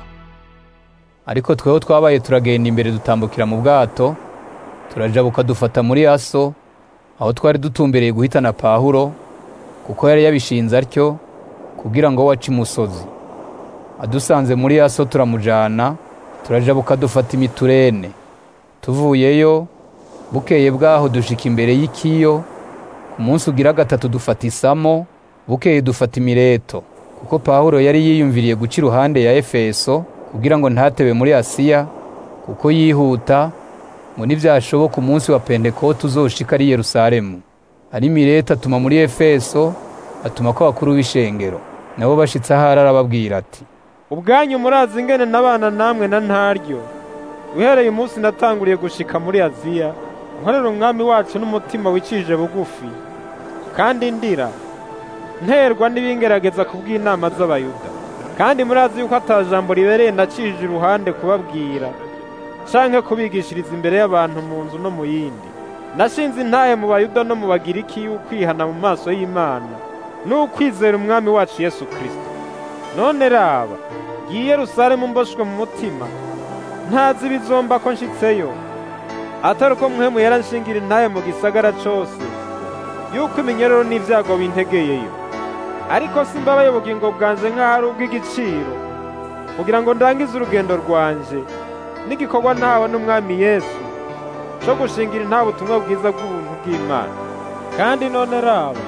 ariko tweho twabaye turagenda imbere dutambukira mu bwato turajabuka dufata muri aso aho twari dutumbereye guhitana pawulo kuko yari yabishinze atyo kugira ngo wace imusozi adusanze muri aso turamujana turajabuka dufata imiturene tuvuyeyo bukeye bwaho dushika imbere y'ikiyo ku munsi ugira gatatu dufata isamo bukeye dufata imireto kuko pawulo yari yiyumviriye guca iruhande ya efeso kugira ngo ntatebe muri asiya kuko yihuta ngo nivyashoboka umunsi wa pentekote uzoshika ari yerusalemu ari mireto atuma muri efeso atuma ko bakuru b'ishengero nabo bashitse ahari arababwira ati ubwanyu murazi ingene n'abana namwe na ntaryo uhereye umunsi natanguriye gushika muri aziya nkorera umwami wacu n'umutima wicishije bugufi kandi ndira nterwa n'ibingerageza kubw'inama z'abayuda kandi murazi yuko ata jambo ribereye nacishije iruhande kubabwira canke kubigishiriza imbere y'abantu mu nzu no mu yindi nashinze intahe mu bayuda no mu bagiriki y'ukwihana mu maso y'imana n'ukwizera umwami wacu yesu kristo none raba ngiye yerusalemu mboshwe mu mutima ntazi ibizomba ko nshitseyo atari uko muhemu yaranshingira intahe mu gisagara cose yuko iminyerero n'ivyago bintegeyeyo ariko simbabaye ubugingo bwanje nk'aho ari ubw'igiciro kugira ngo ndangize urugendo rwanje n'igikorwa ntawe n'umwami yesu co gushingira intahe ubutumwa bwiza bw'ubuntu bw'imana kandi none raba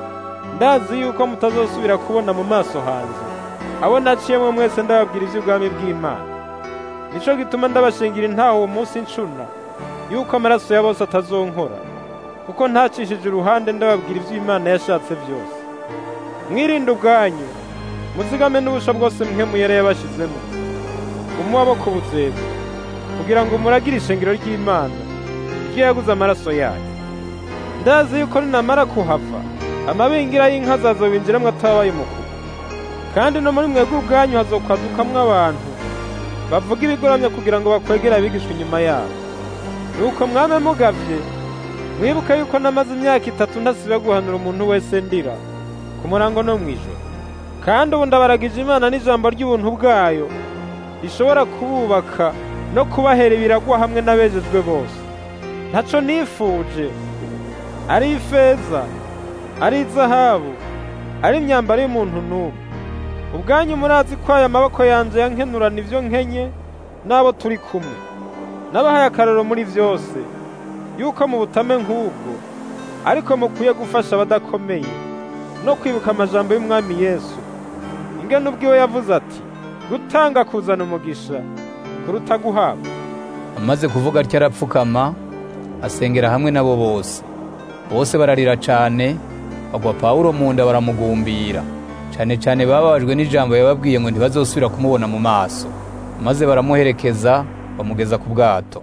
ndazi yuko mutazosubira kubona mu maso hanje abo naciyemo mwese ndababwira ivy'ubwami bw'imana nico gituma ndabashingira intahe uwo munsi ncuna yuko amaraso ya bose atazonkora kuko ntacishije uruhande ndababwira ivy'imana yashatse vyose mwirinde ubwanyu muzigame n'ubusha bwose mwe muyere yabashizemo umubaboko buzeza kugira ngo muragire ishengero ry'imana iryo yaguze amaraso yayo ndazi yuko ninamara kuhava amabingira y'inka azazobinjiramwo atabaye umukuru kandi no muri mwebwe ubwanyu hazokwadukamwo abantu bavuga ibigoramye kugira ngo bakwegere abigishwa inyuma yabo nuko mwame mugavye mwibuke yuko namaze imyaka itatu ntasiba guhanura umuntu wese ndira ku murango no mw'ijoro kandi ubu ndabaragije imana n'ijambo ry'ubuntu bwayo rishobora kububaka no kubahera ibiragwa hamwe n'abejejwe bose ntaco nifuje ari ifeza ari izahabu ari imyambaro y'umuntu n'umwe ubwanyu murazi ko aya maboko yanje yankenurana ivyo nkenye n'abo turi kumwe nabahaye akararo muri vyose yuko mu butame nk'ubwo ariko mukwiye gufasha abadakomeye no kwibuka amajambo y'umwami yesu ingene ubwiwe yavuze ati gutanga kuzana umugisha kuruta guhabwa amaze kuvuga atyo arapfukama asengera hamwe nabo bose bose bararira cane bagwa pawulo mu nda baramugumbira cane cane bababajwe n'ijambo yababwiye ngo ntibazosubira kumubona mu maso maze baramuherekeza bamugeza ku bwato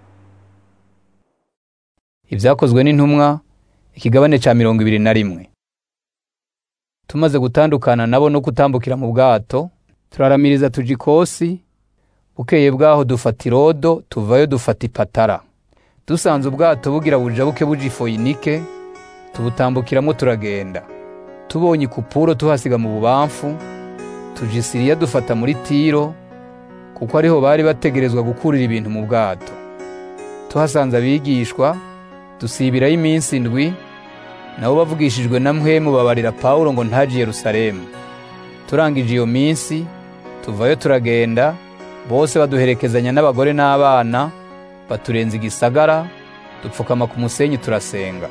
ibyakozwe n'intumwa ikigabane ca mirongo ibiri na rimwe tumaze gutandukana nabo no kutambukira mu bwato turaramiriza tuja ikosi bukeye bwaho dufata irodo tuvayo dufata ipatara dusanze ubwato bugira bujabuke buja ifoyinike tubutambukiramo turagenda tubonye ikupuro tuhasiga mu bubamfu tuja isiriya dufata muri tiro kuko ariho bari bategerezwa gukurira ibintu mu bwato tuhasanze abigishwa dusibirayo iminsi indwi nabo bavugishijwe na mpwemu babarira pawulo ngo ntaje yerusalemu turangije iyo minsi tuvayo turagenda bose baduherekezanya n'abagore n'abana baturenza igisagara dupfukama ku musenyi turasenga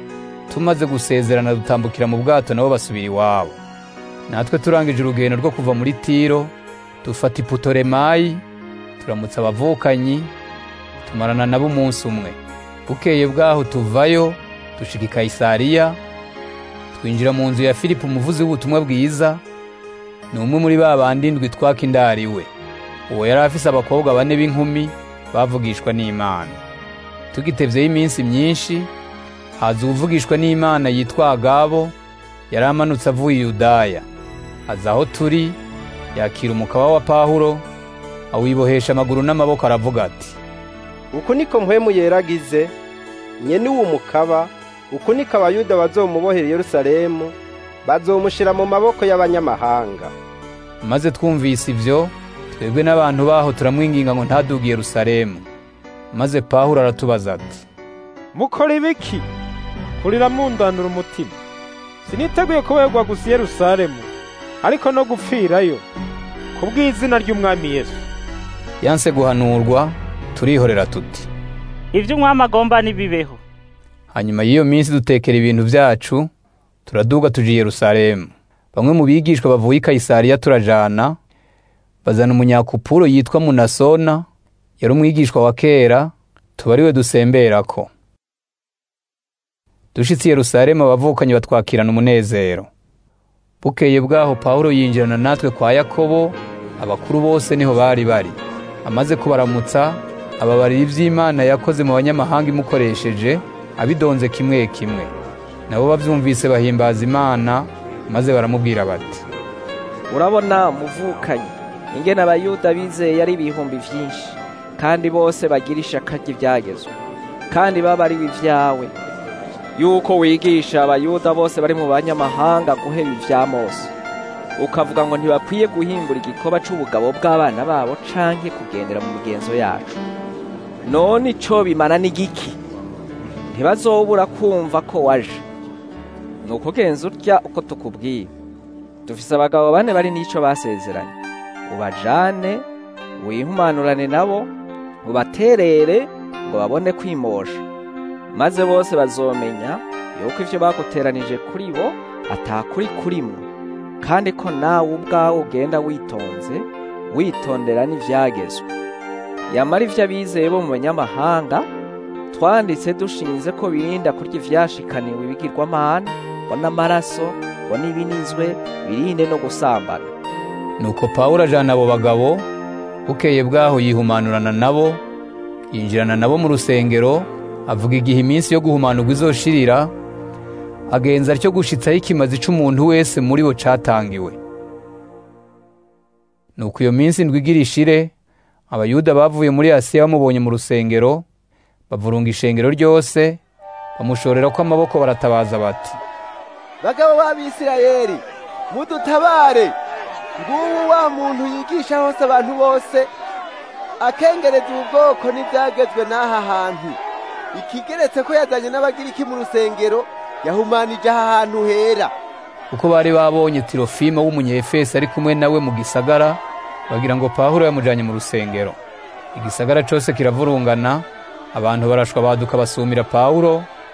tumaze gusezerana dutambukira mu bwato nabo basubira iwabo natwe turangije urugendo rwo kuva muri tiro dufata iputoremayi turamutsa abavukanyi tumarana nabo umunsi umwe bukeye bwaho tuvayo dushika i kayisariya twinjira mu nzu ya filipo umuvuzi w'ubutumwa bwiza ni umwe muri ba bandi ndwi twaka indariwe uwo yari afise abakobwa bane b'inkumi bavugishwa n'imana tugitevyeho iminsi myinshi haza uwuvugishwa n'imana yitwa agabo yari amanutse avuye i yudaya aza aho turi yakira umukaba wa pawulo awibohesha amaguru n'amaboko aravuga ati uku niko mpwemu yeragize nyene uwo mukaba uku niko abayuda bazomubohera i yerusalemu bazomushira mu maboko y'abanyamahanga maze twumvise ivyo twebwe n'abantu baho turamwinginga ngo ntaduge yerusalemu maze pawulo aratubaza ati mukora ibiki kurira mundandura umutima siniteguye kuberwa gusa i yerusalemu ariko no gupfirayo ku bw'izina ry'umwami yesu yanse guhanurwa turihorera tuti ibyo umwami agomba ntibibeho hanyuma y'iyo minsi dutekera ibintu byacu turaduga tuja i yerusalemu bamwe mu bigishwa bavuye i kayisariya turajana bazana umunyakupuro yitwa munasona yari umwigishwa wa kera tuba ariwe dusemberako dushitse i yerusalemu abavukanyi batwakirana umunezero bukeye bwaho pawulo yinjirana natwe kwa yakobo abakuru bose niho bari bari amaze kubaramutsa ababarira iby'imana yakoze mu banyamahanga imukoresheje abidonze kimwe kimwe nabo bavyumvise bahimbaza imana maze baramubwira bati urabona muvukanyi ingene abayuda bizeye ari ibihumbi vyinshi kandi bose bagira ishaka ry'ivyagezwe kandi babariwe ivyawe yuko wigisha abayuda bose bari mu banyamahanga guheba ivya mose ukavuga ngo ntibakwiye guhimbura igikoba c'ubugabo bw'abana babo canke kugendera mu migenzo yacu none ico bimana n'igiki ntibazobura kumva ko waje nuko genza urya uko tukubwiye dufise abagabo bane bari n'ico basezeranye ubajane wihumanurane nabo ubaterere ngo babone kwimosha maze bose bazomenya yuko ivyo baguteranije kuri bo atakuri kurimwo kandi ko nawe ubwawe ugenda witonze witondera n'ivyagezwe yamara ivyo abizeye bo mu banyamahanga twanditse dushinze ko birinda kurya ivyashikaniwe ibigirwamana ngo n'amaraso ngo n'ibinizwe birinde no gusambana nuko pawulo ajana abo bagabo bukeye bwaho yihumanurana nabo yinjirana nabo mu rusengero avuga igihe iminsi yo guhumanurwa izoshirira agenza atyo gushitsaho ikimazi c'umuntu wese muri bo catangiwe nuko iyo minsi ndwi igira ishire abayuda bavuye muri asiya bamubonye mu rusengero bavurunga ishengero ryose bamushorera ko amaboko baratabaza bati bagabo b'abisirayeli mudutabare ngubu wa muntu yigisha hose abantu bose akengereza ubu bwoko n'ibyagezwe n'aha hantu ikigeretse ko yazanye n'abagiriki mu rusengero yahumanije aha hantu hera kuko bari babonye tirofima w'umunyefesi ari kumwe nawe mu gisagara bagira ngo pawulo yamujanye mu rusengero igisagara cose kiravurungana abantu barashwa baduka basumira pawulo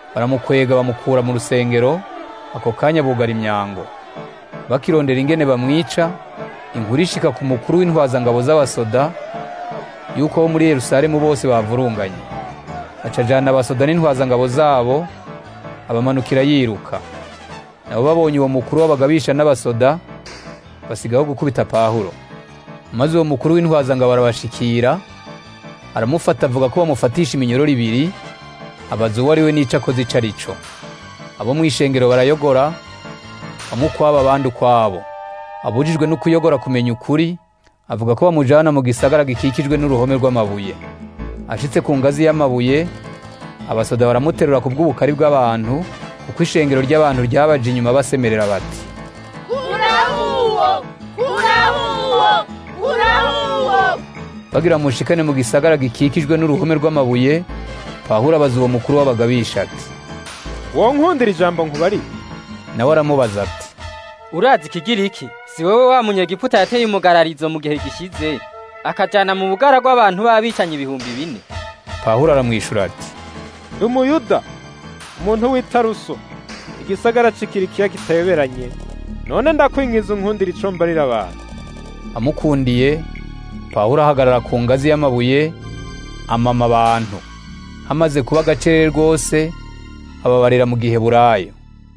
baramukwega bamukura mu rusengero ako kanya bugara imyango bakirondera ingene bamwica inkuru ishika ku mukuru w'intwazangabo z'abasoda yuko bo muri yerusalemu bose bavurunganye acajana abasoda n'intwazangabo zabo abamanukira yiruka nabo babonye uwo mukuru w'abagabisha n'abasoda basigaho gukubita pahuro maze uwo mukuru w'intwazangabo arabashikira aramufata avuga ko bamufatisha iminyororo ibiri abaza uwo ari we n'ico akoze ico ari co abo mu ishengero barayogora bamwe ukwabo abandi ukwabo abujijwe no kuyogora kumenya ukuri avuga ko bamujana mu gisagara gikikijwe n'uruhome rw'amabuye ashitse ku ngazi y'amabuye abasoda baramuterura ku bw'ubukari bw'abantu kuko ishengero ry'abantu ryabaje inyuma basemerera bati kurahuwo kurahuwo kurahuwo bagira mushikane mu gisagara gikikijwe n'uruhome rw'amabuye pawulo abaza uwo mukuru w'abagabisha ati wowe nkundira ijambo nkubari nawe aramubaza ati urazi ikigiriki si wowe wa munyegiputa yateye umugararizo mu gihe gishize akajana mu bugara rw'abantu b'abicanyi ibihumbi bine pawulo aramwishura ati ndi umuyuda umuntu w'itaruso igisagara c'ikirikiya kitayoberanye none ndakwingiza unkundira ico mbarira abantu amukundiye pawulo ahagarara ku ngazi y'amabuye amama abantu hamaze kuba agacerere rwose ababarira mu gihe burayo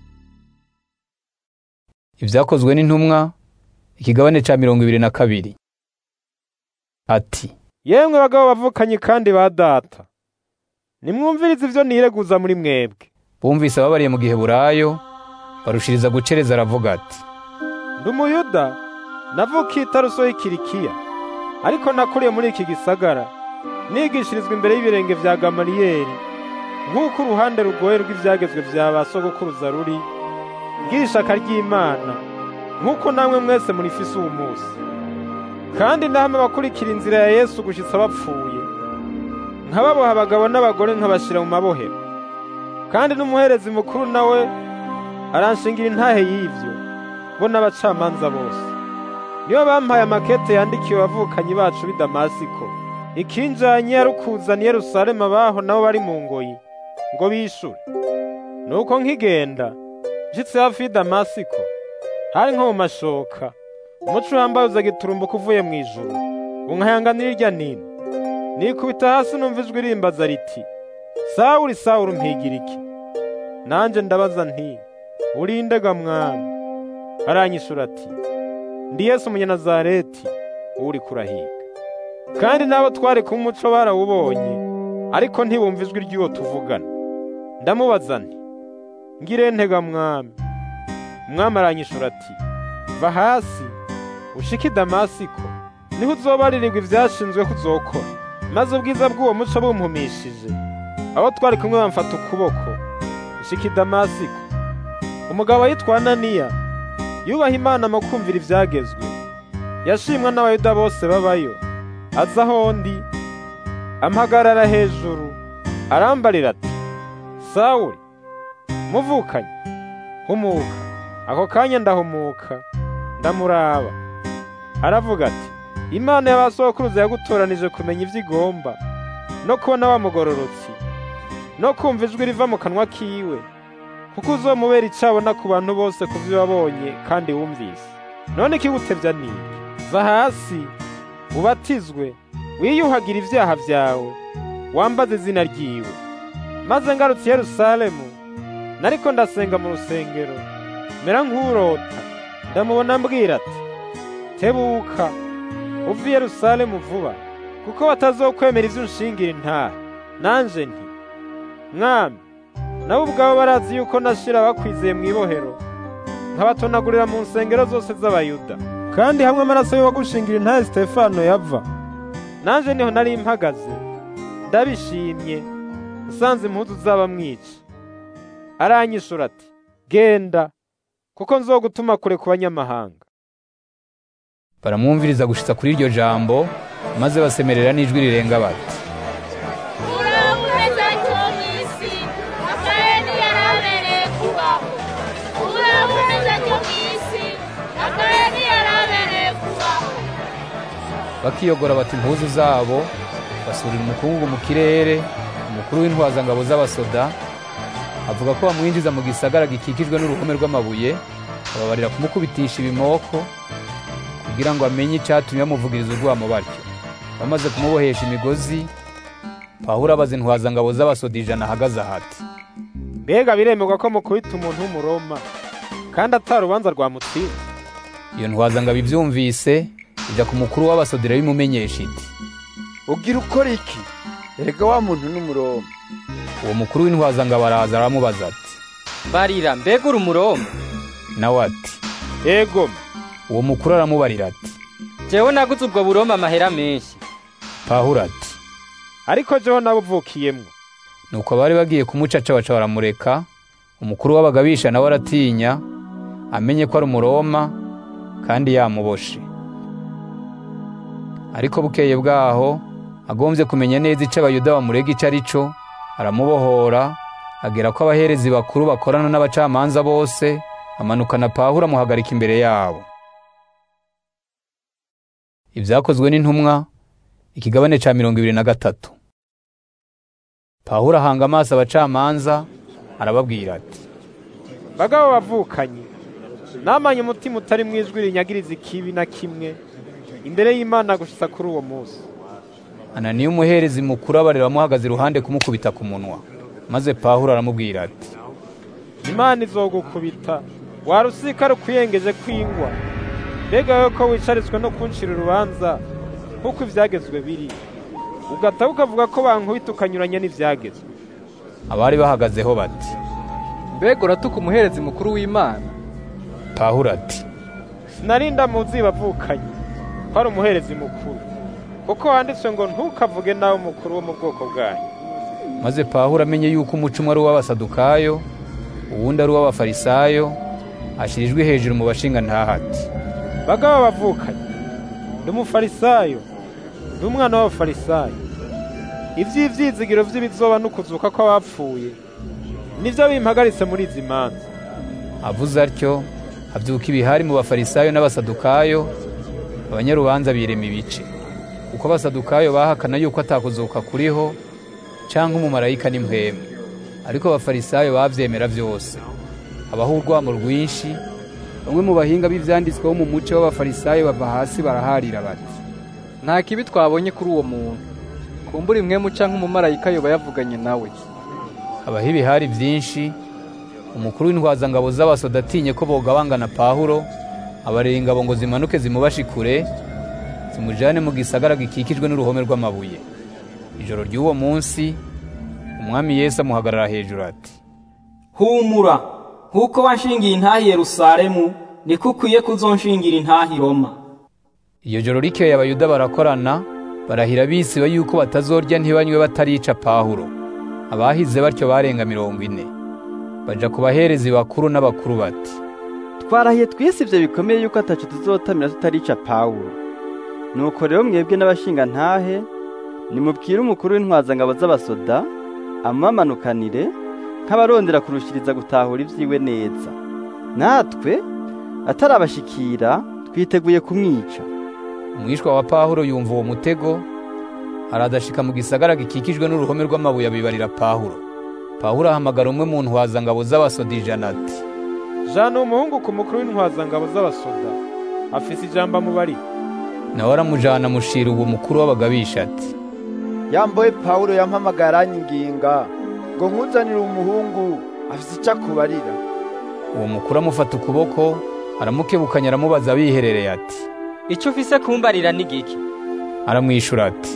ibyakozwe n'intumwa ikigabane ca mirongo ibiri na kabiri ati yemwe bagabo bavukanye kandi ba data nimwumvirize ivyo nireguza muri mwebwe bumvise ababariye mu gihe burayo barushiriza gucereza aravuga ati ndi umuyuda navukiye itaruso y'ikirikiya ariko nakuriye muri iki gisagara nigishirizwa imbere y'ibirenge vya gamaliyeli nk'uko uruhande rugoye rw'ivyagezwe vya ba sogokuruza ruri bw'ishaka ry'imana nk'uko namwe mwese murifise uwu munsi kandi ndahame abakurikira inzira ya yesu gushitsa bapfuye nkababoha abagabo n'abagore nkabashira mu mabohero kandi n'umuherezi mukuru nawe aranshingira intahe y'ivyo bo n'abacamanza bose niyo bampaye amakete yandikiwe abavukanyi bacu b'i damasiko ikinjanye yarukuzana i yerusalemu abaho nabo bari mu ngoyi ngo bishure nuko nkigenda nshitse hafi y'i damasiko hari nko mu mashoka umuco uhambaye uza giturumbuka uvuye mu ijuru unkayanganira irya nino nikubita hasi numva ijwi rimbaza riti sawuli sawuli umpigira iki nanje ndabaza nti urindega mwami aranyishura ati ndi yesu umunyanazareti uri kurahiga kandi n'abo twari ku muco barawubonye ariko ntibumva ijwi ry'uwo tuvugana ndamubaza nti ngire ntega mwami umwami aranyishura ati va hasi ushike i damasiko niho uzobaririrwa ivyashinzwe ko uzokora maze ubwiza bw'uwo muco bumpumishije abo twari kumwe bamfata ukuboko ushika i damasiko umugabo yitwa ananiya yubaha imana mu kumvira ivyagezwe yashimwa n'abayuda bose babayo aza aho ndi ampagarara hejuru arambarira ati sawuli muvukanye humuka ako kanya ndahumuka ndamuraba aravuga ati imana y'abasokuruza yagutoranije kumenya ivyo igomba no kubona wa mugororotsi no kumva ijwi riva mu kanwa kiwe kuko uzomubera icabona ku bantu bose ku vyo wabonye kandi wumvise none ikigutevya niki va hasi ubatizwe wiyuhagira ivyaha vyawe wambaze izina ryiwe maze ngarutse i yerusalemu nariko ndasenga mu rusengero mera nk'urota ndamubona mbwira ati tebuka uve i yerusalemu vuba kuko batazokwemera ivyo unshingira intaha nanje nti mwami nabo ubwabo barazi yuko nashira bakwizeye mu ibohero nkabatonagurira mu nsengero zose z'abayuda kandi hamwe amaraso y'uwagushingira intahe sitefano yava nanje niho nari mpagaze ndabishimye nsanze impuzu zaba mwica aranyishura ati genda kuko nzogutuma kure ku banyamahanga baramwumviriza gushitsa kuri iryo jambo maze basemerera n'ijwi rirenga bati uraboneza cyo mu isi akayeni yarabereye kubaho uraboneza cyo mu isi akayeni yarabereye kubaho bakiyogora bati impuzu zabo basurira umukungu mu kirere umukuru w'intwazangabo z'abasoda avuga ko bamwinjiza mu gisagara gikikijwe n'uruhome rw'amabuye ababarira kumukubitisha ibimoko kugira ngo amenye icyatumye bamuvugiriza urwamo batyo bamaze kumubohesha imigozi pawulo abaza intwazangabo z'abasoda ijana ahagaze ahati mbega biremerwa ko mukubita umuntu w'umuroma kandi atari urubanza rwamutsinda iyo ntwazangabo ibyumvise ijya ku mukuru w'abasodera bimumenyesha iti ugira ukora iki erega wa muntu n'umuroma uwo mukuru w'intwazangabo araza aramubaza ati barira mbega uri umuroma nawe ati yego uwo mukuru aramubarira ati jewe naguze ubwo buroma amahera menshi pawulo ati ariko jewe nabuvukiyemwo nuko abari bagiye kumucaca baca baramureka umukuru w'abagabisha nawe aratinya amenye ko ari umuroma kandi yamuboshe ariko bukeye bwaho agombye kumenya neza icyo abayuda bamurega icyo ari cyo aramubohora agera ko abaherezi bakuru bakorana n'abacamanza bose amanukana pawulo amuhagarika imbere yabo ibyakozwe n'intumwa ikigabane cya mirongo ibiri na gatatu pawulo ahanga amaso abacamanza arababwira ati bagabo bavukanye namanye umutima utari mu ijwi rinyagiriza ikibi na kimwe imbere y'imana gushitsa kuri uwo munsi ananiya umuherezi mukuru abarira amuhagaze iruhande kumukubita ku munwa maze pawulo aramubwira ati imana izogukubita warusika rukwiyengeje kwingwa mbega wowe ko wicaritswe no kuncira urubanza nk'uko ibyagezwe biri ugataha ukavuga ko bankubita ukanyuranya n'ibyagezwe abari bahagazeho bati mbega uratuka umuherezi mukuru w'imana pawulo ati sinarinda muzi bavukanye ko ari umuherezi mukuru kuko wanditswe ngo ntukavuge nawe umukuru wo mu bwoko bwanyu maze pawulo amenye yuko umuco umwe ari uw'abasadukayo uwundi ari uw'abafarisayo ashyira ijwi hejuru mu bashinga ntahati bagabo bavukanye ndi umufarisayo ndi umwana w'abafarisayo iby'ibyizigiro by'ibizoba n'ukuzuka kw'abapfuye nibyo bimpagaritse muri izi manza avuze atyo habyuka ibihari mu bafarisayo n'abasadukayo abanyarubanza birema ibice kuko abasadukayo bahakana yuko atakuzuka kuriho cyangwa umumarayika n'impwemu ariko abafarisayo babyemera byose habaho urwamo rwinshi bamwe mu bahinga b'ibyanditsweho mu muco w'abafarisayo bava hasi baraharira bati nta kibi twabonye kuri uwo muntu kumbura imwemu cyangwa umumarayika yoba yavuganye nawe habaho ibihari byinshi umukuru w'intwazangabo z'abasoda atinye ko bogabangana pawulo abarera ingabo ngo zimanuke zimubashe kure zimujyane mu gisagara gikikijwe n'uruhome rw'amabuye ijoro ry'uwo munsi umwami yesu amuhagarara hejuru ati humura nk'uko wanshingiye intahi yerusalemu niko ukwiye kuzonshingira intahi roma iyo joro rikeye abayuda barakorana barahira bisiba yuko batazorya ntibanywe batarica pawulo abahize batyo barenga mirongo ine baja ku baherezi bakuru n'abakuru bati twarahiye twise ibyo bikomeye yuko atacu tuzotamira tutarica pawulo nuko rero mwebwe n'abashinga ntahe nimubwire umukuru w'intwazangabo z'abasoda amamanukanire nk'abarondera kurushiriza gutahura ibyiwe neza natwe atarabashikira twiteguye kumwica umwishwa wa pawulo yumva uwo mutego aradashika mu gisagara gikikijwe n'uruhome rw'amabuye abibarira pawulo pawulo ahamagara umwe mu ntwazangabo z'abasoda ijana ati jana umuhungu ku mukuru w'intwazangabo z'abasoda afise ijambo amubari nawe aramujana amushira uwo mukuru w'abagabisha ati yamboye pawulo yampamagara aranyiginga ngo nkuzanire umuhungu afise icyo akubarira uwo mukuru amufata ukuboko aramukebukanya aramubaza biherereye ati icyo ufise kumbarira ni giki aramwishura ati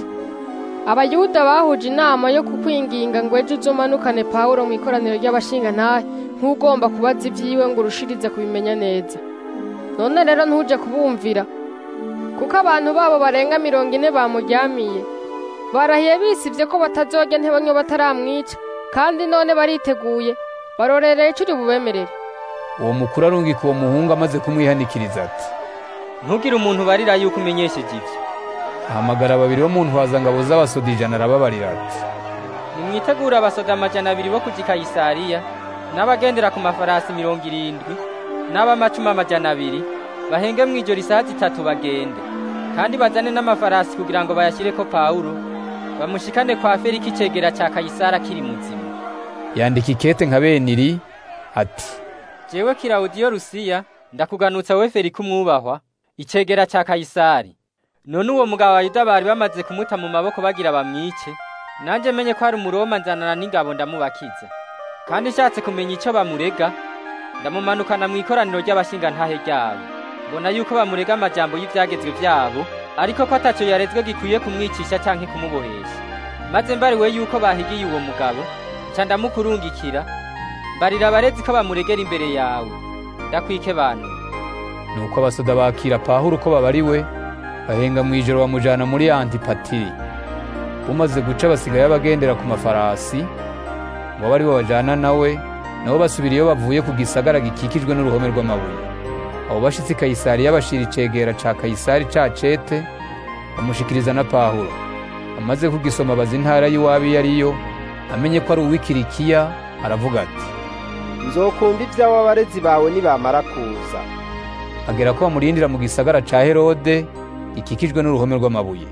abayuda bahuje inama yo kukwinginga ngo ejo uzomanukane pawulo mu ikoraniro ry'abashingantahe nk'ugomba kubaza ibyiwe ngo urushirize kubimenya neza none rero ntuje kubumvira kuko abantu babo barenga mirongo ine bamuryamiye barahiye bisibye ko batazojya ntibanywe bataramwica kandi none bariteguye barorereye icyo uri bubemerere uwo mukuru arungika uwo muhungu amaze kumwihanikiriza ati ntugire umuntu ubarira yuko umenyesheje ibyo ahamagara babiri bo mu ntwazangabo z'abasoda ijana arababarira ati nimwitegure abasoda amajana abiri bo kuja i kayisariya n'abagendera ku mafarasi mirongo irindwi n'ab'amacumi amajana abiri bahenge mu ijoro isaha zitatu bagende kandi bazane n'amafarasi kugira ngo bayashyireko pawulo bamushikane kwa feriki icegera cya kayisari akiri muzima yandika ikete nka beniri ati jewe kirawudiyo rusiya ndakuganutsa we feriko umwubahwa icegera ca kayisari none uwo mugabo abayuda bari bamaze kumuta mu maboko bagira bamwice nanje menye ko ari umuroma nzanana n'ingabo ndamubakiza kandi nshatse kumenya ico bamurega ndamumanukana mu ikoraniro ry'abashingantahe ryabo mbona yuko bamurega amajambo y'ivyagezwe vyabo ariko ko ataco yarezwe gikwiye kumwicisha canke kumubohesha maze mbariwe yuko bahigiye uwo mugabo nca ndamukurungikira mbarira abarezi ko bamuregera imbere yawe ndakwike bantu nuko abasoda bakira pawulo uko babariwe bahenga mu ijoro bamujana muri antipatiri bumaze guca basigaye bagendera ku mafarasi ngo abe aribo bajana nawe nabo basubira iyo bavuye ku gisagara gikikijwe n'uruhome rw'amabuye abo bashitsi kayisari yabashira icegera ca kayisari ca cete bamushikiriza na pawulo amaze kugisoma abaza intara y'iwabo iyo ariyo amenye ko ari uw'ikirikiya aravuga ati nzokumva iby'abo abarezi bawe nibamara kuza agera ko bamurindira mu gisagara ca herode gikikijwe n'uruhome rw'amabuye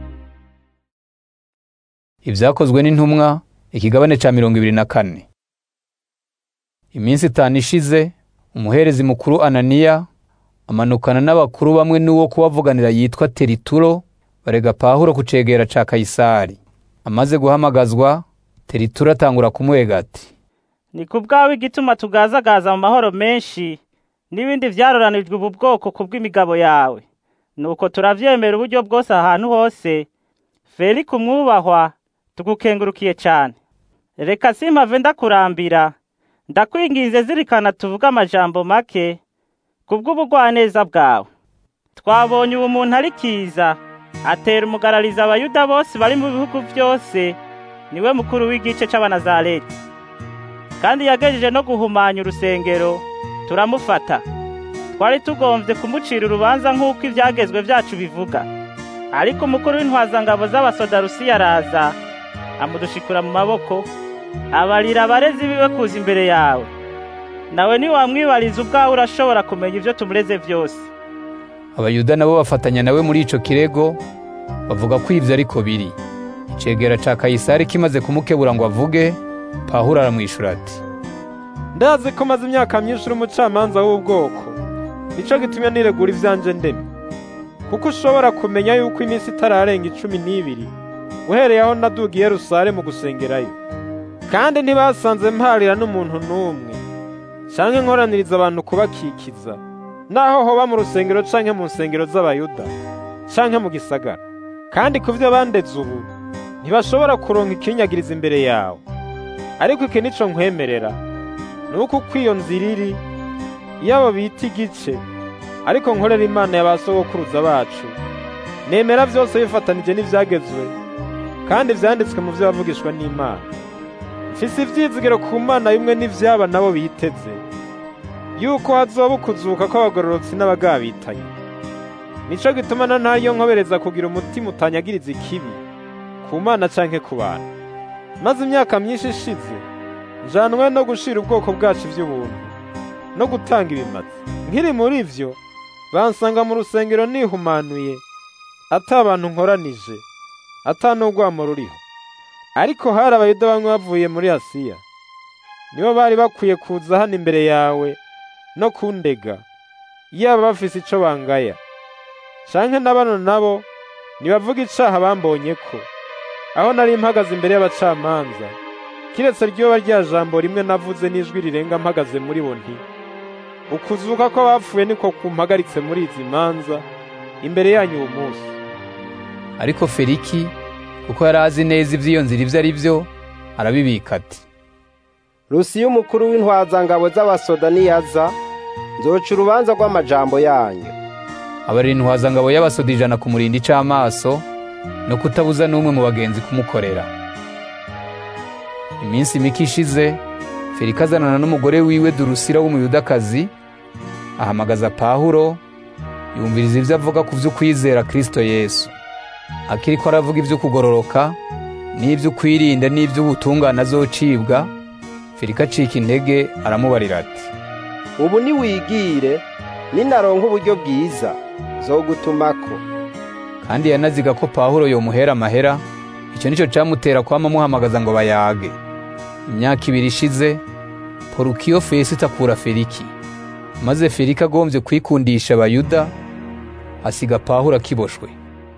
ibyakozwe n'intumwa ikigabane ca mirongo ibiri na kane iminsi itanu ishize umuherezi mukuru ananiya amanukana n'abakuru bamwe n'uwo kubavuganira yitwa terituro barega pawulo ku cegera ca kayisari amaze guhamagazwa terituro atangura kumwega ati ni ku bwawe igituma tugazagaza mu mahoro menshi n'ibindi vyaroranijwe ubu bwoko ku bw'imigabo yawe nuko turavyemera uburyo bwose ahantu hose felike umwubahwa tugukengurukiye cane reka simpave ndakurambira ndakwinginze zirikana tuvuge amajambo make kubw'ubugwaneza bwawe twabonye ubu muntu ari kiza atera umugarariza abayuda bose bari mu bihugu byose niwe mukuru w'igice c'abanazareti kandi yagejeje no guhumanya urusengero turamufata twari tugomvye kumucira urubanza nk'uko ivyagezwe vyacu bivuga ariko umukuru w'intwazangabo z'abasoda rusiya araza amudushikura mu maboko abarira abarezi biwe kuza imbere yawe nawe niwamwibariza ubwawe urashobora kumenya ivyo tumureze vyose abayuda nabo bafatanya nawe muri ico kirego bavuga ko ivyo ariko biri icegera ca kayisari kimaze kumukebura ngo avuge pawulo aramwishura ati ndazi ko maze imyaka myinshi uri umucamanza w'ubwoko nico gitumye niregura ivyanje ndeme kuko ushobora kumenya yuko iminsi itararenga icumi n'ibiri uhereye aho naduga i yerusalemu gusengerayo kandi ntibasanze mparira n'umuntu n'umwe canke nkoraniriza abantu kubakikiza naho hoba mu rusengero canke mu nsengero z'abayuda canke mu gisagara kandi ku vyo bandeze ubu ntibashobora kuronka ikinyagiriza imbere yawe ariko iki nico nkwemerera ni uko uko iyo nzira iri iyabo bita igice ariko nkorera imana ya ba sogokuruza bacu nemera vyose bifatanije n'ivyagezwe kandi vyanditswe mu vyo bavugishwa n'imana mfise ivyizigiro ku mana bimwe n'ivyaba nabo biteze yuko hazoba ukuzuka kw'abagororotsi n'abagabitanye nico gituma na ntayo nkobereza kugira umutima utanyagiriza ikibi ku mana canke ku bantu maze imyaka myinshi ishize njanwe no gushira ubwoko bwacu ivy'ubuntu no gutanga ibimazi nkiri muri ivyo bansanga mu rusengero nihumanuye ata abantu nkoranije ata n'urwamo ruriho ariko hari abayuda bamwe bavuye muri asiya nibo bari bakwiye kuza hano imbere yawe no kundega yaba bafise ico bangaya canke na bano nabo nibavuga icaha bambonye ko aho nari mpagaze imbere y'abacamanza kiretse ryoba rya jambo rimwe navuze n'ijwi rirenga mpagaze muri bo nti ukuzuka kw'abapfuye niko kumpagaritse muri izi manza imbere yanyu uwo munsi ariko feliki kuko yari azi neza ivy'iyo nzira ivyo ari vyo arabibika ati rusiya umukuru w'intwazangabo z'abasoda niyaza nzoca urubanza rw'amajambo yanyu abarira intwazangabo y'abasoda ijana ku murinda ic'amaso no kutabuza n'umwe mu bagenzi kumukorera iminsi mike ishize feliki azanana n'umugore wiwe durusira w'umuyudakazi ahamagaza pawulo yumviriza ivyo avuga ku vy'ukwizera kristo yesu akiriko aravuga ivy'ukugororoka n'ivy'ukwirinda n'ivy'ubutungane azocibwa feliki acika intege aramubarira ati ubu niwigire ninaronka uburyo bwiza zogutumako kandi yanaziga ko pawulo yomuhera amahera icyo nicyo camutera kwama amuhamagaza ngo bayage imyaka ibiri ishize porukiyo fesito akura feliki maze feliki agombye kwikundisha abayuda asiga pawulo akiboshwe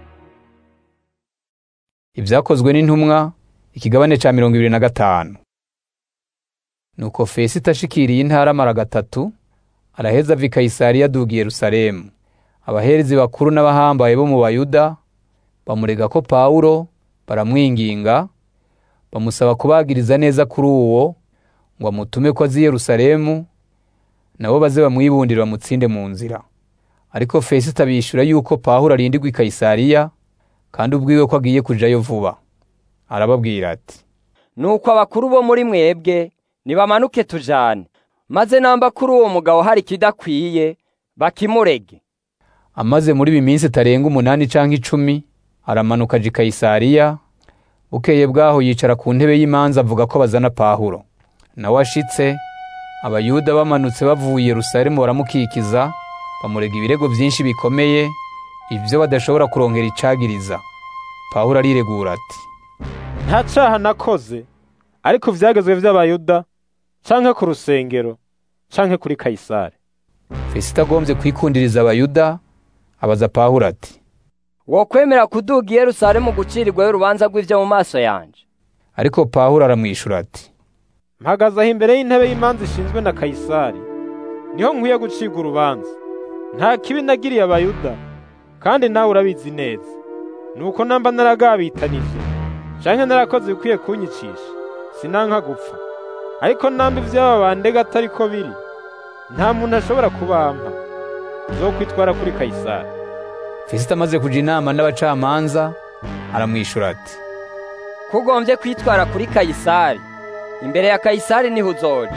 ibyakozwe n'intumwa ikigabane cya mirongo ibiri na gatanu nuko fesito ashikiriye intara amara gatatu araheza ava i kayisariya aduga i yerusalemu abaherezi bakuru n'abahambaye bo mu bayuda bamurega ko pawulo baramwinginga bamusaba kubagiriza neza kuri uwo ngo amutume ko azi yerusalemu nabo baze bamwibundire bamutsinde mu nzira ariko fesito abishyura yuko pawulo arindirwa i kayisariya kandi ubwiwe ko agiye kujayo vuba arababwira ati nuko abakuru bo muri mwebwe nibamanuke tujane maze namba kuri uwo mugabo hari ikidakwiye bakimurege amaze muri ibi minsi itarenga umunani cyangwa icumi aramanuka aja i kayisariya bukeye bwaho yicara ku ntebe y'imanza avuga ko bazana pawulo nawe ashitse abayuda bamanutse bavuye i yerusalemu baramukikiza bamurega ibirego byinshi bikomeye ibyo badashobora kurongera icagiriza pawulo ariregura ati nta caha nakoze ariko ivyagezwe vy'abayuda canke ku rusengero canke kuri kayisari fesito agombye kwikundiriza abayuda abaza pawulo ati wokwemera kuduga i yerusalemu gucirirwayo urubanza rw'ivyo mu maso yanje ariko pawulo aramwishura ati mpagaze aho imbere y'intebe y'imanza ishinzwe na kayisari niho nkwiye gucibwa urubanza nta kibi nagiriye abayuda kandi nawe urabizi neza nuko namba naragabitanije canke narakoze ibikwiye kunyicisha sinanka gupfa ariko namba ivyaba bandega atari ko biri nta muntu ashobora kubampa zokwitwara kuri kayisari fesito amaze kuja inama n'abacamanza aramwishura ati kugombye kwitwara kuri kayisari imbere ya kayisari niho uzoja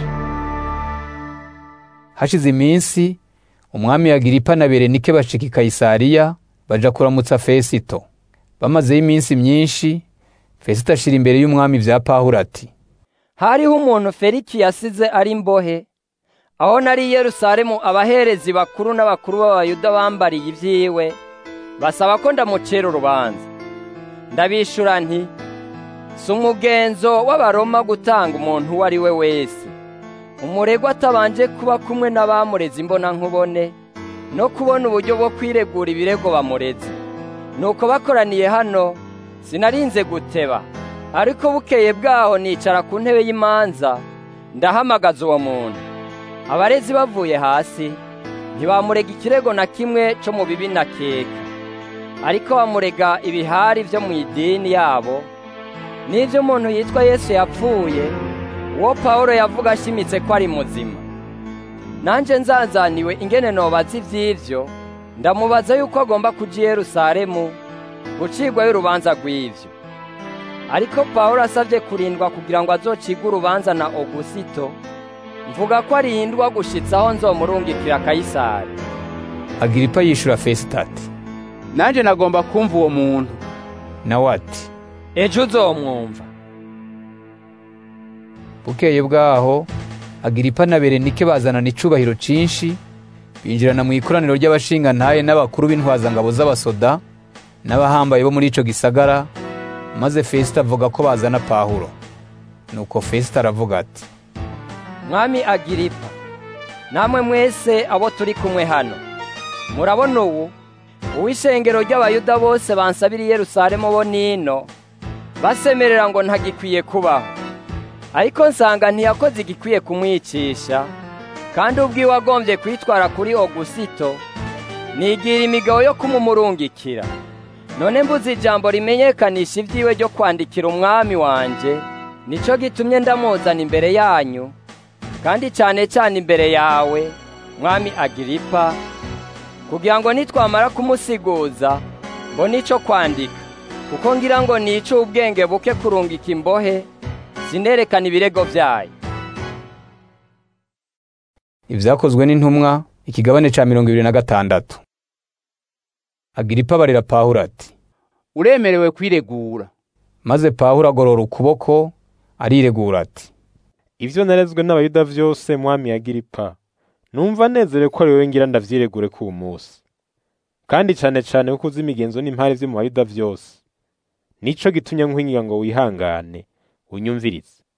hashize iminsi umwami agiripa na berenike bashika i kayisariya baja kuramutsa fesito bamazeyo iminsi myinshi fesito ashira imbere y'umwami vya pawulo ati hariho umuntu feliki yasize ari imbohe aho nari i yerusalemu abaherezi bakuru n'abakuru b'abayuda bambariye ibyiwe basaba ko ndamucira urubanza ndabishura nti si umugenzo w'abaroma gutanga umuntu uwo ari we wese umuregwa atabanje kuba kumwe n'abamureze imbonankubone no kubona uburyo bwo kwiregura ibirego bamureze nuko bakoraniye hano sinarinze guteba ariko bukeye bwaho nicara ku ntebe y'imanza ndahamagaza uwo muntu abarezi bavuye hasi ntibamurega ikirego na kimwe cyo mu bibi na keka ariko bamurega ibihari byo mu idini yabo n'ibyo umuntu yitwa yesu yapfuye uwo pawulo yavuga ashimitse ko ari muzima nanjye nzazaniwe ingene nobaza iby'ibyo ndamubaza yuko agomba kuja i yerusalemu gucirwayo urubanza rw'ibyo ariko pawulo asabye kurindwa kugira ngo azocigwe urubanza na ogusito mvuga ko arindwa gushitsa aho nzomurungikira kayisari agiripa yishura fesito ati nanje nagomba kumva uwo muntu nawe ati ejo uzomwumva bukeye bwaho agiripa na berenike bazanana icubahiro cinshi binjirana mu ikoraniro ry'abashingantahe n'abakuru b'intwazangabo z'abasoda n'abahambaye bo muri ico gisagara maze fesito avuga ko bazana pawulo nuko fesito aravuga ati mwami agiripa namwe mwese abo turi kumwe hano murabona ubu uw'ishengero ry'abayuda bose bansabira i yerusalemu bo nino basemerera ngo ntagikwiye kubaho ariko nsanga ntiyakoze igikwiye kumwicisha kandi ubwiwe agombye kwitwara kuri ogusito nigira imigabo yo kumumurungikira none mbuze ijambo rimenyekanisha ibyiwe ryo kwandikira umwami wanje nico gitumye ndamuzana imbere yanyu kandi cyane cyane imbere yawe mwami agiripa kugira ngo nitwamara kumusiguza mbone ico kwandika kuko ngira ngo nice ubwenge buke kurungika imbohe sinerekana ibirego byayo ibyakozwe n'intumwa ikigabane ca mirongo ibiri na gatandatu agiripa barira pawulo ati uremerewe kwiregura maze pawulo agorora ukuboko ariregura ati ivyo narezwe n'abayuda vyose mwami agiripa numva nezerewe ko ari wewe ngira ndavyiregure ku munsi kandi cane cane kuko uzi imigenzo n'impare vyo mu bayuda vyose nico gitumye nkwinginga ngo wihangane unyumvirize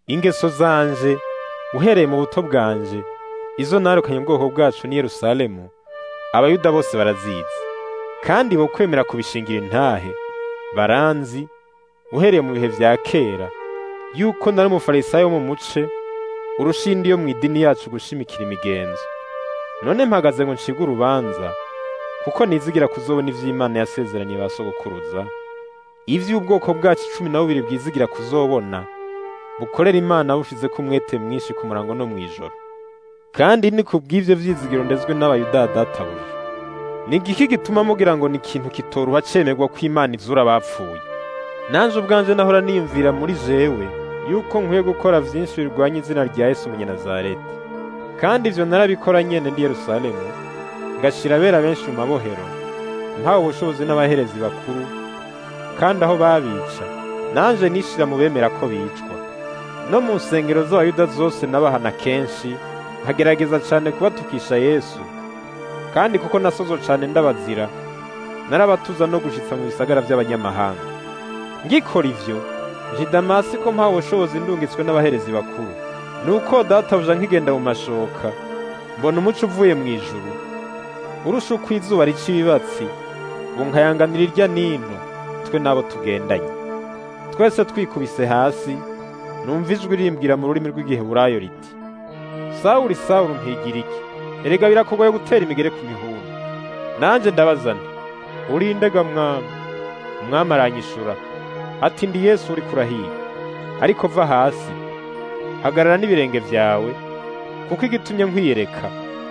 ingeso zanje uhereye mu buto bwanje izo narukanye ubwoko bwacu ni Yerusalemu abayuda bose barazizi kandi bo kwemera kubishingira intahe baranzi uhereye mu bihe vya kera yuko nari umufarisayo wo mu muce urushindi yo mu idini yacu gushimikira imigenzo none mpagaze ngo ncige urubanza kuko nizigira kuzobona ivy'Imana yasezeraniye ba sogokuruza ivy'ubwoko bwacu cumi na bubiri bwizigira kuzobona bukorera Imana bushizeko umwete mwinshi ku murango no mw'ijoro kandi ni kubw'ivyo vyizigiro ndezwe n'abayuda databuja ni igiki gituma mugira ngo ni ikintu kitoruha cemerwa ko Imana izura abapfuye nanje ubwanje nahora niyumvira muri jewe yuko nkwiye gukora vyinshi birwanya izina rya Yesu umunyanazareti kandi ivyo narabikora nyene ndi Yerusalemu ngashira abera benshi mu mabohero mpawe ubushobozi n'abaherezi bakuru kandi aho babica nanje nishira mu bemera ko bicwa no mu nsengero z'abayuda zose nabahana kenshi nkagerageza cane kubatukisha Yesu kandi kuko nasozo cane ndabazira narabatuza no gushitsa mu bisagara vy'abanyamahanga ngikora ivyo nji Damasi ko mpawe ubushobozi ndungitswe n'abaherezi bakuru nuko databuja nkigenda mu mashoka mbona umuco uvuye mu ijuru urusha uko izuba rica ibibatsi ngo nkayanganira irya nino twe n'abo tugendanye twese twikubise hasi numva ijwi rimbwira mu rurimi rw'igiheburayo riti sawuli sawuli mpigira iki erega birakugoye gutera imigere ku mihunda nanje ndabaza nti urindega mwami umwami aranyishura ati ndi yesu uri kurahiga ariko va hasi hagarara n'ibirenge vyawe kuko igitumye nkwiyereka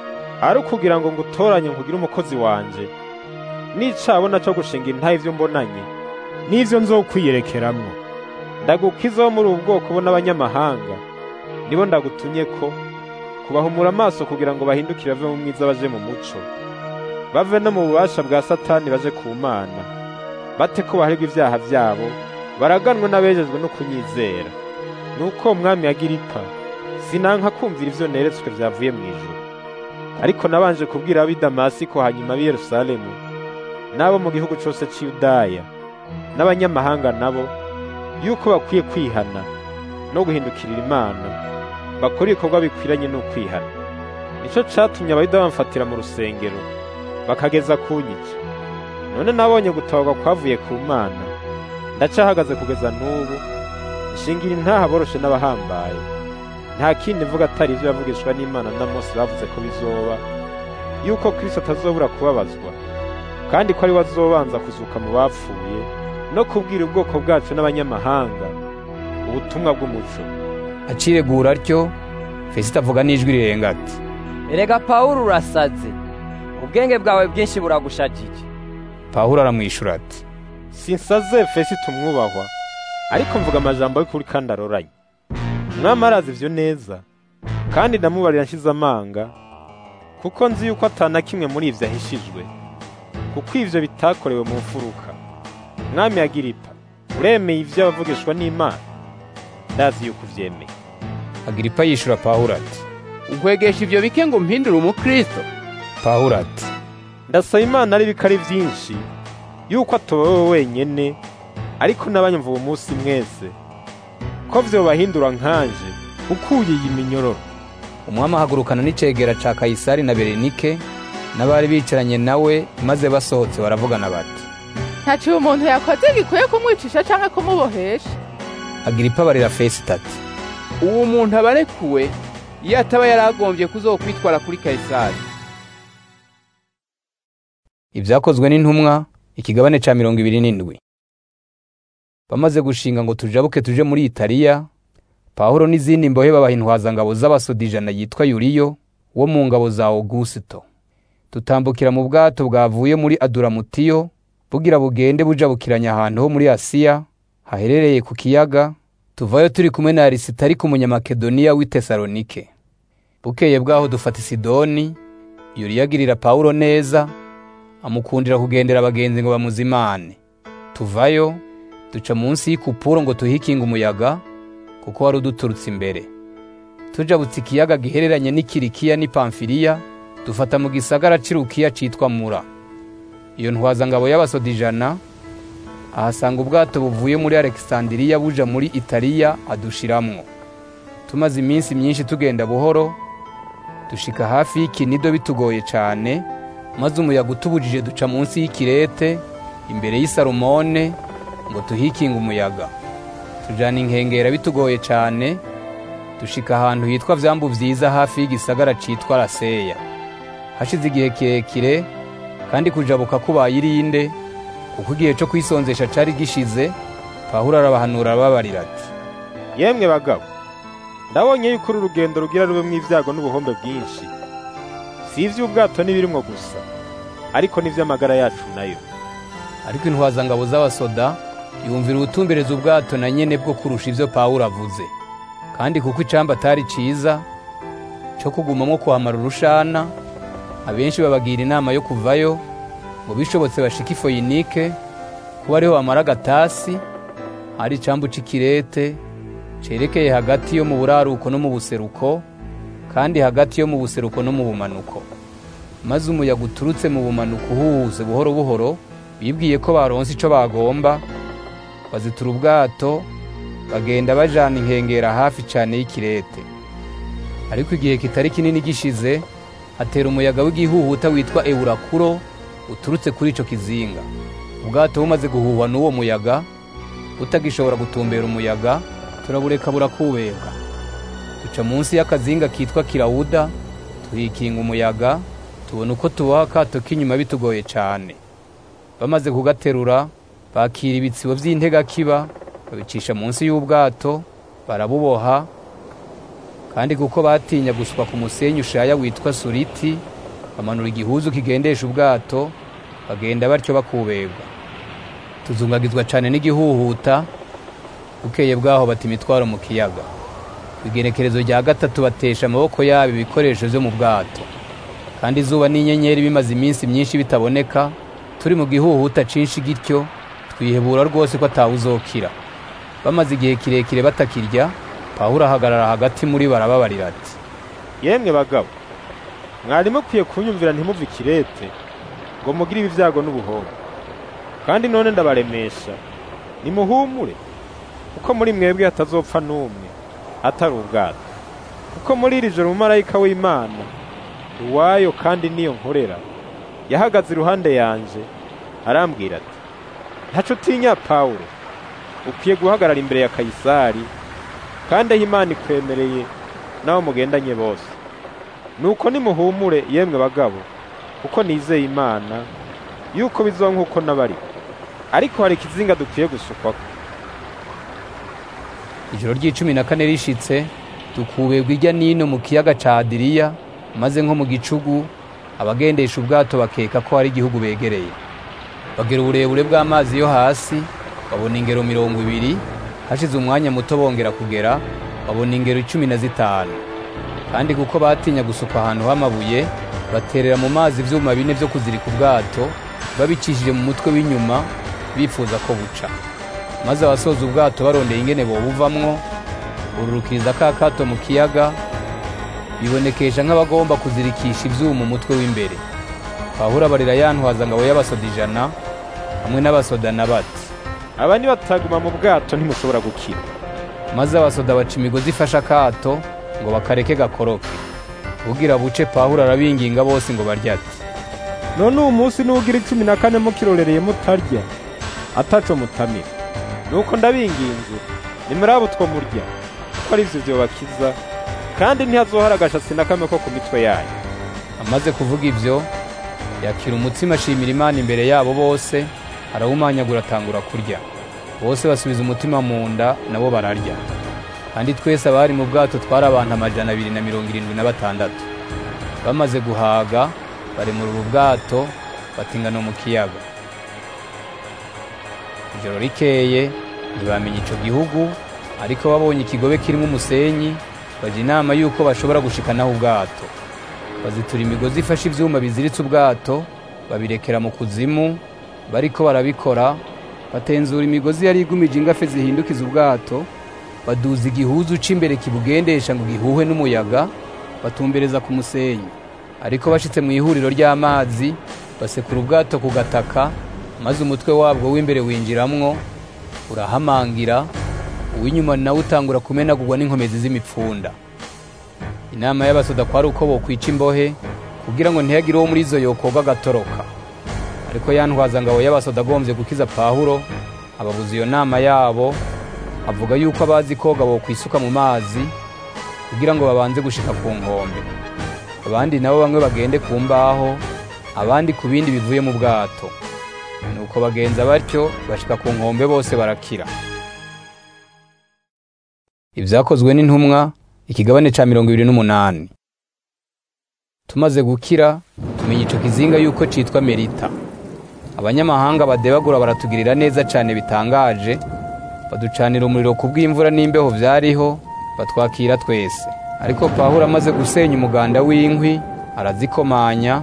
ari ukugira ngo ngutoranye nkugire umukozi wanje nicabona co gushinga intahe ivyo mbonanye n'ivyo nzokwiyerekeramwo ndagukiza wo muri ubu bwoko bo n'abanyamahanga nibo ndagutumye ko kubahumura amaso kugira ngo bahindukire bave mu mwiza baje mu muco bave no mu bubasha bwa satani baje ku mana bate ko baharirwa ivyaha vyabo baraganwe n'abejejwe no kunyizera nuko umwami Agiripa sinanka kumvira ivyo neretswe vyavuye mu ijuru ariko nabanje kubwira ab'i Damasiko hanyuma ab'i Yerusalemu n'abo mu gihugu cose c'i Yudaya n'abanyamahanga nabo yuko bakwiye kwihana no guhindukirira Imana bakora ibikorwa bikwiranye no kwihana nico catumye abayuda bamfatira mu rusengero bakageza kunyica none nabonye gutabarwa kwavuye ku Mana ndacahagaze kugeza n'ubu ishingira intaha boroshe n'abahambaye nta kindi mvuga atari ivyo yavugishwa n'Imana na Mose bavuze ko bizoba yuko Kristo atazobura kubabazwa kandi ko ari we azobanza kuzuka mu bapfuye no kubwira ubwoko bwacu n'abanyamahanga ubutumwa bw'umuco aciregura atyo Fesito avuga n'ijwi rirenga ati erega pawulo urasaze ubwenge bwawe bwinshi buragushajije pawulo aramwishura ati sinsaze Fesito umwubahwa ariko mvuga amajambo y'ukuri kandi aroranye umwami arazi ivyo neza kandi ndamubarira nshize amanga kuko nzi yuko atana kimwe muri ivyo ahishijwe kuko ivyo bitakorewe mu mfuruka mwami Agiripa uremeye ivyo abavugishwa n'Imana ndazi yuko uvyemeye Agiripa yishura Pawulo ati nkwegesha ivyo bike ngo mpindure umukristo Pawulo ati ndasaba Imana ari bikari vyinshi yuko atowewe wenyene ariko n'abanyumva uwo munsi mwese ko vyobahindura nkanje ukuye iyi minyororo umwami ahagurukana n'icegera ca Kayisari na Berenike n'abari bicaranye nawe maze basohotse baravugana bati ntaciye umuntu yakoze gikwiye kumwicisha canke kumubohesha Agiripa barira Fesito ati uwo muntu aba arekuwe iyo ataba yaragombye kuzokwitwara kuri Kayisari Ibyakozwe n'intumwa ikigabane ca mirongo ibiri n'indwi bamaze gushinga ngo tujabuke tuje muri Italiya Pawulo n'izindi mbohe babaha intwazangabo z'abasodijana yitwa Yuliyo wo mu ngabo za Augusto tutambukira mu bwato bwavuye muri Aduramutiyo bugira bugende bujabukiranya ahantu ho muri Asiya haherereye ku kiyaga tuvayo turi kumwe na Arisitari umunyamakedoniya w'i Tesalonike bukeye bwaho dufata Sidoni Yuliyo agirira Pawulo neza amukundira kugendera abagenzi ngo bamuzimane tuvayo duca munsi y'ikupuro ngo tuhikinge umuyaga kuko wari uduturutse imbere tujabutse ikiyaga gihereranye n'ikirikiya n'ipamfiriya dufata mu gisagara c'irukiya citwa mura iyo ntwazangabo y'abasodijana ahasanga ubwato buvuye muri alexandiriya buja muri italiya adushiramwo tumaze iminsi myinshi tugenda buhoro dushika hafi y'ikinido bitugoye cyane maze umuyaga utubujije duca munsi y'ikirete imbere y'isarumone ngo tuhikinge umuyaga tujana inkengera bitugoye cyane dushika ahantu hitwa vyambu vyiza hafi y'igisagara citwa raseya hashize igihe kirekire kandi kujabuka kubaye irinde kuko igihe cyo kwisonzesha cari gishize pawulo arabahanura arababarira ati yemwe bagabo ndabonye yuko uru rugendo rugira rubemwo ibyago n'ubuhombe bwinshi si ivy'ubwato n'ibirimwo gusa ariko n'ivy'amagara yacu nayo ariko intwazangabo z'abasoda yumvira ubutumbereza ubwato na nyene bwo kurusha ivyo pawulo avuze kandi kuko icamba atari ciza co kugumamwo kuhamara urushana abenshi babagira inama yo kuvayo ngo bishobotse bashika ifoyinike kuba ariho bamara agatasi hari icambu c'ikirete cerekeye hagati yo mu buraruko no mu buseruko kandi hagati yo mu buseruko no mu bumanuko maze umuyaga uturutse mu bumanuko uhuhuse buhoro buhoro bibwiye ko baronse ico bagomba bazitura ubwato bagenda bajana inkengera hafi cane y'ikirete ariko igihe kitari kinini gishize hatera umuyaga w'igihuhuta witwa eurakuro uturutse kuri ico kizinga ubwato bumaze guhuhwa n'uwo muyaga butagishobora gutumbera umuyaga turabureka burakubeka duca munsi y'akazinga kitwa kirawuda tuhikinga umuyaga tubona uko tuboha akato k'inyuma bitugoye cane bamaze kugaterura bakira ibitsibo vy'integakiba babicisha munsi y'ubwato barabuboha kandi kuko batinya guswa ku musenyi ushaya witwa suriti bamanura igihuzu kigendesha ubwato bagenda batyo bakubegwa tuzungagizwa cane n'igihuhuta bukeye bwaho bata imitwaro mu kiyaga igenekerezo rya gatatu batesha amaboko yabo ibikoresho vyo mu bwato kandi izuba n'inyenyeri bimaze iminsi myinshi bitaboneka turi mu gihuhuta cinshi gityo twihebura rwose ko atawuzokira bamaze igihe kirekire batakirya pawulo ahagarara hagati muri barababarira ati yemwe bagabo mwari mukwiye kunyumvira ntimuve ikirete ngo mugire ibi vyago n'ubuhombe kandi none ndabaremesha nimuhumure kuko muri mwebwe hatazopfa n'umwe atari ubwato kuko muri iri joro umumarayika w'imana uwayo kandi niyo nkorera yahagaze iruhande yanje arambwira ati ntaco utinya pawulo ukwiye guhagarara imbere ya kayisari kandi aho imana ikwemereye n'abo mugendanye bose nuko nimuhumure yemwe bagabo kuko nizeye imana yuko bizoba nk'uko nabari ariko hari ikizinga dukwiye gusukwako ijoro ry'icumi na kane rishitse dukuberwa irya nino mu kiyaga ca adiriya maze nko mu gicugu abagendesha ubwato bakeka ko hari igihugu begereye bagera uburebure bw'amazi yo hasi babona ingero mirongo ibiri hashize umwanya muto bongera kugera babona ingero icumi na zitanu kandi kuko batinya gusuka ahantu h'amabuye baterera mu mazi ivyuma bine vyo kuzirika ubwato babicishije mu mutwe w'inyuma bifuza ko buca maze abasoza ubwato barondeye ingene bobuvamwo bururukiriza ka kato mu kiyaga bibonekesha nk'abagomba kuzirikisha ivyuma umutwe w'imbere pawulo abarira yantwaza ngabo y'abasoda ijana hamwe n'abasodana bati aba nibataguma mu bwato ntimushobora gukira maze abasoda baca imigozi ifashe akato ngo bakareke gakoroke ugira buce pawulo arabinginga bose ngo barye ati none uwu munsi n'ugira icumi na kane mukirorereye mutarya ataco mutamira nuko ndabinginze nimuraba utwo murya kuko ari ivyo vyobakiza kandi ntihazohara agashasi na kamwe ko ku mitwe yanyu amaze kuvuga ivyo yakira umutsima ashimira imana imbere yabo bose arawumanyagura atangura kurya bose basubiza umutima mu nda nabo bararya kandi twese abari mu bwato twari abantu amajana abiri na mirongo irindwi na batandatu bamaze guhaga baremura ubu bwato batingana mu kiyaga ijoro rikeye ntibamenya ico gihugu ariko babonye ikigobe kirimo umusenyi baja inama yuko bashobora gushikanaho ubwato bazitura imigozi ifashe ivyuma biziritse ubwato babirekera mu kuzimu bariko barabikora batenzura imigozi yari igumije ingafe zihindukiza ubwato baduza igihuzu c'imbere kibugendesha ngo gihuhe n'umuyaga batumbereza ku musenyi ariko bashitse mu ihuriro ry'amazi basekura ubwato ku gataka maze umutwe wabwo w'imbere winjiramwo urahamangira uw'inyuma nawe utangura kumenagurwa n'inkomezi z'imipfunda inama y'abasoda kwari uko bokwica imbohe kugira ngo ntihagire uwo muri izo yokoga agatoroka ariko ya ntwazangabo y'abasoda agombye gukiza pawulo ababuza iyo nama yabo avuga yuko abazi koga bokwisuka mu mazi kugira ngo babanze gushika ku nkombe abandi nabo bamwe bagende ku mbaho abandi ku bindi bivuye mu bwato nuko bagenza batyo bashika ku nkombe bose barakira ibyakozwe n'intumwa ikigabane ca mirongo ibiri n'umunani tumaze gukira tumenya ico kizinga yuko citwa merita abanyamahanga badebagura baratugirira neza cane bitangaje baducanira umuriro ku bw'imvura n'imbeho vyariho batwakira twese ariko pawulo amaze gusenya umuganda w'inkwi arazikomanya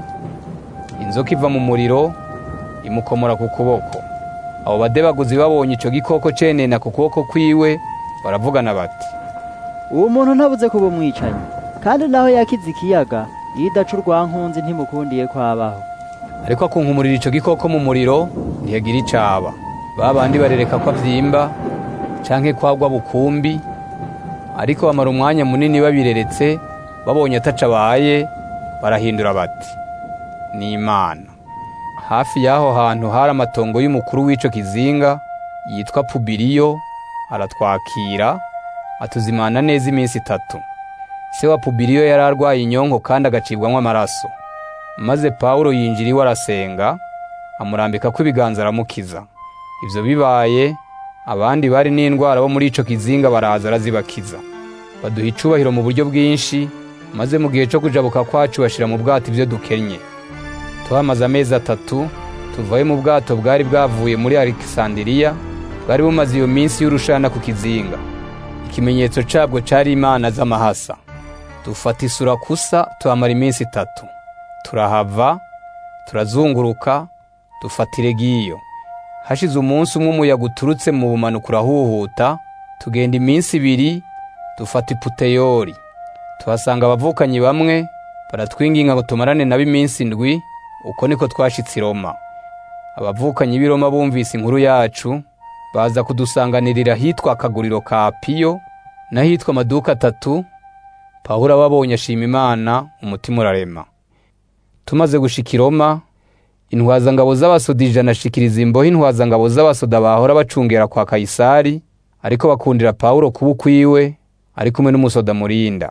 inzoka iva mu muriro imukomora ku kuboko abo badebaguzi babonye ico gikoko cenena ku kuboko kwiwe baravugana bati uwo muntu ntabuze kuba umwicanyi kandi naho yakize ikiyaga iyo idaca urwankunzi ntimukundiye kwabaho ariko akunkumurira ico gikoko mu muriro ntiyagira icaba ba bandi barereka ko avyimba canke kwagwa bukumbi ariko bamara umwanya munini babireretse babonye ataca abaye barahindura bati ni imana hafi y'aho hantu hari amatongo y'umukuru w'ico kizinga yitwa pubiriyo aratwakira atuzimana neza iminsi itatu se wa pubiriyo yari arwaye inyonko kandi agacibwamo amaraso maze pawulo yinjira iwe arasenga amurambika ko ibiganza aramukiza ibyo bibaye abandi bari n'indwara bo muri ico kizinga baraza arazibakiza baduha icubahiro mu buryo bwinshi maze mu gihe cyo kujabuka kwacu bashira mu bwato ibyo dukennye tuhamaze amezi atatu tuvayo mu bwato bwari bwavuye muri alexandiriya bwari bumaze iyo minsi y'urushana ku kizinga ikimenyetso cabwo cari imana z'amahasa dufata isura kusa tuhamara iminsi itatu turahava turazunguruka dufata iregiyo hashize umunsi umwe umuyaga uturutse mu bumanuko urahuhuta tugenda iminsi ibiri dufata iputeyori tuhasanga abavukanyi bamwe baratwinginga ngo tumarane nabo iminsi indwi uko niko twashitse i roma abavukanyi b'i roma bumvise inkuru yacu baza kudusanganirira ahitwa akaguriro ka piyo n'ahitwa amaduka atatu pawulo ababonye ashima imana umutima urarema tumaze gushika i roma intwazangabo z'abasoda ijana ashikiriza imboho intwazangabo z'abasoda bahora bacungera kwa kayisari ariko bakundira pawulo kuba ukwiwe ari kumwe n'umusoda murinda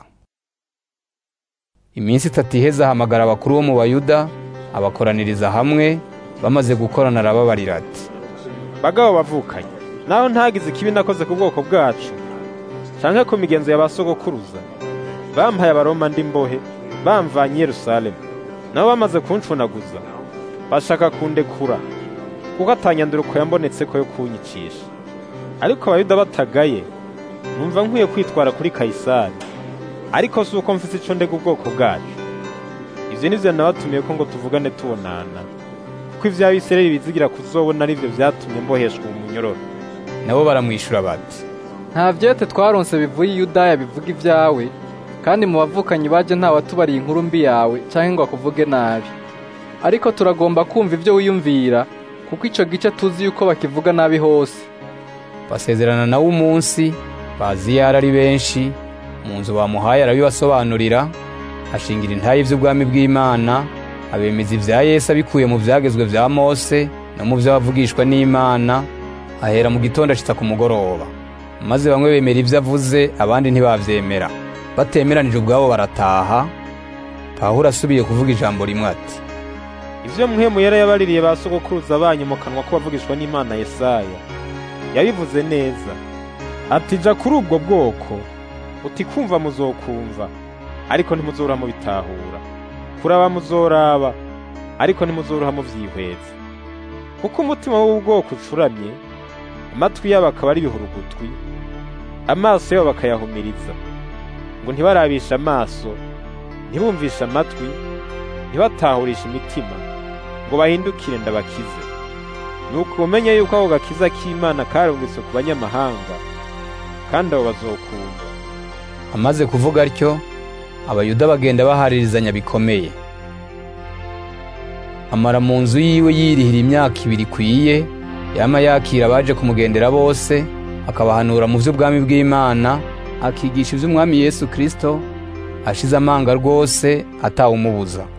iminsi itatu iheze ahamagara abakuru bo mu bayuda abakoraniriza hamwe bamaze gukorana arababarira ati bagabo bavukanye naho ntagize ikibi nakoze ku bwoko bwacu canke ku migenzo ya ba sogokuruza bampaye abaroma ndi mbohe bamvanye i yerusalemu nabo bamaze kuncunaguza bashaka kundekura kuko atanyanduruko yambonetseko yo kunyicisha ariko abayuda batagaye numva nkwiye kwitwara kuri kayisari ariko si uko mfise ico ndega ubwoko bwacu ivyo nivyo nabatumiye ko ngo tuvugane tubonana kuko ivy'abisirayeli bizigira kuzobona arivyo vyatumye mboheshwa mu munyororo nabo baramwishura bati nta vyete twaronse bivuye i yudaya bivuga ivyawe kandi mu bavukanyi baje nta watubariye inkuru mbi yawe canke ngo akuvuge nabi ariko turagomba kumva ivyo wiyumvira kuko ico gice tuzi yuko bakivuga nabi hose basezerana nawe umunsi bazi yari ari benshi mu nzu bamuhaye arabibasobanurira ashingira intayi vy'ubwami bw'imana abemeza ivya yesu abikuye mu vyagezwe vya mose no mu vy'abavugishwa n'imana ahera mu gitondo ashitsa ku mugoroba maze bamwe bemera ivyo avuze abandi ntibavyemera batemeranije ubwabo barataha pawulo asubiye kuvuga ijambo rimwe ati ivyo muhemu yari yabaririye ba sogokuruza banyu mu kanwa ko bavugishwa n'imana yesaya yabivuze neza ati ja kuri ubwo bwoko uti kumva muzokumva ariko ntimuzoroha mubitahura kuraba muzoraba ariko ntimuzoroha muvyihweza kuko umutima w'ubwoko ucuramye amatwi yabo akaba ari ibihurugutwi amaso yabo bakayahumiriza ngo ntibarabishe amaso ntibumvishe amatwi ntibatahurishe imitima ngo bahindukire ndabakize nuko umenye yuko ako gakiza k'imana karungitse ku banyamahanga kandi abo bazokumva amaze kuvuga atyo abayuda bagenda baharirizanya bikomeye amara mu nzu yiwe yirihira imyaka ibiri ikwiye yama yakira abaje kumugendera bose akabahanura mu by'ubwami bw'imana akigisha iby'umwami yesu kirisito ashize amanga rwose atawumubuza